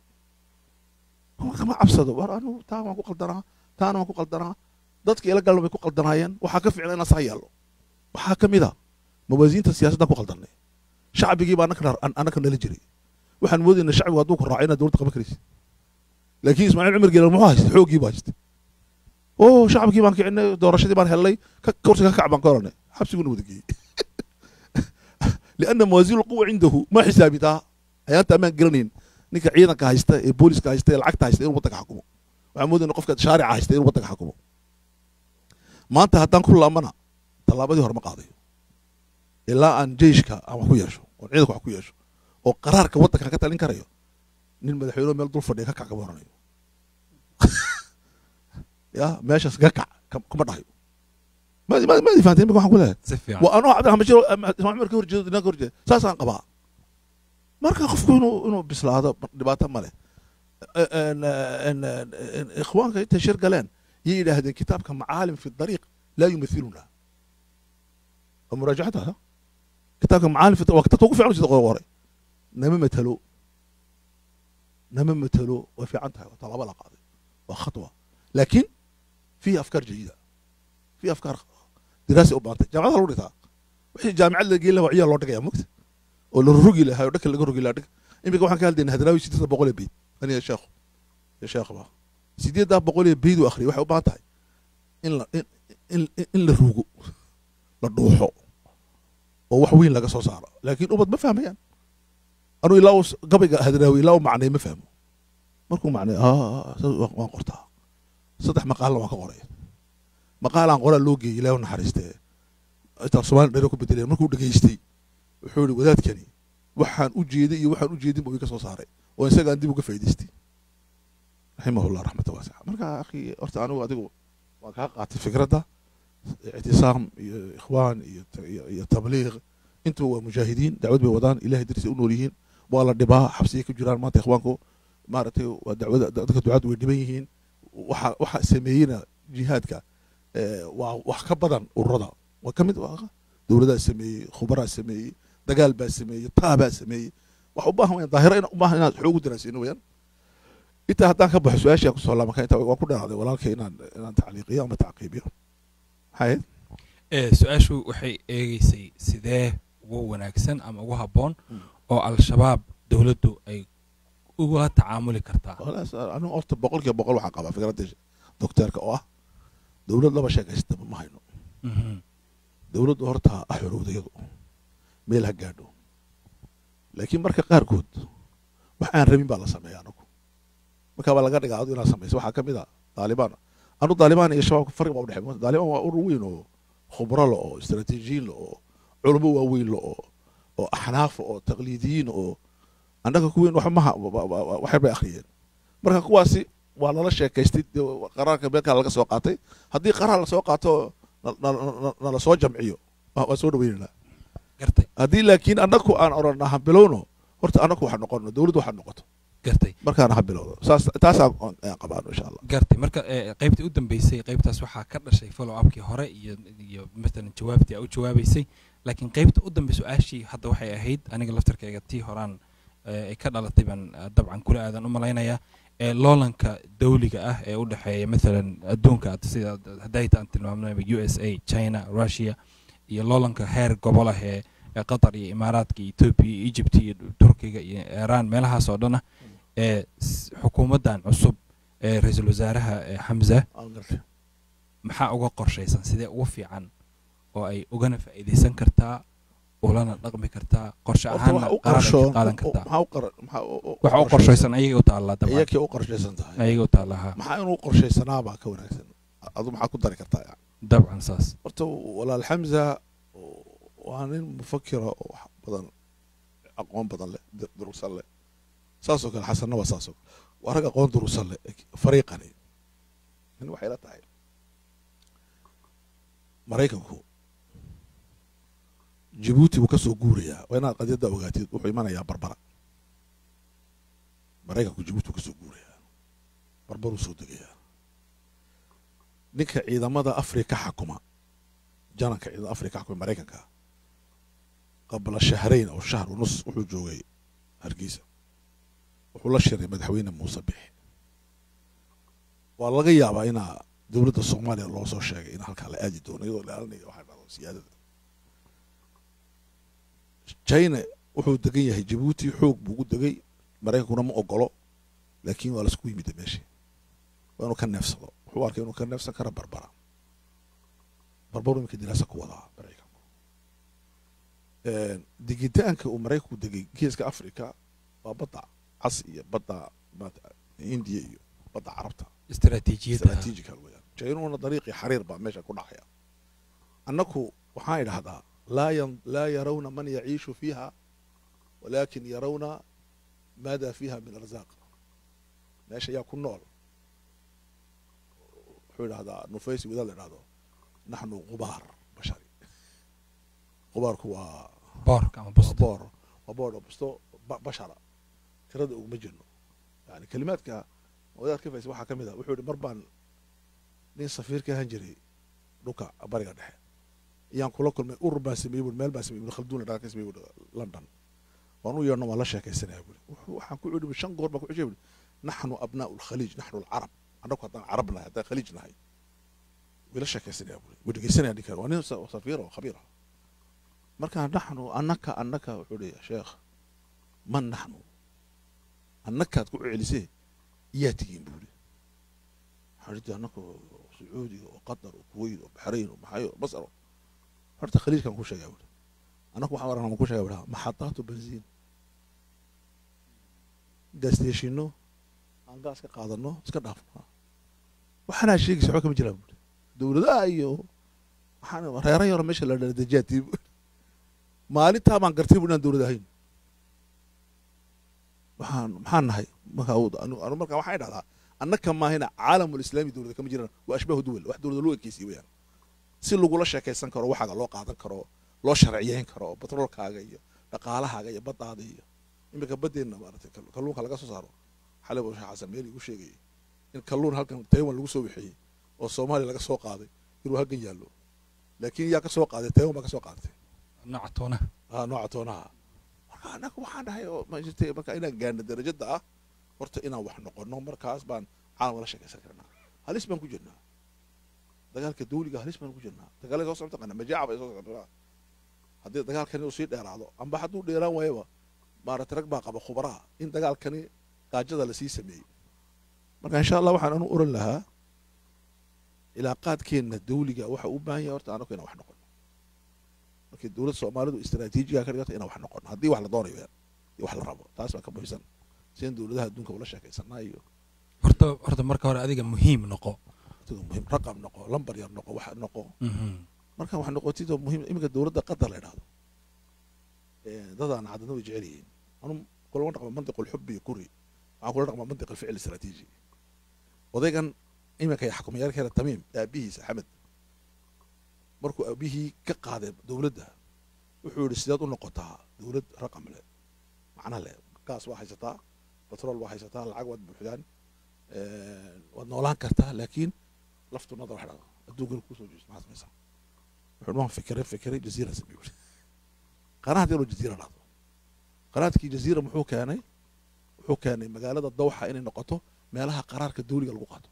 kama cabsado war anu taa waan ku qaldanaa taana waan ku qaldanaa dadka ila galna bay ku qaldanaayeen waxaa ka ficna inaan sax yeelno waxaa ka mid a mawaasiinta siyaasaddan ku qaldanay shacbigii baa annaka annaka nala jiray waxaan moodayna shacbigu hadduu ku raaco inaad dowladda qaban karaysid laakiin ismaaciil cumar geelal muxuu haystay xooggii baa haystay oo shacabkii baan kicinay doorashadii baan helnay ka kursiga ka kac baan ka oranay xabsiguna wada geeyey lianna mawaasiin lquwa cindahu ma xisaabitaa ayaanta amaan garanayn ninka ciidanka haysta ee booliska haysta ee lacagta haysta inuu waddanka xakumo waxaan moodayna qofka shaarica haysta inuu waddanka xakumo maanta haddaan ku laamana tallaabadii hore ma qaadayo ilaa aan jeyshka aan wax ku yeesho oon ciidanka wax ku yeesho oo qaraarka waddankan ka talin karayo nin madaxweyne meel dul fadhiya ka kac kama oranayo ya meeshaas ka kac kam- kuma dhahayo maadi maadi maadi fahanteen imika waxaan ku leeyahay si fiican waa anoo cabdiraxmaan bashir oo- ama ismaaiil cumar ka horjeedo dinaan ka horjeedo saasaan qabaa marka qofku inuu inuu bislaado dhibaato male ikhwaanka intay shir galeen yay yidhaahdeen kitaabka macaalim fi dariiq laa yumathiluna waa muraajacada ha kitaabka macaalim fi waa kitaabka ugu fiican sida qoray nama matalo nama matalo way fiican tahay waa tallaabo la qaaday waa khatwa laakiin fiihi afkaar jayida fiihi afkaar diraasi u baantay jaamacada lagu dhigtaa wixii jaamicad la geyn lahaa waa ciyaal loo dhigaya mogta oo la rogi lahaa oo dhaka laga rogi lahaa dhaka iminka waxaan ka hadlaynaa hadraawi sideedda boqol ee beyd aniga sheekhu iyo sheekhba sideeddaa boqol ee beyd uu akhriyay waxay u baahan tahay in la in in in la rugo la dhuuxo oo wax weyn laga soo saaro laakiin ubad ma fahmayaan anuu ilaa uu s- gabayga hadraawi ilaa uu macnay ma fahmo markuu macnay "Ah, saas waan waan qortaa saddex maqaalna waan ka qoray maqaalaan qoraa loo geeyey ilaahu naxariistee intaan soomaali dheero ku bedelay markuu dhegaystay wuxuu yihi wadaadkani waxaan u jeeday iyo waxaan u jeedin buu iga soo saaray oo isagaan dib uga faa'idaystay raximahullah raxmata waasica marka akhi horta anigu adigu waan kaa qaatay fikradda ictisaam iyo ikhwaan iyo iyo, iyo tabliiq intuba waa mujaahidiin dacwad bay wadaan ilahay darsi u nool yihiin waa la dhibaa xabsiyay ku jiraan maanta ikhwaanku maaragtay waa dacwada dadka ducaadu way dhiban yihiin waxa waxa sameeyeyna jihaadka eh, waa wax ka badan ururada waa ka mid waa dowladaa sameeyey khubaraa sameeyey dagaal baa sameeyey taabaa sameeyey wax u baahan wayaan daahiro ina u baahan inaad xoog u daraasino wayaan intaa haddaan ka baxo su-aashii aan kusoo laabanka intaa waa ku dheeraaday walaalkay inaan inaan tacliiqiyo ama tacqiibiyo maxay ahayd ee su-aashu waxay eegeysay sidee ugu wanaagsan ama ugu habboon Mm. oo al-shabaab dowladdu ay ugula tacaamuli kartaa walaas anigu horta boqol kiiba boqol waxaan qabaa fikradda docteerka oo ah dowlad laba sheekaystaba ma hayno Mhm. dowladdu horta ha xorowda iyadu meel ha gaadho laakiin marka qaarkood wax aan rabin baa la sameeya anagu markaa baa laga dhigaa adu inaad samayso waxaa ka mid a daalibaan anu daalibaan iyo shabaabka farqi baa udhexey daalibaan waa urur weyn oo khubro le oo istaraatiijiyiin le oo culamo waaweyn le oo oo axnaaf oo taqliidiyiin oo annaga kuweyn wax maha waxyar bay akhriyeen marka kuwaasi waa lala sheekaystay dee qaraarka meelkaa laga soo qaatay haddii qaraar lasoo qaato na- na- na- nala soo jamciyo waa waa soo dhaweynayna gartay haddii laakiin annaku aan odhanna ha bilowno horta annaku waxa noqono dowladdu waxa noqoto gartay markaana ha bilowdo saas taasaan aan qabaano insha allah gartay marka ee, qaybtii u dambeysay qaybtaas waxaa ka dhashay follow upkii hore iyo iyo matalan jawaabtii aa u jawaabeysay laakiin qaybta u dambe su-aashii hadda waxay ahayd aniga laftarkayga tii horaan ee, ay ka dhalatay baan ah, dabcan kula aadan u malaynayaa ee loolanka dawliga ah ee u dhexeeya matalan adduunka ad- sida hadayta aan tilmaamnayba u s a china russia iyo loolanka heer gobol ah ee ee qatar iyo imaaraadka iyo etoobiya iyo egypt iyo turkiga iyo iiraan meelahaas oo dhan ah ee s- xukuumaddan cusub ee ra-iisul wasaaraha ee xamza aan gartay maxaa uga qorshaysan sidee ugu fiican oo ay ugana faa'iidaysan kartaa ulana dhaqmi kartaa qorshe horta ahaanna waxa u qaar ay qorshoon ka qaadan kartaa maxaa u qara maxaa u- u- waxa u qorshaysan ayagay u taallaa dabcan iyakii u qorshaysan tahay ayagay u taallaa maxaa inuu qorshaysanaa baa ka wanaagsan adu maxaa ku dari kartaa yani dabcan saas horta walaal xamza waa nin mufakira oo wax badan aqoon badan leh dur- durugsan leh saasoo kale xasanna waa saasoo kale waa rag aqoon durugsan leh fariiqani nin waxay la tahay maraykanku jibuuti buu ka soo guurayaa waa inaad qadiyadda ogaatid wuxuu imanayaa barbara maraykanku jibuuti buu ka soo guurayaa barbaruu soo degayaa ninka ciidamada afrika xakuma jananka ciidamada afrika xakuma maraykanka qabla shahrayn aw shahr nus wuxuu joogay hargeysa wuxuu la shiray madaxweyne muuse bixi waa laga yaabaa inaa dowladda soomaaliya loo soo sheegay in halkaa la aadi doono iyadoo ilaalinaya waxaa dhahdo siyaadada china wuxuu degan yahay jabuuti xoog buu ugu degay maraykankuna ma ogolo laakiin waa lasku yimida meesha waa inuu ka neefsado wuxuu arkay inuu ka neefsan kara barbara barbaru iminka diraasa ku wadaa maraykanku digitaanka uu maraykanku degay geeska africa waa badda cas iyo badda maata indiya iyo badda carabta istaraatiijiyadda strategical weeyaan jaynuna dariiqii xariir baa meesha ku dhacaya annaku waxaan idhahdaa laa yan laa yarawna man yaciishu fiiha walaakin yarawna maada fiiha min arzaaq meesha yaa ku nool wuxuu idhahdaa nufaysi wadaad la idhahdo naxnu qubaar bashari qubaarku waa boorka ama waa busta boor waa boor oo busto ba- bashara tirada uguma jirno yani kelimaadka wadaad ka faysa waxaa ka mid ah wuxuu yihi mar baan nin safiir ka ahaan jiray dhulka bariga dhexe iyaan kula kulmay urur baan sameeyey bui meel baan sameeyey ibn khalduun la ka sameeyey bui london waan u yeedhno waan la sheekaysanaya bui wuxuu- waxaan ku idhi shan goor baan ku cishay bui naxnu abnaa'u lkhaliij naxnu alcarab annagu haddaan carab nahay haddaan khaliij nahay way la sheekaysanaya bui way dhegeysanaya ninkan waa nin sa- safiir oo khabiir ah markaa naxnu annaka annaka wuxuu ihi sheekh man naxnu annakaad ku celisee iyaa tigiin buuri waxaan idhi annaka oo sacuudiga oo qatar oo kuwait oo baxrayn oo maxayo oo masar oo horta khaliijkan ku sheegaa buuri annaku waxaan aragna ma ku sheegaa buuri maxadaatu benziin gaasdeeshino aan gaas ka qaadano iska dhaafno waxaanaa sheegaysa waxba kama jiraan buuri dowladaha iyo waxaan reera yaro meesha la dhaladejaati maalintaa baan gartay bu inaan dowlad ahayn waxaan maxaan nahay marka anu anu marka waxaan idhahdaa annaka maahina caalamul islaami dowlada kama jiraan waa ashbaahu duwal wax dowlada loo ekeysiye weyaan si lagula sheekaysan karo waxaaga loo qaadan karo loo sharciyeyn karo batroolkaaga iyo dhaqaalahaaga iyo baddaada iyo iminka baddeenna maaragtay kal- kalluunka laga soo saaro xalay buu sheekh xasan meel igu sheegayay in kalluun halkan taiwan lagu soo wixeeyey oo soomaaliya laga soo qaaday inuu halkan yaallo laakiin yaa ka soo qaaday taiwan baa ka soo qaadatay nooca toona ah nooca toonaha marka annaga waxaan dhahay oo ma jirtay marka inaan gaarno darajada ah horta inaan wax noqono markaas baan caalam la sheekaysan karnaa halis baan ku jirnaa dagaalka dawliga halis baan ku jirnaa dagaalada soo socota qana majaaca bay soo socota haddii dagaalkani uu sii dheeraado amba hadduu dheeraan waayaba maaragtay rag baa qaba khubaraha in dagaalkani gaajada lasii sameeyey marka insha allah waxaan anu oran lahaa ilaaqaadkeenna dawliga waxa u baahan yahay horta anagu inaan wax noqono markii dowladda soomaalidu istaraatiijiga ka dhigata inaan wax noqono haddii wax la doonayo iyo wax la rabo taas baa ka muhiimsan sideen dowladaha adduunka ula sheekaysanaa iyo horta horta marka hore adiga muhiim noqo sidoo muhiim raqam noqo lambar yar noqo wax noqo Mhm. marka wax noqotidoo muhiim iminka dowladda qatar la idhahdo dadaan cadadna way jecel yihiin anu kulama dhaqma mantiq alxubi iyo kuri waxaan kula dhaqmaa mantiq alficil istaraatiiji odaygan iminka xakumayaalkeena tamiim aabihiisa axmed markuu aabihii ka qaaday dowladda wuxuu yidhi sideed u noqotaa dowlad raqam leh macna leh gaas waa haysataa batrool waa haysataa lacag waad buuxdaan waad noolaan kartaa laakiin laftu nadar wax dhaqo adduunkan kusoo jeesto maxaad samaysaa wuxuu waan fikiray fikiray jaziira sameey wuxuu qanaad yaroo jaziira dhahdo qanaadkii jaziira muxuu keenay wuxuu keenay magaalada dawxa inay noqoto meelaha qaraarka dawliga lagu qaato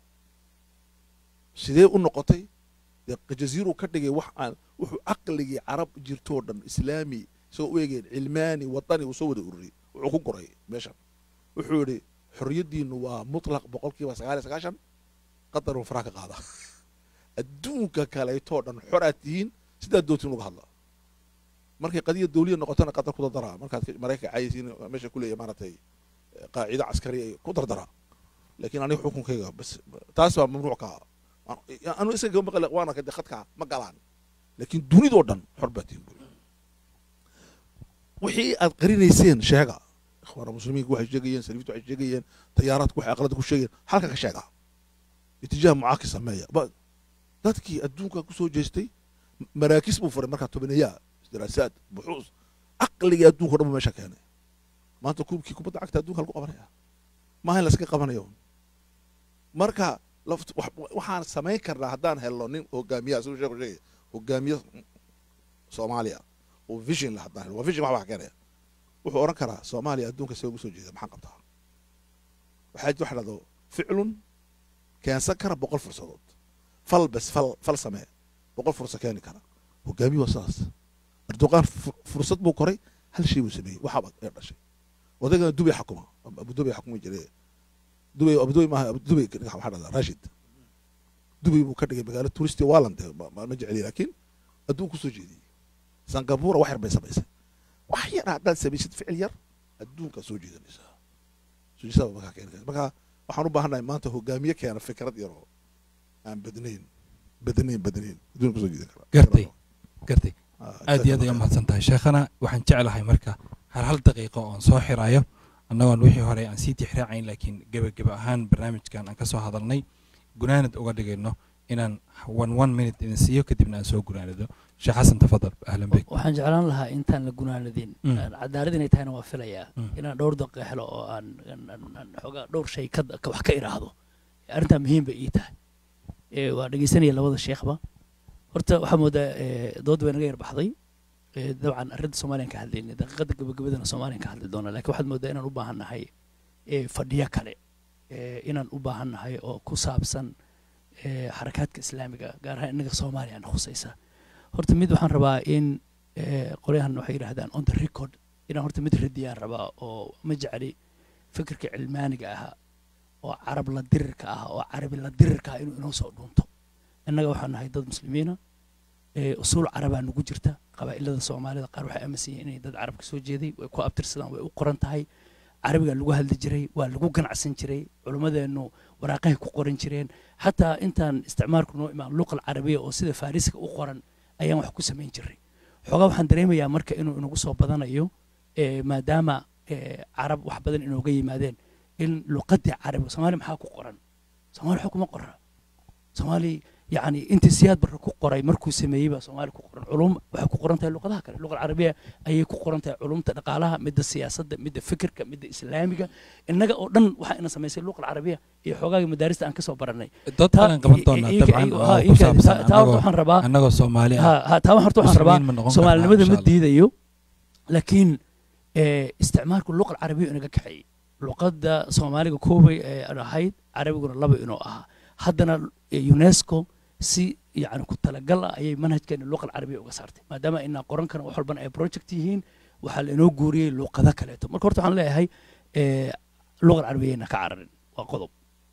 sidee u noqotay dee jaziiruu ka dhigay wax aan wuxuu caqligii carab jirtoo dhan islaami isagoo u eegeen cilmaani wadani uu soo wada ururiyey wuxuu ku goray meeshan wuxuu yidhi xorriyaddiinu waa mutlaq boqolkiiba sagaal iyo sagaashan qatar uu faraha ka qaada adduunka kaleetoo dhan xoraad tihiin sidaad doontiin uga hadla markay qadiya dawliya noqotona qatar ku dardaraa markaad maraykanka caayisiin meesha ku leeyahay maaragtay qaacido caskari ay ku dardaraa laakiin aniga xukunkayga bas taas baa mamnuuc ka ah anu isaga maqle waana kade khadka ma galaan laakiin dunidoo dhan xor baa tihiin buri wixii aad qarinayseen sheega ikhwaana muslimiinka waxay sheegayeen saliiftu waxay sheegayeen tayaaraadku waxay aqlada ku sheegayeen halka ka sheega itijaah mucaakis sameeya dadkii adduunka kusoo jeestay maraakis buu furay markaa tobaneeyaa daraasaad buxuus caqligii adduunka o dhan buu meesha keenay maanta kuubkii kubadda cagta adduunka lagu qabanaya maaha in laskaga qabanayo marka waxaan samayn karnaa haddaan helno nin hogaamiya siduu sheeku sheegaya hogaamiye soomaaliya oo vision la haddaan helno waa vision wax baa keenaya wuxuu odhan karaa soomaaliya adduunka see ugu soo jeeda maxaan qabtaa waxaa jirta waxa dhahdo ficlun keensan kara boqol fursadood fal bes fal fal samee boqol fursa keeni kara hogaamiye waa sidaas erdoqan fursad buu koray hal shay buu sameeyey waxaaba ee dhashay odagana dubay xakuma abudubay xakumi jiray dubay abudubay maaha dubay waxaa dhahdaa rashid dubay buu ka dhigay magaalo turisti waaland ma jeceliy laakiin adduun kusoo jeediyey singapura wax yar bay samaysay wax yar haddaad samaysid ficil yar adduunkaa soo jeedanaysaa soo jeedada markaa keeni karta marka waxaan u baahannahay maanta hogaamiye keena fikrad yaroo aan badnayn badnayn badnayn adduunka kusoo jeedan kara gartay gartay aad iyo aad ay u mahadsan tahay sheekhana waxaan jeclahay marka hal hal daqiiqo oon soo xirayo annagoon wixii hore aan sii tixraacayn laakiin gebageba ahaan barnaamijkan aan ka soo hadalnay gunaanad uga dhigayno inaan one one minute idin siiyo kadibna aan soo gunaanado sheekh xasan tafadal ahlan bek waxaan jeclaan lahaa intaan la gunaanadin Mm. cadaalad inay tahayna waa filayaa Mm. inaan dhowr daqiiqo helo oo aan aan- aan- aan xoogaa dhowr shay ka ka- wax ka iraahdo arrintaa muhiim bay ii tahay Eh, waa dhegeysanaya labada sheekhba horta waxaa moodaa eh, dood way naga yar baxday Eh, dabcan arrinta soomaaliyan ka hadlaynay daqiiqada gabagabadana soomaaliyan ka hadli doona laakiin waxaad moodaa inaan u baahan nahay eh, fadhiyo kale Eh, inaan u baahan nahay oo ku saabsan eh, xarakaadka islaamiga gaar ahaan innaga soomaaliyana khusaysa horta mid waxaan rabaa in eh, qolyahan waxay yidhahdaan on the record inaan horta mid radiyaan rabaa oo ma jecli fikirka cilmaaniga ahaa oo carab la dirirka ah oo carabi la dirirka ah inuu inoo soo dhunto innaga waxaan nahay dad muslimiina ee usuul carabaa nugu jirta qabaa'ilada soomaalida qaar waxay aaminsan yihiin inay dad carab ka soo jeeday way ku abtirsadaan way u qoran tahay carabigaa lagu hadli jiray waa lagu ganacsan jiray culimmadeennu waraaqahay ku qoran jireen xataa intaan isticmaalku noo imaan luqal carabiya oo sida farisiga u qoran ayaan wax ku samayn jiray xoogaa waxaan dareemayaa marka inuu inagu soo badanayo ee maadaama ee carab wax badan inooga yimaadeen in luqadii carabiga soomaali maxaa ku qoran soomaali waxba kuma qora soomaali yacni intii siyaad barre ku qoray markuu sameeyey baa soomaali ku qoran culum waxay ku qoran tahay luqadaha kale luqa alcarabiya ayay ku qoran tahay culumta dhaqaalaha midda siyaasadda midda fikirka midda islaamiga innaga oo dhan waxaa ina samaysay luqa alcarabiya iyo xoogaaga madaarista aan kasoo baranay dad taa- kalan qaban doonaa i- i- dabcan i- oo ha, ku ii kaadi. saabsan Ta- taa horta annagoo waxaan rabaa annagoo soomaali ah ha ha taa horta waxaan rabaa muslimiin ma noqon karnaa, soomaalinimada insha ma Allah. diidayo laakiin eh, isticmaalku luqa alcarabiya inaga kaxeeyey luqadda soomaaliga koobay ee ahayd carabiguna laba inuu ahaa haddana eh, unesco si yani ku talagal ah ayay manhajkeena luqa alcarabiya uga saartay maadaama inaan qoran karan wax walbana ay project yihiin waxaa la inoo guuriyey luqado kaleeto marka horta waxaan leeyahay eh, luqa alcarabiyayna ka cararin waa qodob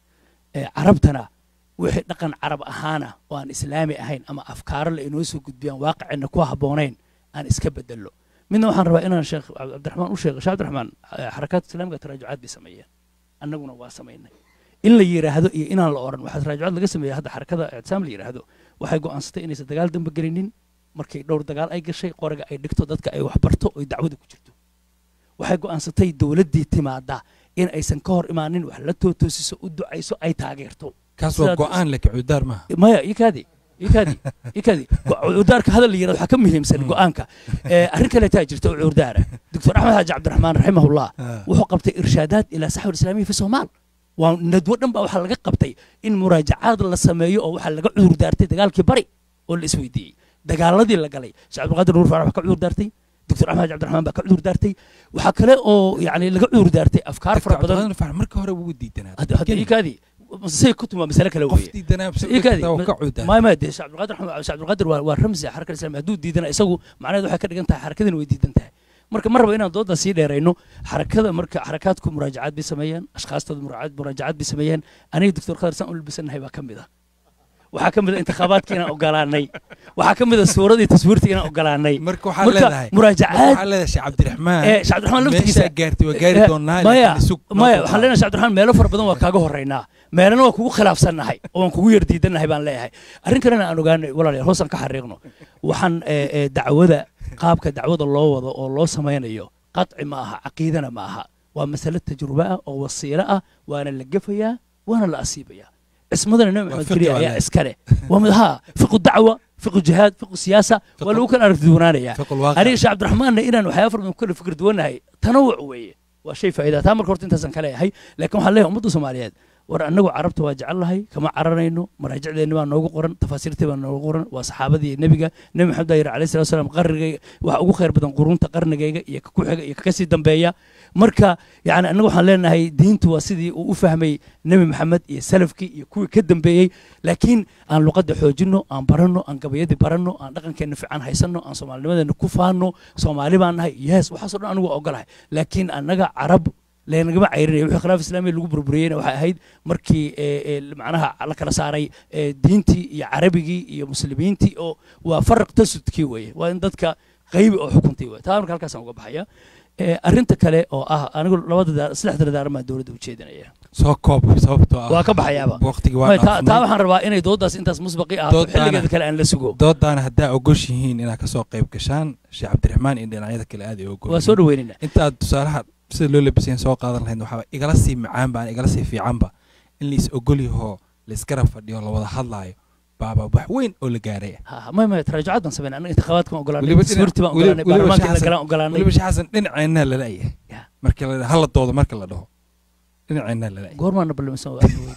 Eh, carabtana wixii dhaqan carab ahaana oo aan islaami ahayn ama afkaaro la inoo soo gudbiyaan waaqicina ku habboonayn aan iska bedello midna waxaan rabaa inaan sheekh cabdiraxmaan u sheego sheekh cabdiraxmaan eh, xarakaadka islaamiga taraajucaad bay sameeyeen annaguna waa samaynay in la yidhaahdo iyo inaan la odhan waxaa taraajucaad laga sameeyey hadda xarakada ictisaam la yidhaahdo waxay go'aansatay inaysan dagaal dambe gelinin markay dhowr dagaal ay gashay qoriga ay dhigto dadka ay wax barto oy dacwada ku jirto waxay go'aansatay dowladdii timaada in aysan ka hor imaanin wax la tootoosiso u ducayso ay taageerto kaas waa sidaad- go-aan leh cudaar maaha maya ikaadi ikaadi ikaadi cuurdaarka hadal la yirahdo waxaa ka muhiimsan go'aanka Eh, arrin kale taa jirta oo cuurdaara doctor axmed xaaji cabdiraxmaan raximahullah wuxuu qabtay irshaadaad ilaa saxwi islaamiya fi soomaal waa nadwo dhan baa waxaa laga qabtay in muraajacaad la sameeyo oo waxaa laga cuurdaartay dagaalkii bari oo la isweydiiyey dagaaladii la galay sheekh cabdulqaadir nuur faarax baa ka cuurdaartay doctor axmed xaaji cabdiraxmaan baa ka cuurdaartay waxaa kale oo yani laga cuurdaartay afkaar fara badan marka hore wuu diidanaa hadda hadda ikaadi say ku tuma masale kale qof weeye diidanaa ikaadi ka cudaa ما ما دي شعب القادر شعب القادر waa ramsi xarakada islaamiga hadduu diidana isagu macnaheedu waxay ka dhigan tahay xarakadina way diidan tahay marka mar raba inaan dooda sii dheerayno xarakada marka xarakaadku muraajacaad bay sameeyeen ashkhaastooda muraajacaad muraajacaad bay sameeyeen aniga doctor khadar saan u labisanahay baa ka mid ah waxaa ka mid a intikhabaadka inaan ogolaanay waxaa ka mid a suuradii taswiirta inaan ogolaanay marka waxaa marka leedahay muraajacaad waxaa leedahay sheekh cabdiraxmaan ee sheekh cabdiraxmaan laftigiisa meeshaa gaartay waa gaari Eh, doonaa maya laakiin isug maya waxaan leenahay sheekh cabdiraxmaan meelo fara badan waa kaaga horeynaa meelana waa kugu khilaafsannahay oo waan kugu yar diidannahay baan leeyahay arrin kalena aan ogaanay walaalayaal hoosaan ka xariiqno waxaan eh, eh, dacwada qaabka dacwada loo wado oo loo samaynayo qadci ma aha caqiidana ma aha waa masale tajrubo ah oo wasiilo ah waana la gefayaa waana la asiibayaa cismadana nabi Waa maxamed fiqi keliya waa ayaa leeyahay. iskale waa mid haa fiqu dacwa fiqu jihaad fiqu siyaasa waa lagu kala aragti duwanaanayaa fiqul waaqi aniga sheekh cabdiraxmaanna inaan waxyaaba fara badan ku kala fikir duwannahay tanawuc weeye waa shay faa'iida taa marka horta intaasan ka leeyahay laakiin waxaan leeyahay ummadda soomaaliyeed war annagu carabta waa jecellahay kama cararayno maraajicdeenni baa noogu qoran tafaasiirtii baa noogu qoran waa saxaabadii nebiga nebi maxamed baa yidhi alayhi salatu wasalaam qarnigayga waxa ugu khayr badan qurunta qarnigayga iyo ka ku xiga iyo ka kasii dambeeya marka yani annagu waxaan leenahay diintu waa sidii uu u fahmay nebi maxamed iyo salafkii iyo kuwii ka dambeeyey laakiin aan luqadda xoojinno aan baranno aan gabayadii baranno aan dhaqankeenna fiican haysanno aan soomaalinimadeena ku faanno soomaali baan nahay yes waxaasoo dhan anigu waa ogolahay laakiin annaga carab leenagama cayrinaya wixii khilaaf islaamiya lagu burburiyeyna waxay ahayd markii ee, ee, macnaha la kala saaray ee, diintii iyo carabigii iyo muslimiintii oo waa faraq tasudkii weeye waa in dadka qaybi oo xukuntii weye taa marka halkaasaan uga baxaya Ee, arrinta kale oo ah anigu labada daar- saddexda dardaaran baan dowladda ujeedinaya soo koob sababtoo ah waa ka baxayaaba waqtigii waa Maya, taa taa dhaafnay waxaan rabaa inay dooddaas intaas musbaqi ahaato Doodaana- xilligeeda kale aan la sugo doodaana haddaa ogoshihiin inaad kasoo qayb gashaan sheekh cabdiraxmaan iyo dhinacyada kale aad ay ogol waa soo dhaweynayna intaad tusaalaha sida loo labisayn soo qaadan lahayd waxaa igala sii macaanba aan igala sii fiicanba in lais ogolyahoo laisgarab fadhiyo la wada hadlaayo baaba wax weyn oo la gaaraya Ha, ha, maya maya taraajucaad baan sameynay annaga intikhaabaadka baan ogolaanay Weliba dhinac- taswiirtii baan weliba- ogolaanay weliba baarlamaanka la shaxsan- galaan ogolaanay weliba sheekh xasan dhinaceennaa lalayahay Ya. markii la hala doodo marka la dhaho dhinaceennaa lalayahay goormaana ballamisan waa aad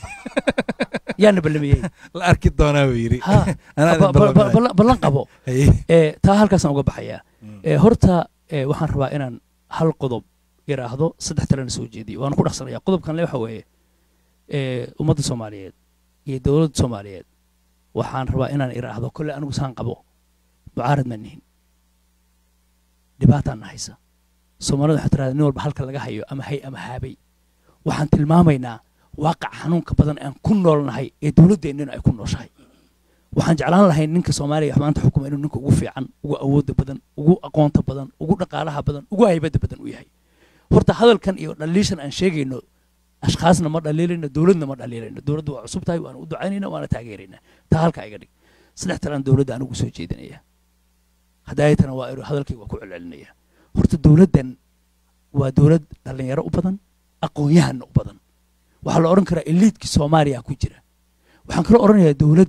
yaana ballamiyey la arki doonaa buu yidhi ha Anaa ba- ba- ba- ballan- ballan- ballan qabo Haye. ee taa halkaasaan uga baxayaa Mm. ee horta ee waxaan rabaa inaan hal qodob yidhaahdo saddex talena soo jeediyo waana ku dhaqsanaya qodobkan le waxa weeye ee ummadda soomaaliyeed iyo dowladda soomaaliyeed waxaan rabaa inaan idhaahdo kolle anigu saan qabo mucaarad ma nihin dhibaataan na haysa soomaalida waxaa tirahda nin walba halka laga hayo ama hay ama haabay waxaan tilmaamaynaa waaqac xanuunka badan aan ku noolnahay ee dowladdeennina ay ku nooshahay waxaan jeclaan lahay ninka soomaaliya wax maanta xukuma inuu ninka ugu fiican ugu awoodda badan ugu aqoonta badan ugu dhaqaalaha badan ugu haybadda badan u yahay horta hadalkan iyo dhaliishan aan sheegayno ashkhaasna ma dhaliilayno dowladna ma dhaliilayno dowladda waa cusub tahay waana u ducaynayna waana taageeraynaa taa halka iga dhig saddex talaan dowladda anigu soo jeedinaya hadaayatana waa inu hadalkayga waa ku celcelinaya horta dowladdan waa dowlad dhallinyaro u badan aqoon-yahanna u badan waxaa la odhan karaa eliidkii soomaaliya ku jira waxaan kaloo odhanayaa dowladdan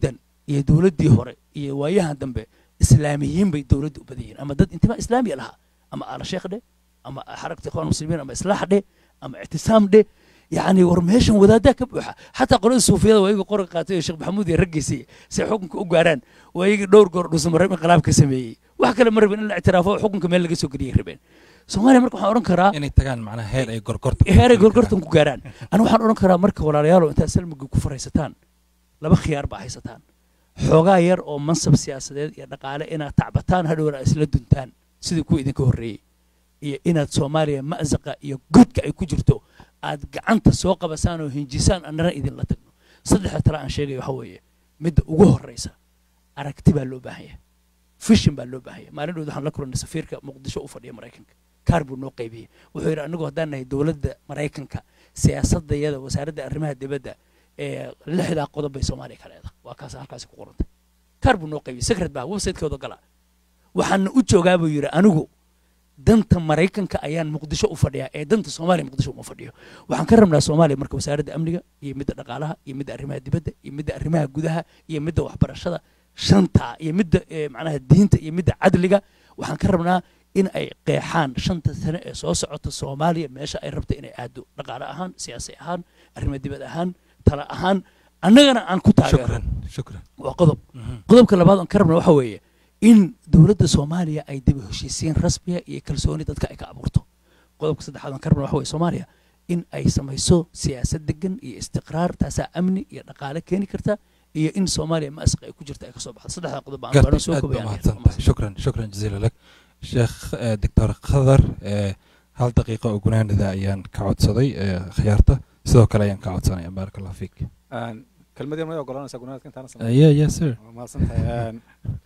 iyo dowladdii hore iyo waayahan dambe islaamiyiin bay dowladda u badan yihiin ama dad intimaa islaamiya lahaa ama aala sheekh dheh ama xarakta ikhwan muslimiin ama islaax dheh ama ictisaam dheh yacni war meeshan wadaaddaa ka buuxa xataa qolada suufiyada waa iyaga qoranka qaatay oo sheekh maxamuud iyo raggiisii si ay xukunka u gaaraan waa iyaga dhowr goor dhuusamareeb inqilaab ka sameeyey wax kale ma rabin in la ictiraafo oo xukunka meel laga soo geliyay rabeen soomaaliya marka waxaan odhan karaa inay tagaan macnaha heer ay gorgorta heeray gorgortan ku gaaraan anu waxaan odhan karaa marka walaalayaalo intaad salmiga ku faraysataan laba khiyaar baa haysataan xoogaa yar oo mansab siyaasadeed iyo dhaqaale inaad tacbataan hadhowna isla duntaan sidii kuwa idinka horreeyey iyo inaad soomaaliya ma'saqa iyo godka ay ku jirto aad gacanta soo qabasaan oo hinjisaan annana idinla tagno saddexda tale aan sheegaya waxa weeye midda ugu horreysa aragti baa loo baahan yahay fishin baa loo baahan yahay maalin dhood waxaan la kulannay safiirka muqdisho u fadhiya maraykanka kaar buu noo qaybiyey wuxuu yidhi anigu haddaan nahay dowladda maraykanka siyaasadayada wasaaradda arrimaha dibadda ee lixdaa qodob bay soomaaliya ka leedahay waa kaas halkaasi ku qorantay kaar buu noo qaybiyey secret baa website-kooda gala waxaana u joogaa buu yidhi anigu danta maraykanka ayaan muqdisho u fadhiyaa ee danta soomaaliya muqdisho uma fadhiyo waxaan ka rabnaa soomaaliya marka wasaaradda amniga iyo midda dhaqaalaha iyo midda arrimaha dibadda iyo midda arrimaha gudaha iyo midda waxbarashada shanta iyo midda macnaha diinta iyo midda cadliga waxaan ka rabnaa in ay qeexaan shanta sane ee soo socota soomaaliya meesha ay rabta inay aado dhaqaale ahaan siyaasi ahaan arrimo dibad ahaan tala ahaan annagana aan ku taageero shukran shukran waa qodob qodobka labaad aan ka rabna waxa weeye in dowladda soomaaliya ay dib u heshiisiin rasmiya iyo kalsooni dadka ay ka abuurto qodobka saddexaad aan ka rabna waxa weye soomaaliya in ay samayso siyaasad degan iyo istiqraar taasaa amni iyo dhaqaale keeni karta iyo in soomaaliya ma'saq ay ku jirta ay ka soo baxdo saddexdaa qodob baan gartay baano soo aad baa kobayaan mahadsantahay shukran shukran jaziila lak sheekh eh, doctor khadar eh, hal daqiiqa oo gunaanada ayaan ka codsaday eh, khiyaarta sidoo kale ayaan ka codsanaya baaraka allah fiik kelmadii may ogolanaysaa gunaadka intaana Uh, yeah yeah sir waa mahadsantahay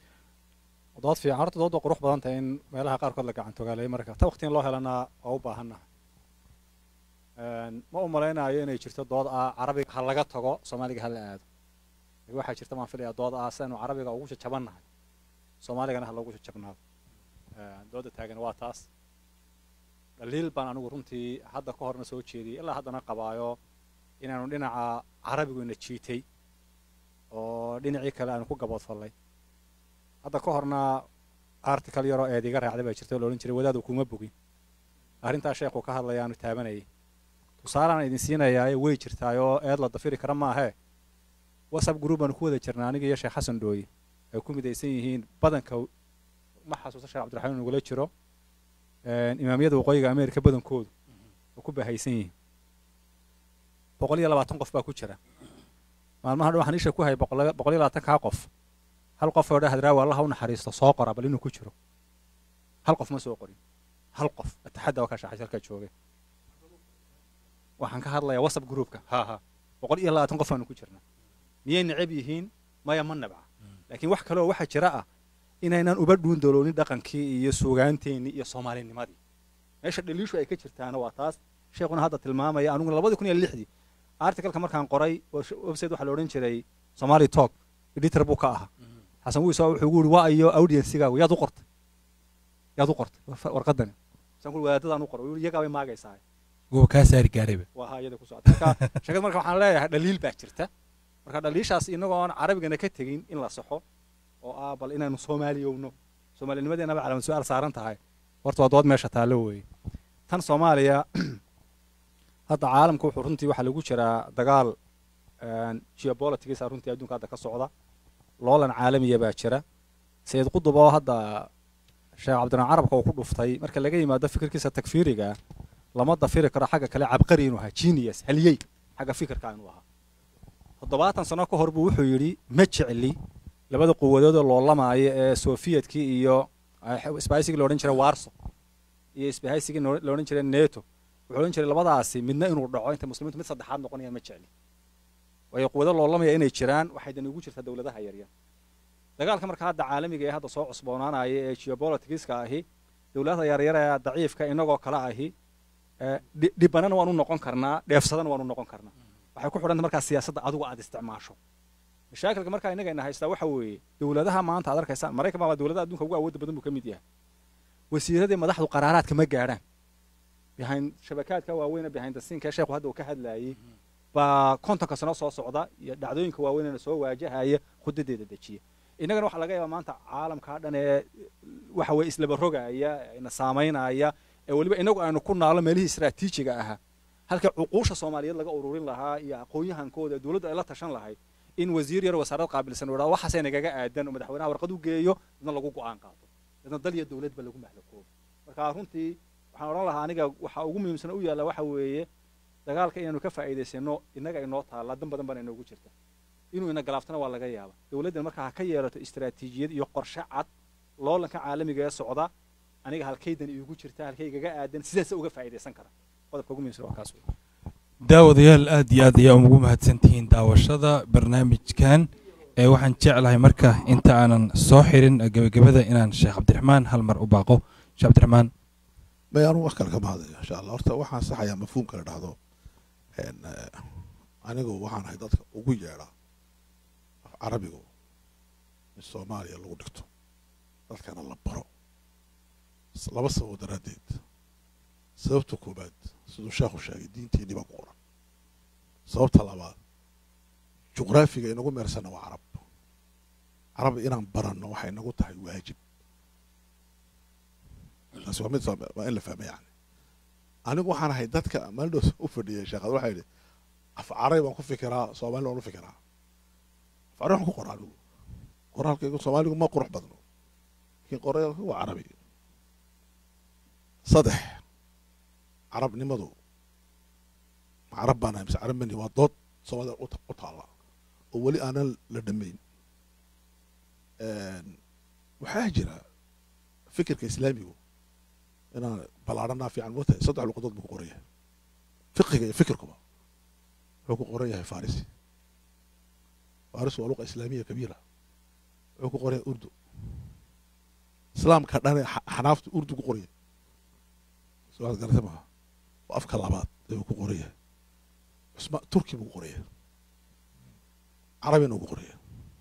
dood fiican horta dood waa qurux badan tahay in meelaha qaarkood la gacan togaaleeyo marka ta waqti in loo helana waa u baahannahay ma u malaynayo inay jirto dood ah carabiga ha laga tago soomaaliga ha la aado laakiin waxaa jirta baan filayaa dood ah si aynu carabiga ugu jajabannahay soomaaligana ha loogu jajabnaado dooda taagan waa taas dhaliil baan anigu runtii hadda ka horna soo jeediyey ilaa haddana qabaayo inaanu dhinaca carabigu ina jiitay oo dhinacii kale aanu ku gaboodfallay hadda ka horna article yaroo eed iga raacday baa jirta oo la odhan jiray wadaadu kuma bogin arrintaa sheekhu ka hadlaya aanu taabanayay tusaalaan idin siinayaaye way jirtaayoo eed la dafiri kara maahee whatsapp group baanu ku wada jirnaa aniga iyo sheekh xasan dhooye ay ku midaysan yihiin badanka ma xasuusta sheekh cabdiraxmaan nagula jiro imaamiyada waqooyiga ameerika badankoodu oo ku bahaysan yihiin boqol iyo labaatan qof baa ku jira maalmaha dhan waxaan isha ku hayay boqol boqol iyo labaatan kaa qof hal qof oo dhahad raawa allaha u naxariisto soo qora bal inuu ku jiro hal qof ma soo qorin hal qof ataxadda waa ka shaxay halkaa joogay waxaan ka hadlayaa whatsapp groupka ha ha boqol iyo labaatan qof aanu ku jirnaa miyay necab yihiin maya ma nabca laakiin wax kaleoo waxaa jira ah inaynaan uba dhuun daloonin dhaqankii iyo suugaanteennii iyo soomaalinimadii meesha dhaliishu ay ka jirtaana waa taas sheekhuna hadda tilmaamaya aniguna labadii kun iyo lixdii articalka markaan qoray website waxaa la odhan jiray somali talk editor buu ka ahaa xasan wiisa wuxuu ugu yidhi waa iyo audiencigaagu yaad u qortay yaad u qortay warqadani saan kuli wadaadadaan u qoray wuu iyagaa bay maagaysaa guba kaa saari gaarayba waa haa iyada ku socota marka sheekada marka waxaan leeyahay dhaliil baa jirta marka dhaliishaas inagoo aan carabigana ka tegin in la saxo oo ah bal inaynu soomaaliyowno soomaalinimadeenaba calaamad su-aal saaran tahay horta waa dood meesha taallo weeye tan soomaaliya hadda caalamka wuxuu runtii waxaa lagu jiraa dagaal geopolitics runtii adduunka hadda ka socda loolan caalamiya baa jira sayid qudub oo hadda sheekh cabdiraxmaan carabka uu ku dhuftay marka laga yimaado fikirkiisa takfiiriga lama dafiri karo xagga kale cabqari inuu ahaa genius haliyey xagga fikirka inuu ahaa toddobaatan sano ka hor buu wuxuu yidhi ma jecli labada quwadood oo loolamaayo ee sofiyedkii iyo isbahaysigii la odhan jiray warso iyo isbahaysigii la odhan jiray neto wuxuu odhan jiray labadaasi midna inuu dhaco inta muslimiintu mid saddexaad noqonaya ma jecli waayo quwado loolamaya inay jiraan waxay dan ugu jirtaa dowladaha yaryar dagaalka marka hadda caalamiga ee hadda soo cusboonaanaya ee geopoliticska ahi dowladaha yaryar ee daciifka inagoo kale ahi dhibanana waanu noqon karnaa dheefsadana waanu noqon karnaa waxay ku xidhanta markaa siyaasadda adigu aad isticmaasho mashaakilka markaa inagayna haystaa waxa weeye dowladaha maanta aad arkaysaan maraykan baa dowladaha adduunka ugu awoodda badan buu ka mid yahay wasiiradii madaxdu qaraaraadka ma gaadhaan behind shabakaadka waaweyne behind the scene ka sheekhu hadda uu ka hadlaayey baa kontonka sano soo socda iyo dhacdooyinka waaweynena soo waajahaya khudadeeda dejiya innagana waxaa laga yaabaa maanta caalamkaa dhan ee waxa weye islaba rogaya ina saamaynaya ee weliba inagu aynu ku naalo meelihii istaraatiijiga ahaa halka cuquusha soomaaliyeed laga ururin lahaa iyo aqoon-yahankooda dowladdu ay la tashan lahayd in wasiir yar wasaarad qaabilsan uu idhahdo waxaasay nagaga aadan oo madaxweynaha warqad u geeyo dadna lagu go-aan qaato dadna dal iyo dowladba lagu mahlakoobo marka runtii waxaan odhan lahaa aniga waxa ugu muhiimsan u yaalla waxa weeye dagaalka inaanu ka faa'iidaysano innaga inoo taalla dan badan bana inoogu jirta inuu ina galaaftana waa laga yaaba dowladdan marka ha ka yeelato istaraatiijiyad iyo qorshe cad loolanka caalamiga ee socda aniga halkaydan iigu jirta halkaygaga aadan sidaasa uga faa'iidaysan kara qodobka ugu muhiimsan waa kaas wey daawadayaal aad iyo aad ayaa ugu mahadsantihiin daawashada barnaamijkan ee waxaan jeclahay marka inta aanan soo xirin gebagabada inaan sheekh cabdiraxmaan hal mar u baaqo sheekh cabdiraxmaan may anu wax kale kama hadlayo insha allah horta waxaan saxayaa mafhuumka la dhahdo anigu waxaan ahay dadka ugu yeedha af carabigu in soomaaliya lagu dhigto dadkana la baro laba sababo daraaddeed sababta koobaad siduu sheekhu sheegay diinteennii baa ku qoran sababta labaad juqraafiga inagu meersanna waa carab carab inaan baranno waxay nagu tahay waajib taasi waa mid waa in la fahma yani anigu waxaan ahay dadka maalidhoos u fadhiyay sheekhaad waxaa yidhi af carabi baan ku fikiraa soomali baan u fikiraa af carabi waxaan ku qoraa anigu qoraalkaygu soomaaligu ma qurux badno laakiin qoraalka waa carabi saddex carabnimadu ma carab baan ahay mise carab mani waa dood soomaalida u taalla oo weli aanan la dhammayn waxaa jira fikirka islaamigu inaan ballaadhanaa fiican moo tahay saddex luqadood buu ku qoran yahay fiqiga iyo fikirkuba wuxuu ku qoran yahay farisi faris waa luqa islaamiya kabiira wuxuu ku qoran yahay urdu islaamka dhane xanaaftu urdu ku qoran yahay suaad garata maha waa afka labaad ayuu ku qoran yahay cusma turki buu ku qoran yahay carabina uu ku qoran yahay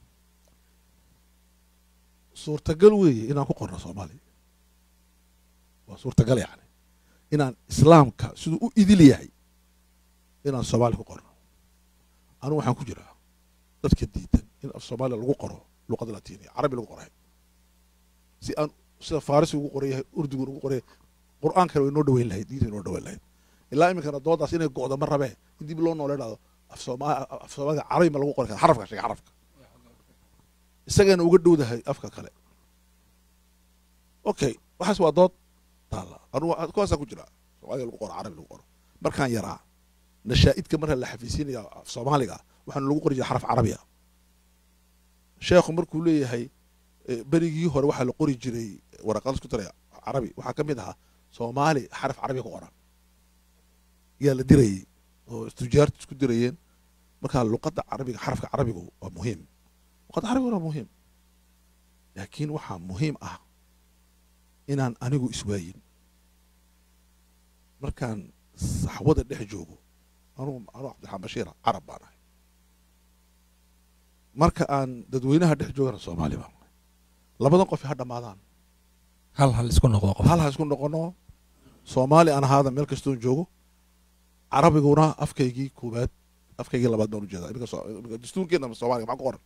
suurtagal weeye inaan ku qorno soomaaliya waa suurtagal yani inaan islaamka siduu u idil yahay inaan soomaaliya ku qorno anugu waxaan ku jiraa dadka diidan in af soomaaliya lagu qoro luqada latiniya carabi lagu qoray si aan sida farisi ugu qoran yahay urdugun ugu qoran yahay qur'aankana way noo dhaweyn lahayd diinta way noo dhaweyn lahayd ilaa iminkana doodaas inay go'do ma rabee in dib loo noole dhado af sooma af soomaaliga carabi ma lagu qori kara xarafka sheega xarafka isagana uga dhowdahay afka kale okay waxaas waa dood taalla anugu kuwaasaa ku jira soomaaliga lagu qoro carabi lagu qoro markaan yaraa nashaa'idka marka la xafiisinaya af soomaaliga waxaana lagu qori jiray xaraf carabiya sheekhu markuu leeyahay berigii hore waxaa la qori jiray waraqad isku daraya carabi waxaa ka mid ahaa soomaali xaraf carabiya ku qoran yaa la dirayey oo tujaarta isku dirayeen markaa luqadda carabiga xarafka carabigu waa muhiim luqadda carabigu waa muhiim laakiin waxaa muhiim ah inaan anigu iswaayin markaan saxwada dhex joogo anugu anugu cabdiraxmaan bashiira carab baan ahay marka aan dadweynaha dhex joogana soomaali baan ahay labadan qof ha dhammaadaan hal hal isku noqdo qof hal ha isku noqono soomaali aan ahaada meel kastoon joogo carabiguna afkaygii koowaad afkaygii labaad baan ujeedaa iminka dastuurkeena soomaaliga maxaa ku qoran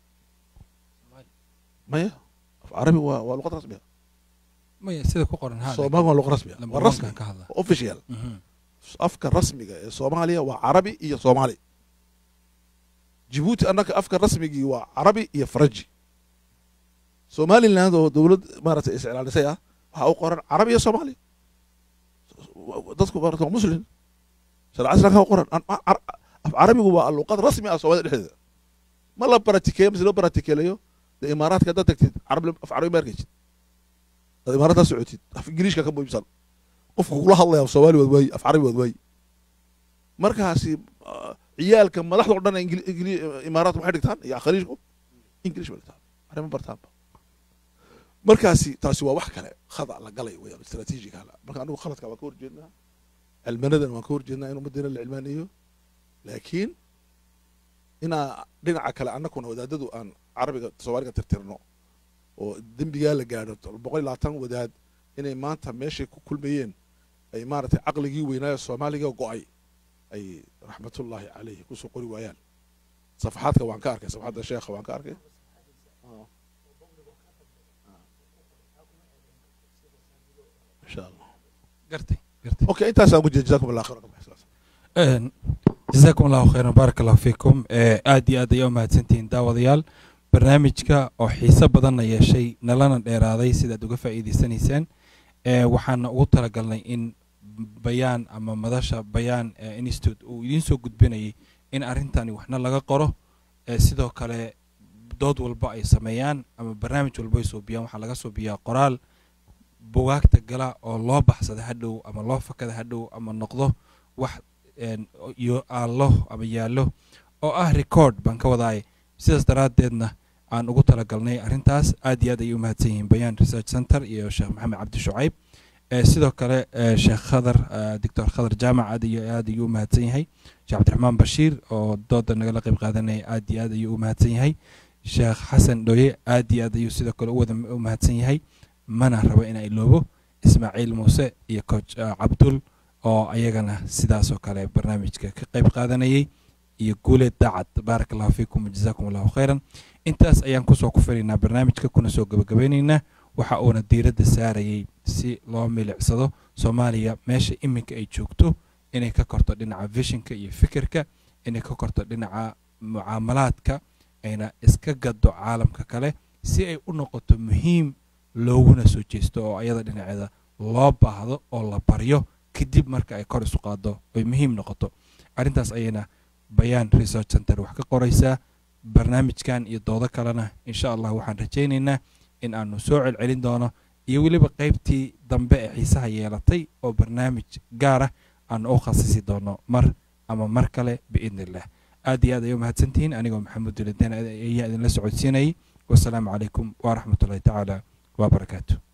maya af carabi waa waa luqad rasmiya maya sida ku qoran ha soomaali waa luqad rasmiya waa rasmi ka hadla waa official afka rasmiga ee soomaaliya waa carabi iyo soomaali jibuuti annaka afka rasmigii waa carabi iyo faraji somaliland oo dowlad maaragtay iscilaanisay ah waxaa u qoran carabi iyo soomaali dadku maarata waa muslim sharca islaamka u qoran af carabigu waa luqad rasmi ah soomaalida dhexdeeda ma la baratikeeyo mise loo baratikeelayo dee imaaraadka haddaad tagtid carab af carabi ma arkaysid dad imaaraadkaa socotid af ingiriishka ka muhiimsan qofka kula hadlaya af soomaali waad waayi af carabi waad waayi markaasi ciyaalka madaxda o dhan imaaraadka maxay dhigtaan iyo khaliijku ingilish bay dhigtaan carabi ma bartaanba markaasi taasi waa wax kale khada la galay weyaan istraatiijiga hala marka anigu khaladka waan ka horjeednaa cilmanadan waan ka horjeednaa in ummaddeena la cilmaaneeyo laakiin inaa dhinaca kale annakuna wadaadadu aan carabiga soomaaliga tirtirno oo dembigaa la gaadho boqol iyo labaatan wadaad inay maanta meeshay ku kulmayeen ay maaragtay caqligii weynaayo soomaaliga go'ay ay raxmatullaahi calayhi kusoo qori waayaan safaxaadka waan ka arkay safaxadda sheekha waan ka arkay insha allah gartay gartay okay intaasaan ugu jeeda jazakum allah khayran jasaakum allahu khayran baaraka allahu fiikum aad iyo aad ayaa u mahadsantihiin daawadayaal barnaamijka oo xiise badanna yeeshay nalana dheeraaday sidaad uga faa'iidaysanaysaan waxaana ugu talagalnay in bayaan ama madasha bayaan institute uu idiin soo gudbinayay in arrintani waxna laga qoro sidoo kale dood walba ay sameeyaan ama barnaamij walba ay soobiyaan waxaa laga soobiyaa qoraal bugaagta gala oo loo baxsada hadhow ama loo fakada hadhow ama noqdo wax iyo aallo ama yaallo oo ah record baan ka wadaay sidaas daraaddeedna aan ugu talagalnay arrintaas aad iyo aad ayay u mahadsan yihiin bayaan research center iyo sheekh maxamed cabdi shucayb sidoo kale sheekh khadar doctor khadar jaamac aad iyo aad ayuu u mahadsan yahay sheekh cabdiraxmaan bashiir oo dooda nagala qayb qaadanaya aad iyo aad ayuu u mahadsan yahay sheekh xasan dhoye aad iyo aad ayuu sidoo kale uwada u mahadsan yahay mana rabo inaa iloobo ismaaciil muuse iyo coach cabdul oo ayagana sidaasoo kale barnaamijka ka qayb qaadanayay iyo guuleed daacad baaraka allahu fiikum wajazaakum allahu khayran intaas ayaan kusoo kufinaynaa barnaamijka kuna soo gabagabeynaynaa waxa uuna diiradda saarayay si loo milicsado soomaaliya meesha iminka ay joogto inay ka korto dhinaca vishinka iyo fikirka inay ka korto dhinaca mucaamalaadka ayna iska gado caalamka kale si ay u noqoto muhiim looguna soo jeesto oo ayada dhinaceeda loo baahdo oo la baryo kadib marka ay kor isu qaado oy muhiim noqoto arrintaas ayayna bayaan research center wax ka qoraysaa barnaamijkan iyo doodo kalena insha allah waxaan rajaynaynaa in aanu soo celcelin doono iyo weliba qaybtii dambe ee xiisaha yeelatay oo barnaamij gaar ah aanu u khasisi doono mar ama mar kale biidni illah aad iyo aad ay u mahadsantihiin anigoo maxamuud duladeen ayaa idinla socodsiinayay wasalaamu calaykum waraxmat ullahi tacaala wabarakaatu